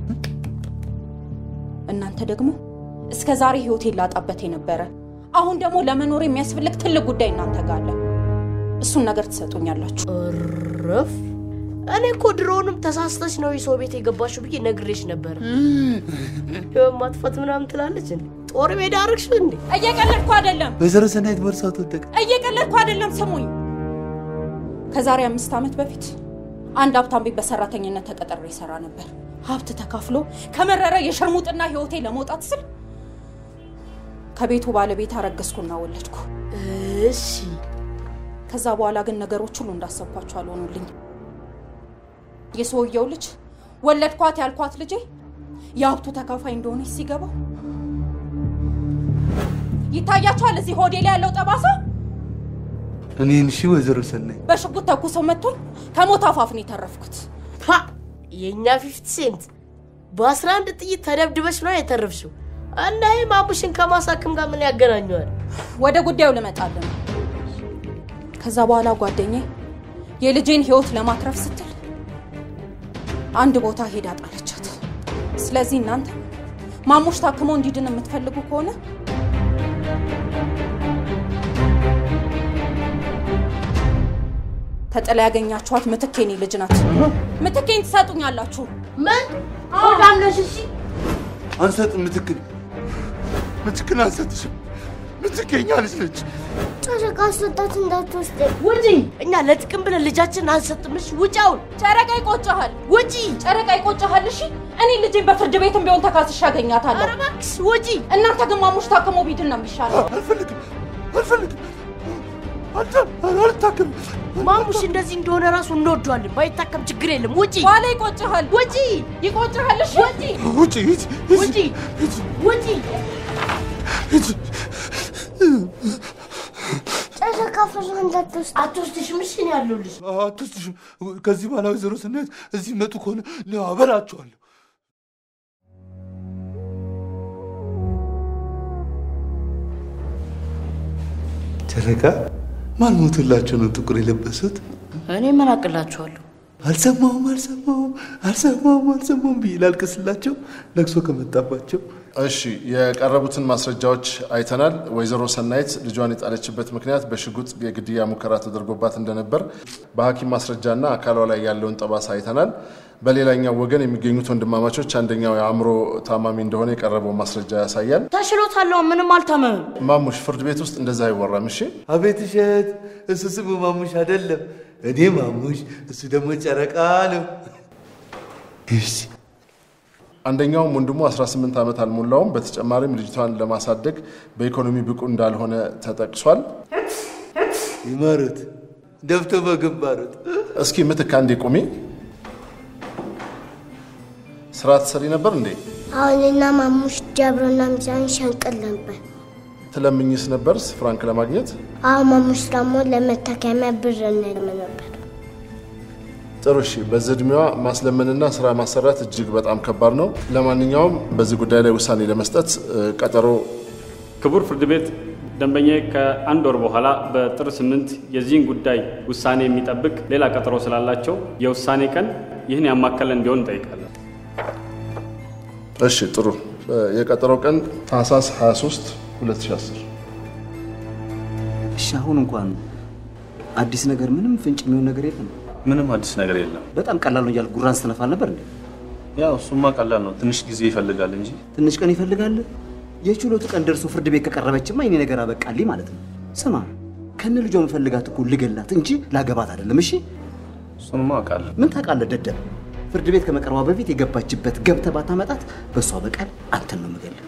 እናንተ ደግሞ እስከ ዛሬ ህይወቴን ላጣበት የነበረ አሁን ደግሞ ለመኖር የሚያስፈልግ ትልቅ ጉዳይ እናንተ ጋር አለ። እሱን ነገር ትሰጡኛላችሁ። ረፍ እኔ እኮ ድሮውንም ተሳስተሽ ነው የሰው ቤት የገባሽው ብዬ ነግሬሽ ነበር። ማጥፋት ምናምን ትላለች እንዴ? ጦር ሜዳ አርግሽ እንዴ? እየቀለድኩ አይደለም። ወይዘሮ ሰናይት ቦርሳው ተወደቀ። እየቀለድኩ አይደለም። ስሙኝ። ከዛሬ አምስት ዓመት በፊት አንድ ሀብታም ቤት በሰራተኝነት ተቀጥሬ ይሰራ ነበር። ሀብት ተካፍሎ ከመረረ የሸርሙጥና ህይወቴ ለመውጣት ስል ከቤቱ ባለቤት አረገዝኩና ወለድኩ። እሺ። ከዛ በኋላ ግን ነገሮች ሁሉ እንዳሰብኳቸው አልሆኑልኝ። የሰውየው ልጅ ወለድኳት ያልኳት ልጄ የሀብቱ ተካፋይ እንደሆነች ሲገባው ይታያቸዋል። እዚህ ሆዴ ላይ ያለው ጠባሳ እኔን እሺ፣ ወይዘሮ ሰናይት በሽጉጥ ተኩሰው መጥቶኝ ከሞት አፋፍ ነው የተረፍኩት። ፓ የእኛ ፊፍቲ ሴንት በአስራ አንድ ጥይት ተደብድበሽ ነው የተረፍሽው። እና ይህ ማሙሽን ከማሳክም ጋር ምን ያገናኘዋል? ወደ ጉዳዩ ልመጣለን ነው። ከዛ በኋላ ጓደኛዬ የልጄን ህይወት ለማትረፍ ስትል አንድ ቦታ ሄዳ ጣለቻት። ስለዚህ እናንተ ማሙሽ ታክሞ እንዲድን የምትፈልጉ ከሆነ ተጥላ ያገኛችኋት ምትኬኔ ልጅ ናት። ምትኬን ትሰጡኛላችሁ። ምን ሆዳምነሽ? እሺ አንሰጥም። ምትክን ምትክን አንሰጥሽም። ምትኬኛ ልጅ ነች። ጨረቃ አስወጣት እንዳትወስድ። ውጪ! እኛ ለጥቅም ብለን ልጃችንን አንሰጥምሽ። ውጪ! አሁን ጨረቃ ይቆጭሃል። ውጪ! ጨረቃ ይቆጭሃል። እሺ እኔ ልጄን በፍርድ ቤትም ቢሆን ተካስሼ አገኛታለሁ። ኧረ እባክሽ ውጪ! እናንተ ግን ማሙሽ ታክሞ ቢድን ነው የሚሻለው። አልፈልግም፣ አልፈልግም፣ አልታክም። ማሙሽ እንደዚህ እንደሆነ ራሱ እንወደዋለን። ባይታከም ችግር የለም። ውጪ! ኋላ ይቆጭሃል። ውጪ! ይቆጭሃል። እሺ ውጪ! ውጪ! ውጪ! ውጪ! ጨረቃ ፍሬ እንዳትወስድ። አትወስድሽም። እሺ እኔ ያለሁልሽ። አትወስድሽም። ከዚህ በኋላ ወይዘሮ ሰናይት እዚህ መጡ ከሆነ አበላቸዋለሁ። ጨረቃ ማን ሞቶላቸው ነው ጥቁር የለበሱት? እኔ ምን አቅላችኋለሁ? አልሰማሁም አልሰማሁም አልሰማሁም አልሰማሁም ብዬ ላልቅስላቸው ለቅሶ ከመጣባቸው እሺ የቀረቡትን ማስረጃዎች አይተናል። ወይዘሮ ሰናይት ልጇን የጣለችበት ምክንያት በሽጉጥ የግድያ ሙከራ ተደርጎባት እንደነበር በሐኪም ማስረጃና አካሏ ላይ ያለውን ጠባሳ አይተናል። በሌላኛው ወገን የሚገኙት ወንድማማቾች አንደኛው የአእምሮ ታማሚ እንደሆነ የቀረበው ማስረጃ ያሳያል። ተሽሎታለሁ፣ ምንም አልታመምም። ማሙሽ፣ ፍርድ ቤት ውስጥ እንደዛ አይወራም። እሺ አቤት እሸት፣ እሱ ስሙ ማሙሽ አይደለም። እኔ ማሙሽ፣ እሱ ደግሞ ጨረቃ ነው። እሺ አንደኛውም ወንድሙ 18 ዓመት አልሞላውም። በተጨማሪም ልጅቷን ለማሳደግ በኢኮኖሚ ብቁ እንዳልሆነ ተጠቅሷል። ይመሩት ደፍቶ በግንባሩት። እስኪ ምትክ አንዴ ቁሚ። ስራ ትሰሪ ነበር እንዴ? አሁንና ማሙሽ ጀብሮና ሚዛን ሸንቅል ነበር። ትለምኝስ ነበር ፍራንክ ለማግኘት? አሁን ማሙሽ ደግሞ ለመታከሚያ ብር እንልም ነበር። ጥሩ እሺ። በዚህ እድሜዋ ማስለመንና ስራ ማሰራት እጅግ በጣም ከባድ ነው። ለማንኛውም በዚህ ጉዳይ ላይ ውሳኔ ለመስጠት እ፣ ቀጠሮ ክቡር ፍርድ ቤት ደንበኛዬ ከአንድ ወር በኋላ በጥር ስምንት የዚህን ጉዳይ ውሳኔ የሚጠብቅ ሌላ ቀጠሮ ስላላቸው የውሳኔ ቀን ይህን ያማከለ እንዲሆን እንጠይቃለን። እሺ፣ ጥሩ እ፣ የቀጠሮው ቀን ታህሳስ 23 2010 እሺ አሁን እንኳን አዲስ ነገር ምንም ፍንጭ የሚሆን ነገር የለም። ምንም አዲስ ነገር የለም። በጣም ቀላል ነው እያልክ ጉራን ስትነፋ ነበር እንዴ? ያው እሱማ ቀላል ነው፣ ትንሽ ጊዜ ይፈልጋል እንጂ ትንሽ ቀን ይፈልጋል። የችሎቱ ቀን ደርሶ ፍርድ ቤት ከቀረበችማ የኔ ነገር አበቃልኝ ማለት ነው። ስማ ከነ ልጇ መፈልጋት እኮ ልገላት እንጂ ላገባት አይደለም። እሺ እሱንማ አውቃለሁ። ምን ታውቃለህ ደደብ? ፍርድ ቤት ከመቅረቧ በፊት የገባችበት ገብተህ ባታመጣት በእሷ በቀል አንተን ነው የምገልህ።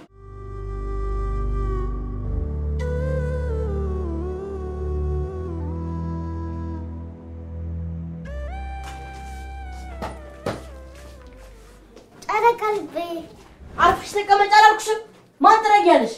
ጨረቃ ልቤ አርፍሽ ተቀመጭ አላልኩሽም? ማን ትረጊያለሽ?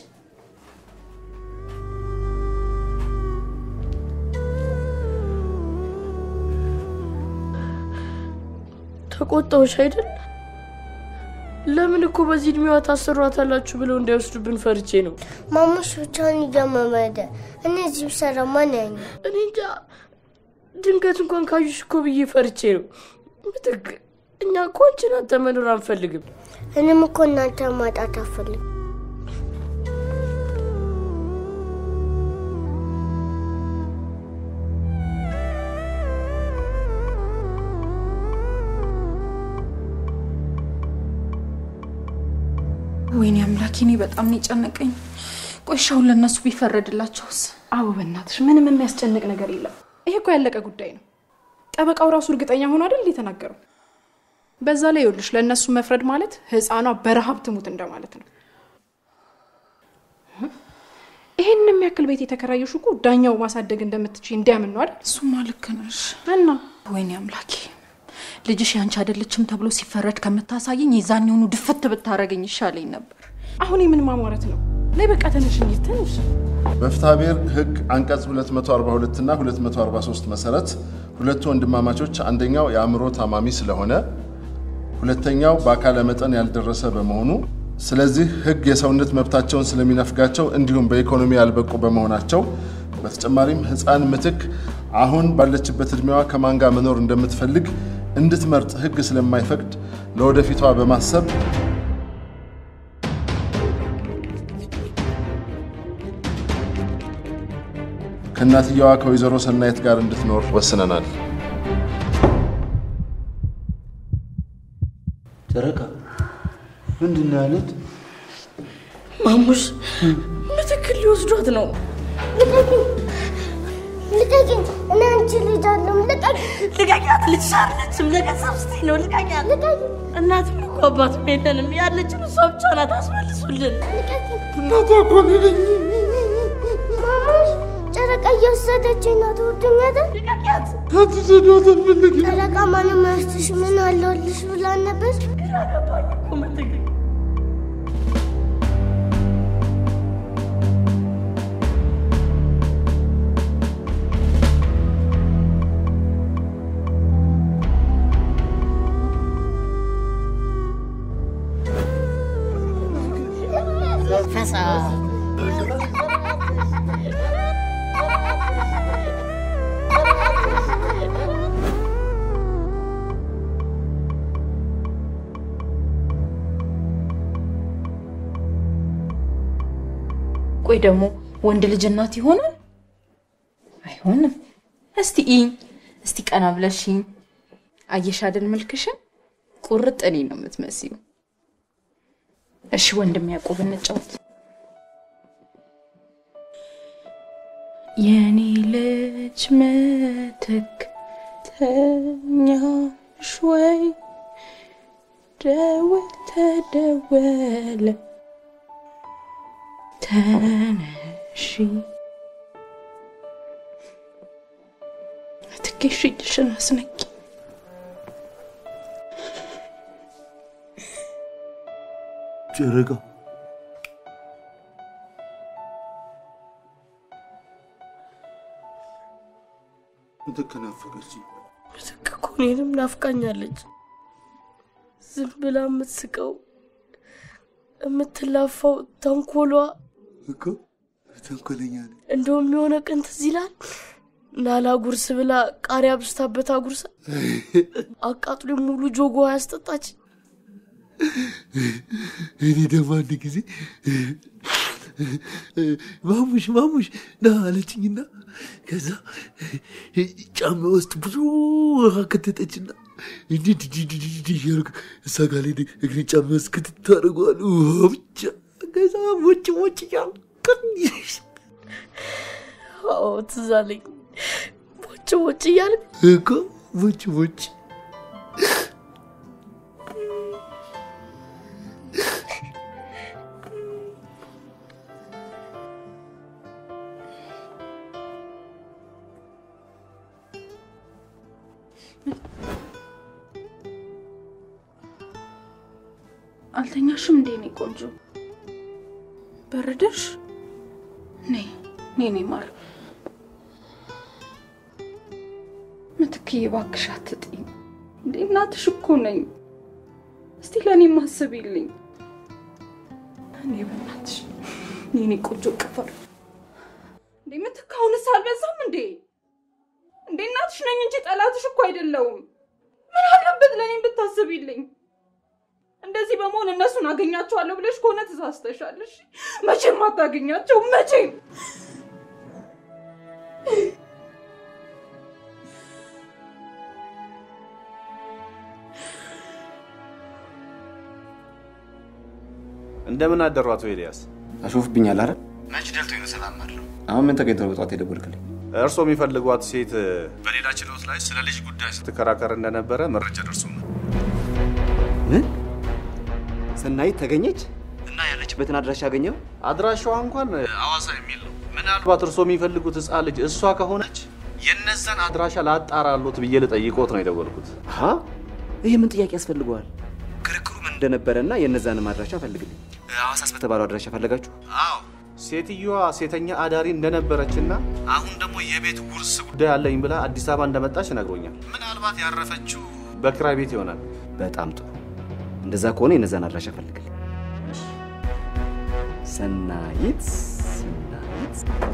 ተቆጣዎች አይደል? ለምን እኮ በዚህ እድሜዋ ታሰሯታላችሁ ብለው እንዳይወስዱብን ፈርቼ ነው። ማሙሽ ብቻውን እያመመደ እኔ እዚህ ብሰራ ማን ያኝ? እኔ እንጃ። ድንገት እንኳን ካዩሽ እኮ ብዬ ፈርቼ ነው። ምትክ እኛ እኮ አንቺን አንተ መኖር አንፈልግም። እኔም እኮ እናንተ ማጣት አልፈልግም። ወይኔ አምላኬ፣ እኔ በጣም ነው የጨነቀኝ። ቆሻውን ለእነሱ ቢፈረድላቸውስ? አዎ በእናትሽ ምንም የሚያስጨንቅ ነገር የለም። ይሄ እኮ ያለቀ ጉዳይ ነው። ጠበቃው ራሱ እርግጠኛ ሆኖ አይደል የተናገረው። በዛ ላይ ይኸውልሽ ለእነሱ መፍረድ ማለት ህፃኗ በረሃብ ትሙት እንደማለት ነው። ይሄን የሚያክል ቤት የተከራየሽ እኮ ዳኛው ማሳደግ እንደምትችይ እንዲያምን ነው አይደል? እሱማ ልክ ነሽ። እና ወይኔ አምላኬ ልጅሽ ያንቺ አይደለችም ተብሎ ሲፈረድ ከምታሳየኝ የዛኔውኑ ድፍት ብታረገኝ ይሻለኝ ነበር። አሁን የምን ማሟረት ነው? ላይ በቃ ተነሽ እንሂድ፣ ተነሽ። በፍትሐ ብሔር ሕግ አንቀጽ 242 እና 243 መሰረት ሁለቱ ወንድማማቾች አንደኛው የአእምሮ ታማሚ ስለሆነ ሁለተኛው በአካለ መጠን ያልደረሰ በመሆኑ ስለዚህ ሕግ የሰውነት መብታቸውን ስለሚነፍጋቸው እንዲሁም በኢኮኖሚ ያልበቁ በመሆናቸው በተጨማሪም ሕፃን ምትክ አሁን ባለችበት ዕድሜዋ ከማን ጋር መኖር እንደምትፈልግ እንድትመርጥ ሕግ ስለማይፈቅድ ለወደፊቷ በማሰብ ከእናትየዋ ከወይዘሮ ሰናይት ጋር እንድትኖር ወስነናል። ጨረቃ ምንድን ነው ያሉት? ማሙሽ ምትክል ሊወስዷት ነው። ልቀቂኝ፣ ልቀቂኝ። እኔ አንቺ ልጅ አለም ልቀቂኝ። ልቀቂያት። ልጅሽ አይደለችም። ነገ ሰብስቴ ነው። ልቀቂያት። እናትም እኮ አባትም የለንም። ያለችን እሷ ብቻ ናት። አስመልሱልን። እናቷ እኮ ነኝ። ማሙሽ ጨረቃ እየወሰደችኝ ነው። ትወዱኛለህ? ልቀቂያት። አትሰዷት፣ አልፈልግም። ጨረቃ ማንም አያስትሽ ምን አለሁልሽ ብላን ነበር። ግራ ገባኝ እኮ ምትክ ፈሳ ቆይ ደግሞ ወንድ ልጅ እናት ይሆናል? አይሆንም። እስቲ ኢኝ እስቲ ቀና ብለሽኝ አየሽ አይደል መልክሽን? ቁርጥ እኔ ነው የምትመስዩ። እሺ ወንድም ያዕቆብ እንጫወት። የኔ ልጅ ምትክ፣ ተኛሽ ወይ? ደወል ተደወለ ተነሺ ትኬሽ እጅሽን አስነቂ ጨረቃ ምትክ ናፈቀችኝ። ምትክ እኮ እኔንም ናፍቃኛለች። ዝም ብላ የምትስቀው የምትላፋው ተንኮሏ እኮ ተንኮለኛ ነኝ። እንደውም የሆነ ቀን ትዝ ይላል ናላ ጉርስ ብላ ቃሪያ ብስታበት አጉርሳ አቃጥሎ ሙሉ ጆጎ ያስጠጣች። እኔ ደግሞ አንድ ጊዜ ማሙሽ ማሙሽ ና አለችኝና ከዛ ጫማ ውስጥ ብዙ ውሃ ከተተችና እንዲህ እንዲህ እንዲህ እንዲህ እንዲህ እያደረኩ እሷ ጋር ላይ እግሬ ጫማ ውስጥ ክትት አደርገዋለሁ ውሃ ብቻ ከዛ ሞጭ ሞጭ እያልኩ አዎ ትዝ አለኝ። ቦጭ ቦጭ እያልክ እኮ ሞጭ ሞጭ አልተኛሽም እንዴ? እኔ ቆንጆ በረደሽ? ነይ ነይ ነይ ማር ምትክዬ፣ እባክሽ አትጥኝ እንዴ! እናትሽ እኮ ነኝ። እስቲ ለእኔ ማስቢልኝ እኔ በእናትሽ የኔ ቆንጆ ቅፈር እንዴ! ምትክ አሁንስ አልበዛም እንዴ? እንዴ እናትሽ ነኝ እንጂ ጠላትሽ እኮ አይደለውም። ምን አለበት ለእኔም ብታስቢልኝ? እንደዚህ በመሆን እነሱን አገኛቸዋለሁ ብለሽ ከሆነ ተሳስተሻለሽ። መቼም አታገኛቸው፣ መቼም። እንደምን አደሩ አቶ ኤልያስ? አሾፍብኛል አይደል? መች ደልቶኝ ነው ሰላም አለው። አሁን ምን ተገኝቶ ነው በጠዋት የደወልክልኝ? እርስዎ የሚፈልጓት ሴት በሌላ ችሎት ላይ ስለ ልጅ ጉዳይ ስትከራከር እንደነበረ መረጃ ደርሶናል። ምን? ሰናይት ተገኘች እና ያለችበትን አድራሻ አገኘው? አድራሻዋ እንኳን አዋሳ የሚል ነው። ምናልባት እርስዎ የሚፈልጉት ህፃን ልጅ እሷ ከሆነች የነዛን አድራሻ ላጣራሎት ብዬ ልጠይቆት ነው የደወልኩት። አሀ ይህ ምን ጥያቄ ያስፈልገዋል? ክርክሩ ምን እንደነበረና የነዛንም አድራሻ ፈልግልኝ። ሐዋሳስ በተባለው አድራሻ ፈለጋችሁ? አዎ ሴትዮዋ ሴተኛ አዳሪ እንደነበረችና አሁን ደግሞ የቤት ውርስ ጉዳይ አለኝ ብላ አዲስ አበባ እንደመጣች ነግሮኛል። ምናልባት ያረፈችው በክራይ ቤት ይሆናል። በጣም ጥሩ። እንደዛ ከሆነ የነዛን አድራሻ ፈልግልኝ። ሰናይት ሰናይት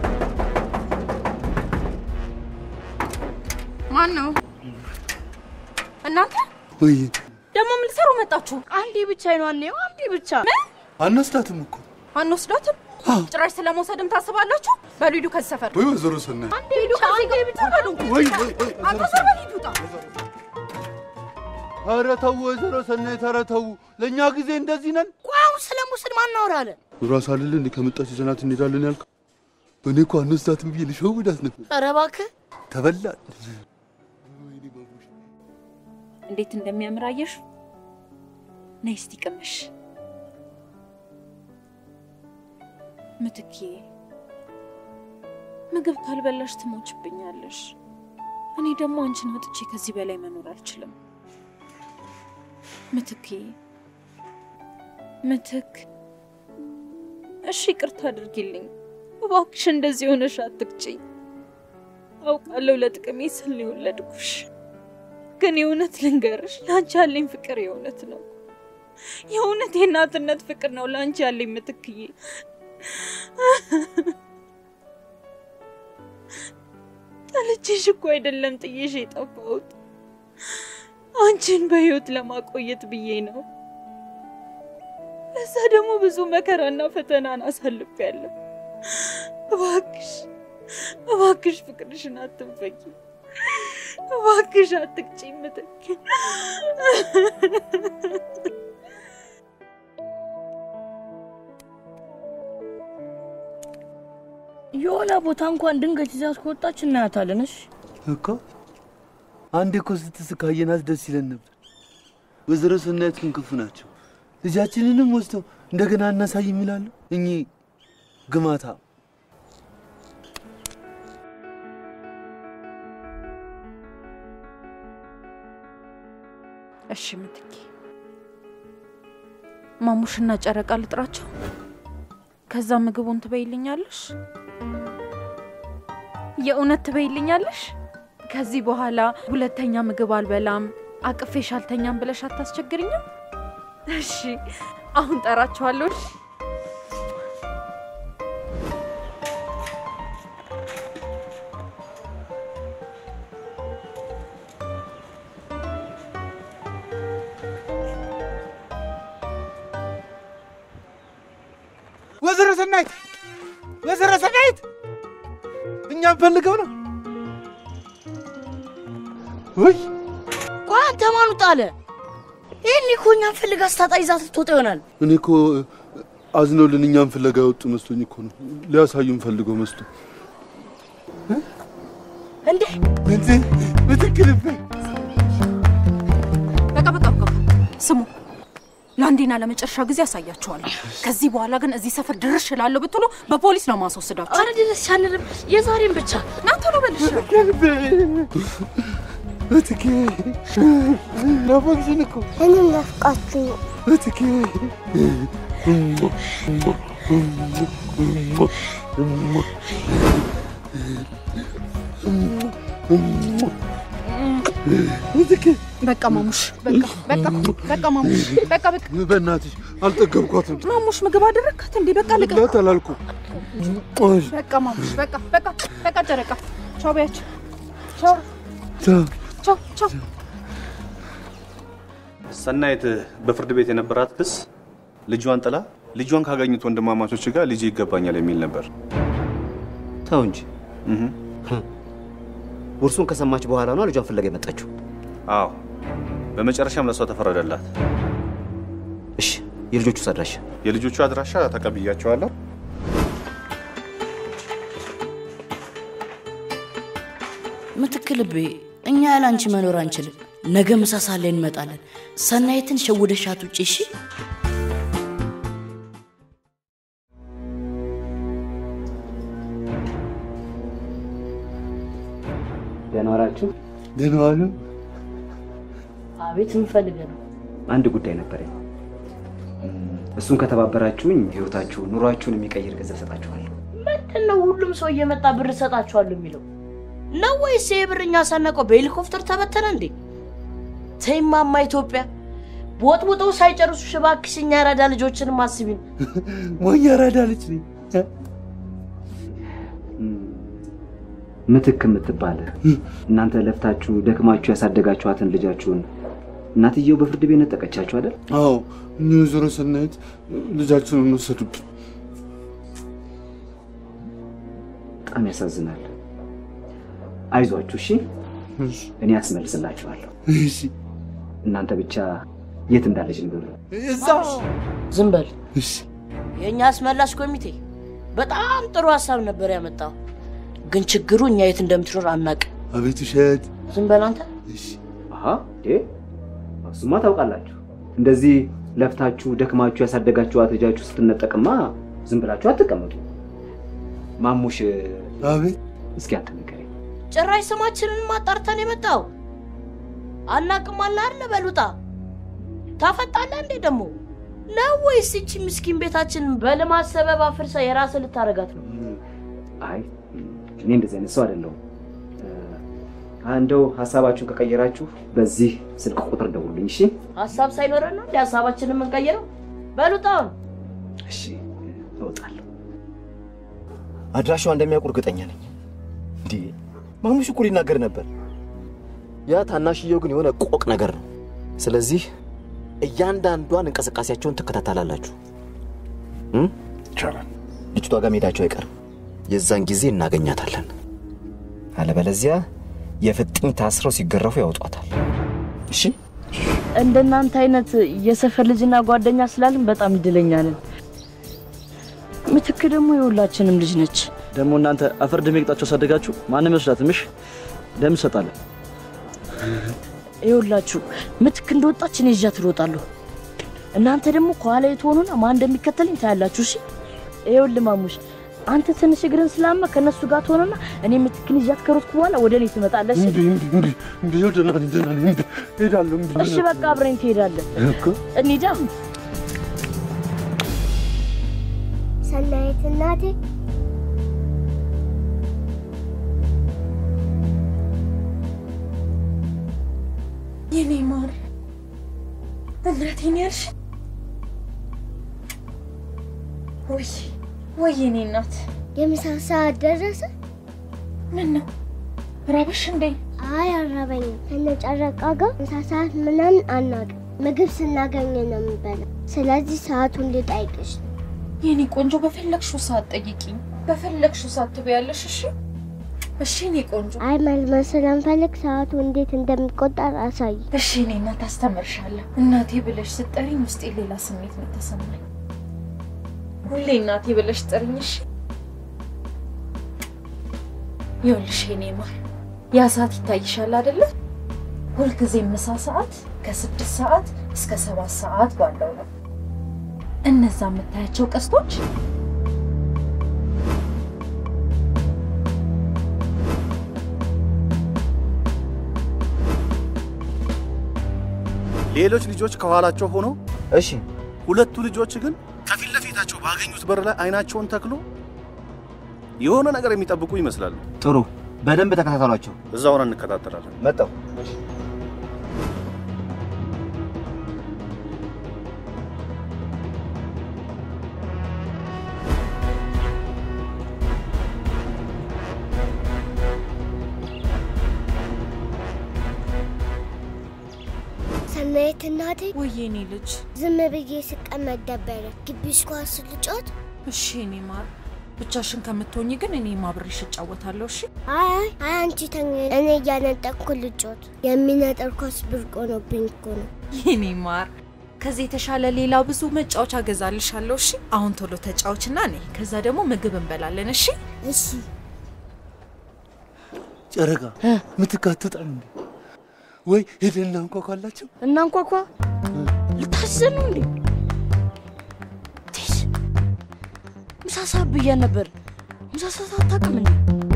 ማን ነው እናንተ? ወይ ደግሞ ምን ልትሰሩ መጣችሁ? አንዴ ብቻ አይኗን ነው አንዴ ብቻ አናስዳትም እኮ አንወስዳትም? ጭራሽ ስለመውሰድም ታስባላችሁ? በሉ ሂዱ ከዚህ ሰፈር። ወይ ወይዘሮ ሰናይት አንዴ ሂዱ ከዚህ ጋር ብቻ በሉ። ወይ ወይ ወይ አንተ ሰው በል ሂድ ውጣ። ኧረ ተው ወይዘሮ ሰናይት ኧረ ተው። ለእኛ ጊዜ እንደዚህ ነን። ቆይ አሁን ስለ ሙስድ ማን እናወራለን? ራስ አይደለ እንደ ከመጣች ይዘናት እንሄዳለን ያልከው? እኔ እኮ አንወስዳትም ብዬ ልሸውዳት ነበር። ኧረ እባክህ ተበላን። እንዴት እንደሚያምር አየሽ? ነይ እስቲ ቅመሽ። ምትኬ ምግብ ካልበላሽ ትሞችብኛለሽ። እኔ ደግሞ አንቺን ወጥቼ ከዚህ በላይ መኖር አልችልም። ምትኬ ምትክ፣ እሺ ይቅርታ አድርጊልኝ እባክሽ። እንደዚህ ሆነሽ አትቅጭኝ። አውቃለሁ ለጥቅሜ ስል ነው የወለድኩሽ። ግን የእውነት ልንገርሽ፣ ለአንቺ ያለኝ ፍቅር የእውነት ነው። የእውነት የእናትነት ፍቅር ነው ለአንቺ ያለኝ ምትክዬ። ጠልቼሽ እኮ አይደለም ጥዬሽ የጠፋሁት፣ አንቺን በህይወት ለማቆየት ብዬ ነው። ለዛ ደግሞ ብዙ መከራና ፈተናን አሳልፌያለሁ። እባክሽ እባክሽ ፍቅርሽን አትንፈጊ። እባክሽ አትቅጪኝ ምትክ። የሆነ ቦታ እንኳን ድንገት ይዛት ከወጣች እናያታለን። እሺ እኮ አንዴ እኮ ስትስቅ ካየናት ደስ ይለን ነበር። ወይዘሮ ሰናይት ግን ክፉ ናቸው። ልጃችንንም ወስደው እንደገና እናሳይ የሚላሉ እኚህ ግማታ እሺ ምትኬ፣ ማሙሽና ጨረቃ ልጥራቸው። ከዛ ምግቡን ትበይልኛለሽ? የእውነት ትበይልኛለሽ? ከዚህ በኋላ ሁለተኛ ምግብ አልበላም አቅፌሽ አልተኛም ብለሽ አታስቸግርኝም? እሺ፣ አሁን ጠራቸዋለሁ። እሺ? ወይዘሮ ሰናይት ወይዘሮ ሰናይት እኛም ፈልገው ነው ወይ ቆይ አንተ ማን ጣለ? ይህን እኮ እኛን ፈልጋ ስታጣ ይዛት ልትወጣ ይሆናል። እኔ እኮ አዝነውልን እኛም ፍለጋ የወጡ መስሎኝ እኮ ነው። ሊያሳዩን ፈልገው መስሎ እንዴ እንዴ ምትክልብህ በቃ በቃ በቃ ስሙ፣ ለአንዴና ለመጨረሻ ጊዜ ያሳያችኋለሁ። ከዚህ በኋላ ግን እዚህ ሰፈር ድርሽ እላለሁ ብትሉ በፖሊስ ነው ማስወስዳችሁ። አረ ድረስ ሳንልም የዛሬን ብቻ ና ቶሎ በልሽ። ምትኬ ናፈቅሽን እኮ እኔ ናፍቃችሁ ነው። ምትኬ ምትኬ በቃ ማሙሽ፣ በቃ በቃ በቃ ማሙሽ፣ በቃ በቃ በእናትሽ አልጠገብኳትም። ማሙሽ፣ ምግብ አደረግካት እንዴ? በቃ ልቀቅ። ላት አላልኩ በቃ ማሙሽ፣ በቃ በቃ በቃ ጨረቃ፣ ቻው በያቸው። ቻው ቻው ቻው። ሰናይት በፍርድ ቤት የነበራት ክስ ልጇን ጥላ ልጇን ካገኙት ወንድማማቾች ጋር ልጅ ይገባኛል የሚል ነበር። ተው እንጂ ውርሱን ከሰማች በኋላ ነው ልጇን ፍለጋ የመጣችው። አዎ፣ በመጨረሻም ለእሷ ተፈረደላት። እሺ፣ የልጆቹ አድራሻ? የልጆቹ አድራሻ ተቀብያቸዋለሁ። ምትክ ልቤ፣ እኛ ያለ አንቺ መኖር አንችልም። ነገ ምሳ ሰዓት ላይ እንመጣለን። ሰናይትን ሸውደሻት ውጪ። እሺ ደህና ዋላችሁ? ደህና ዋሉ። አቤት፣ የምፈልገ ነው። አንድ ጉዳይ ነበረኝ። እሱን ከተባበራችሁኝ ህይወታችሁ፣ ኑሯችሁን የሚቀይር ገንዘብ ሰጣችኋለሁ። ምንድን ነው ሁሉም ሰው እየመጣ ብር እሰጣችኋለሁ የሚለው ነው ወይስ ይሄ ብር እኛ ሳናውቀው በሄሊኮፕተር ተበተነ እንዴ? ተይማማ ኢትዮጵያ ቦጥቡጠው ሳይጨርሱ እባክሽ እኛ ያራዳ ልጆችንም አስቢን። ሞኝ ያራዳ ልጅ ነኝ። ምትክ የምትባል እናንተ ለፍታችሁ ደክማችሁ ያሳደጋችኋትን ልጃችሁን እናትየው በፍርድ ቤት ነጠቀቻችሁ አይደል? አዎ፣ እኒ ወይዘሮ ሰናይት ልጃችንን ወሰዱብን። በጣም ያሳዝናል። አይዟችሁ፣ እሺ? እኔ አስመልስላችኋለሁ። እሺ። እናንተ ብቻ የት እንዳለች ንገሩ። እዛ ዝም በል። እሺ። የእኛ አስመላሽ ኮሚቴ በጣም ጥሩ ሀሳብ ነበር ያመጣው፣ ግን ችግሩ እኛ የት እንደምትኖር አናውቅም። አቤት ውሸት። ዝም በል አንተ። አሀ እንዴ እሱማ ታውቃላችሁ። እንደዚህ ለፍታችሁ ደክማችሁ ያሳደጋችኋት ልጃችሁ ስትነጠቅማ ዝም ብላችሁ አትቀመጡ። ማሙሽ አቤት እስኪ አንተ ንገረኝ። ጭራሽ ስማችንን ማጣርተን የመጣው አናቅም አለ አይደለ? በሉጣ ታፈጣለህ እንዴ ደግሞ ነው ወይስ ይቺ ምስኪን ቤታችንን በልማት ሰበብ አፍርሰ የራስህ ልታረጋት ነው? አይ እኔ እንደዚህ አይነት ሰው አይደለሁም። እንደው ሀሳባችሁን ከቀየራችሁ በዚህ ስልክ ቁጥር ደውሉኝ። እሺ ሀሳብ ሳይኖረን ነው እንደ ሀሳባችንን የምንቀይረው? በሉጣውን እሺ፣ እወጣለሁ። አድራሻዋ እንደሚያውቁ እርግጠኛ ነኝ። እንዴ ማሙሽ እኮ ሊናገር ነበር። ያ ታናሽየው ግን የሆነ ቆቅ ነገር ነው። ስለዚህ እያንዳንዷን እንቅስቃሴያቸውን ትከታተላላችሁ። ይቻላል። ልጅቷ ጋር መሄዳቸው አይቀርም። የዛን ጊዜ እናገኛታለን። አለበለዚያ የፍጥኝ ታስረው ሲገረፉ ያወጧታል። እሺ እንደናንተ አይነት የሰፈር ልጅና ጓደኛ ስላልን በጣም እድለኛ ነን። ምትክ ደግሞ የሁላችንም ልጅ ነች። ደግሞ እናንተ አፈር ድሜ ቅጣችሁ አሳደጋችሁ ማንም ይወስዳትም። እሺ ደም እንሰጣለን። ይኸውላችሁ ምትክ እንደወጣች እኔ ይዣት እሮጣለሁ። እናንተ ደግሞ ከኋላ ትሆኑና ማን እንደሚከተልኝ ታያላችሁ። እሺ ይኸውልህ ማሙሽ፣ አንተ ትንሽ እግርን ስላመ ከእነሱ ጋር ትሆንና እኔ ምትክን ይዣት ከሮጥኩ በኋላ ወደ እኔ ትመጣለህ። እሺ? ደህና ነኝ ደህና ነኝ እሄዳለሁ። እሺ በቃ አብረኝ ትሄዳለህ። እኮ እንሂዳ። ሰናይት እናቴ የኔ ማር እናቴን ያልሽ ወይ ወይ የኔ እናት የምሳ ሰዓት ደረሰ። ምን ነው ራበሽ እንዴ? አይ አራበኝም። ከነጨረቃ ጋር ምሳ ሰዓት ምናምን አናውቅም። ምግብ ስናገኝ ነው የምንበላው። ስለዚህ ሰዓቱን ልጠይቅሽ ነው። የኔ ቆንጆ በፈለግሽው ሰዓት ጠይቂኝ፣ በፈለግሽው ሰዓት ትበያለሽ። እሺ እሺ፣ የኔ ቆንጆ አይ መልመድ ስለምፈልግ ሰዓቱ እንዴት እንደሚቆጠር አሳይ። እሺ፣ እኔ እናት አስተምርሻለሁ። እናቴ ብለሽ ስጠሪኝ ውስጤ ሌላ ስሜት ነው የተሰማኝ። ሁሌ እናቴ ብለሽ ጥሪኝ። እሺ ይኸውልሽ የኔ ማር ያ ሰዓት ይታይሻል አይደለ? ሁልጊዜ ምሳ ሰዓት ከስድስት ሰዓት እስከ ሰባት ሰዓት ባለው ነው። እነዛ የምታያቸው ቀስቶች ሌሎች ልጆች ከኋላቸው ሆኖ እሺ፣ ሁለቱ ልጆች ግን ከፊት ለፊታቸው ባገኙት በር ላይ አይናቸውን ተክሎ የሆነ ነገር የሚጠብቁ ይመስላሉ። ጥሩ፣ በደንብ ተከታተሏቸው። እዛ ሆነን እንከታተላለን። መጣው ሰናይት እናቴ ወይ የኔ ልጅ ዝም ብዬ ስቀመጥ ደበረ። ግቢሽ ኳስ ልጫወት? እሺ የኔ ማር ብቻሽን ከምትሆኝ ግን እኔ አብሬሽ እጫወታለሁ። እሺ አይ አይ አይ፣ አንቺ ተኝ፣ እኔ እያነጠቅኩ ልጫወት። የሚነጥር ኳስ ብርቅ ሆኖብኝ እኮ ነው። የኔ ማር ከዚህ የተሻለ ሌላ ብዙ መጫወቻ እገዛልሻለሁ። እሺ አሁን ቶሎ ተጫወችና ነይ፣ ከዛ ደግሞ ምግብ እንበላለን። እሺ እሺ። ጨረቃ ምትክ አትወጣም እንዴ? ወይ ሄደን እናንኳኳላቸው። እናንኳኳ። ልታዘን ነው እንዴ? ቴስ ምሳ ሰዓት ብያት ነበር። ምሳ ሰዓት አታውቅም እንዴ?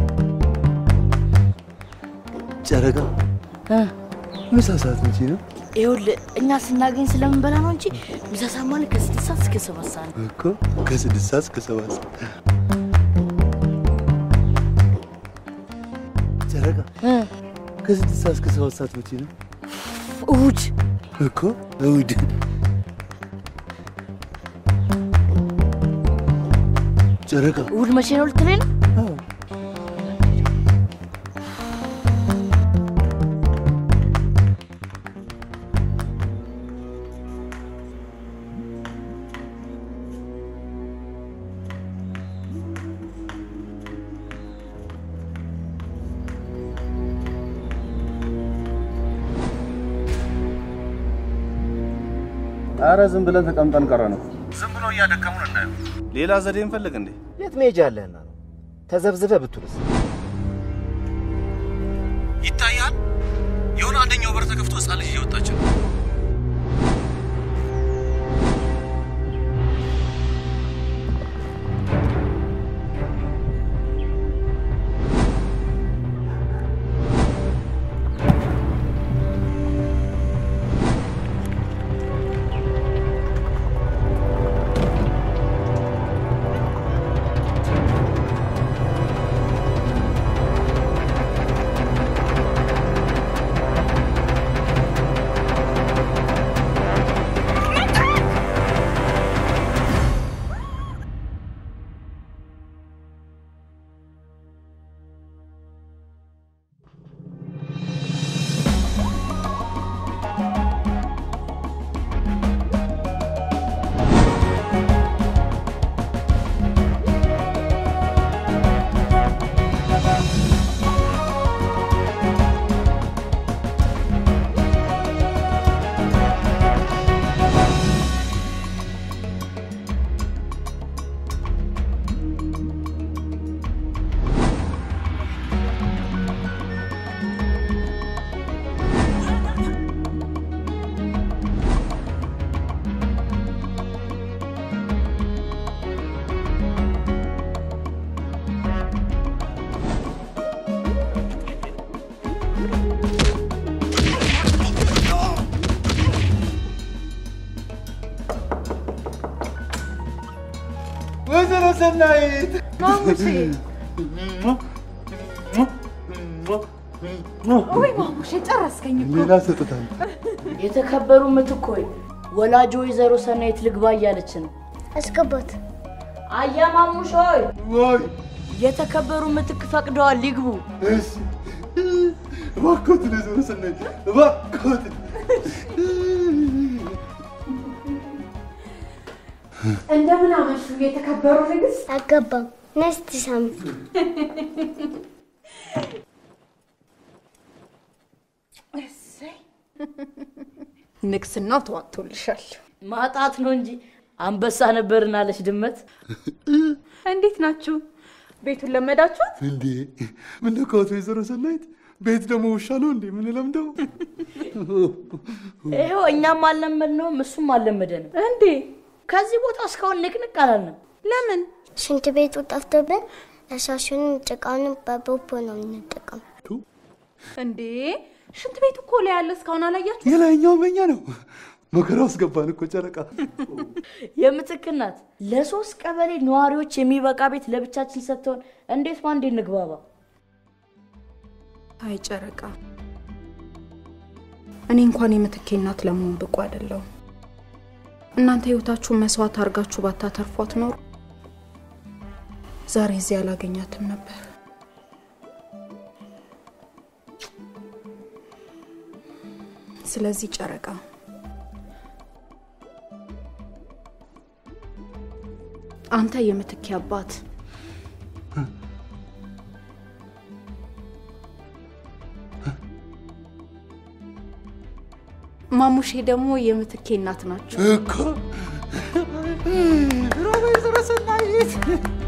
ጨረቃ ምሳ ሰዓት መቼ ነው? ይኸውልህ እኛ ስናገኝ ስለምንበላ ነው እንጂ ምሳ ሰዓት ማለት ከስድስት ሰዓት እስከ ሰባት ሰዓት ነው። እኮ ከስድስት ሰዓት እስከ ሰባት ሰዓት። ጨረቃ ከስድስት ሰዓት እስከ ሰባት ሰዓት መቼ ነው? እሑድ እኮ እሑድ። ጨረቃ እሑድ መቼ ነው ልትለኝ ነው? አረ ዝም ብለን ተቀምጠን ቀረ ነው። ዝም ብሎ እያደከሙን እናየው። ሌላ ዘዴ እንፈልግ እንዴ? የት መሄጃ አለህና ነው? ተዘብዝበ ብትውልስ? ይታያል። የሆነ አንደኛው በር ተከፍቶ ህፃን ልጅ እየወጣች ነው። ወይዘሮ ሰናይት ማሙሼ ወይ ማሙሼ ጨረስከኝ እኮ። ሌላ ሰጥታል። የተከበሩ ምትክ ሆይ ወላጅ ወይዘሮ ሰናይት ልግባ እያለች ነው። አስገባት። አያ ማሙሽ ሆይ ወይ የተከበሩ ምትክ ፈቅደዋል ሊግቡ። እሺ እባክዎትን ወይዘሮ ሰናይት እባክዎትን እንደምን አመሹ የተከበሩ ንግስት። አገባም ነስት ሳሚ እሰይ ንግስናው ተዋጥቶልሻል። ማጣት ነው እንጂ አንበሳ ነበርን አለች ድመት። እንዴት ናችሁ? ቤቱን ለመዳችሁት? እንዴ ምን ነካዎት ወይዘሮ ሰናይት? ቤት ደግሞ ውሻ ነው እንዴ የምንለምደው? ይኸው እኛም አልለመድነውም እሱም አልለመደንም። እንዴ ከዚህ ቦታ እስካሁን ንቅንቅ አላልንም። ለምን? ሽንት ቤቱ ጠፍቶብን እሳሹንም ጭቃውንም በቦቦ ነው የምንጠቀም። እንዴ ሽንት ቤቱ እኮ ላይ ያለ እስካሁን አላያችሁ? የላይኛው በኛ ነው። መከራ ውስጥ ገባን እኮ ጨረቃ። የምትክ እናት ለሶስት ቀበሌ ነዋሪዎች የሚበቃ ቤት ለብቻችን ሰጥተውን እንዴት ባንዴ እንግባባ? አይ ጨረቃ፣ እኔ እንኳን የምትኬ እናት ለመሆን ብቁ አይደለሁም። እናንተ ህይወታችሁን መስዋዕት አድርጋችሁ ባታተርፏት ኖሮ ዛሬ እዚህ አላገኛትም ነበር። ስለዚህ ጨረቃ አንተ የምትኬ አባት ማሙሼ ደግሞ የምትኬ እናት ናቸው። እኮ ወይዘሮ ሰናይት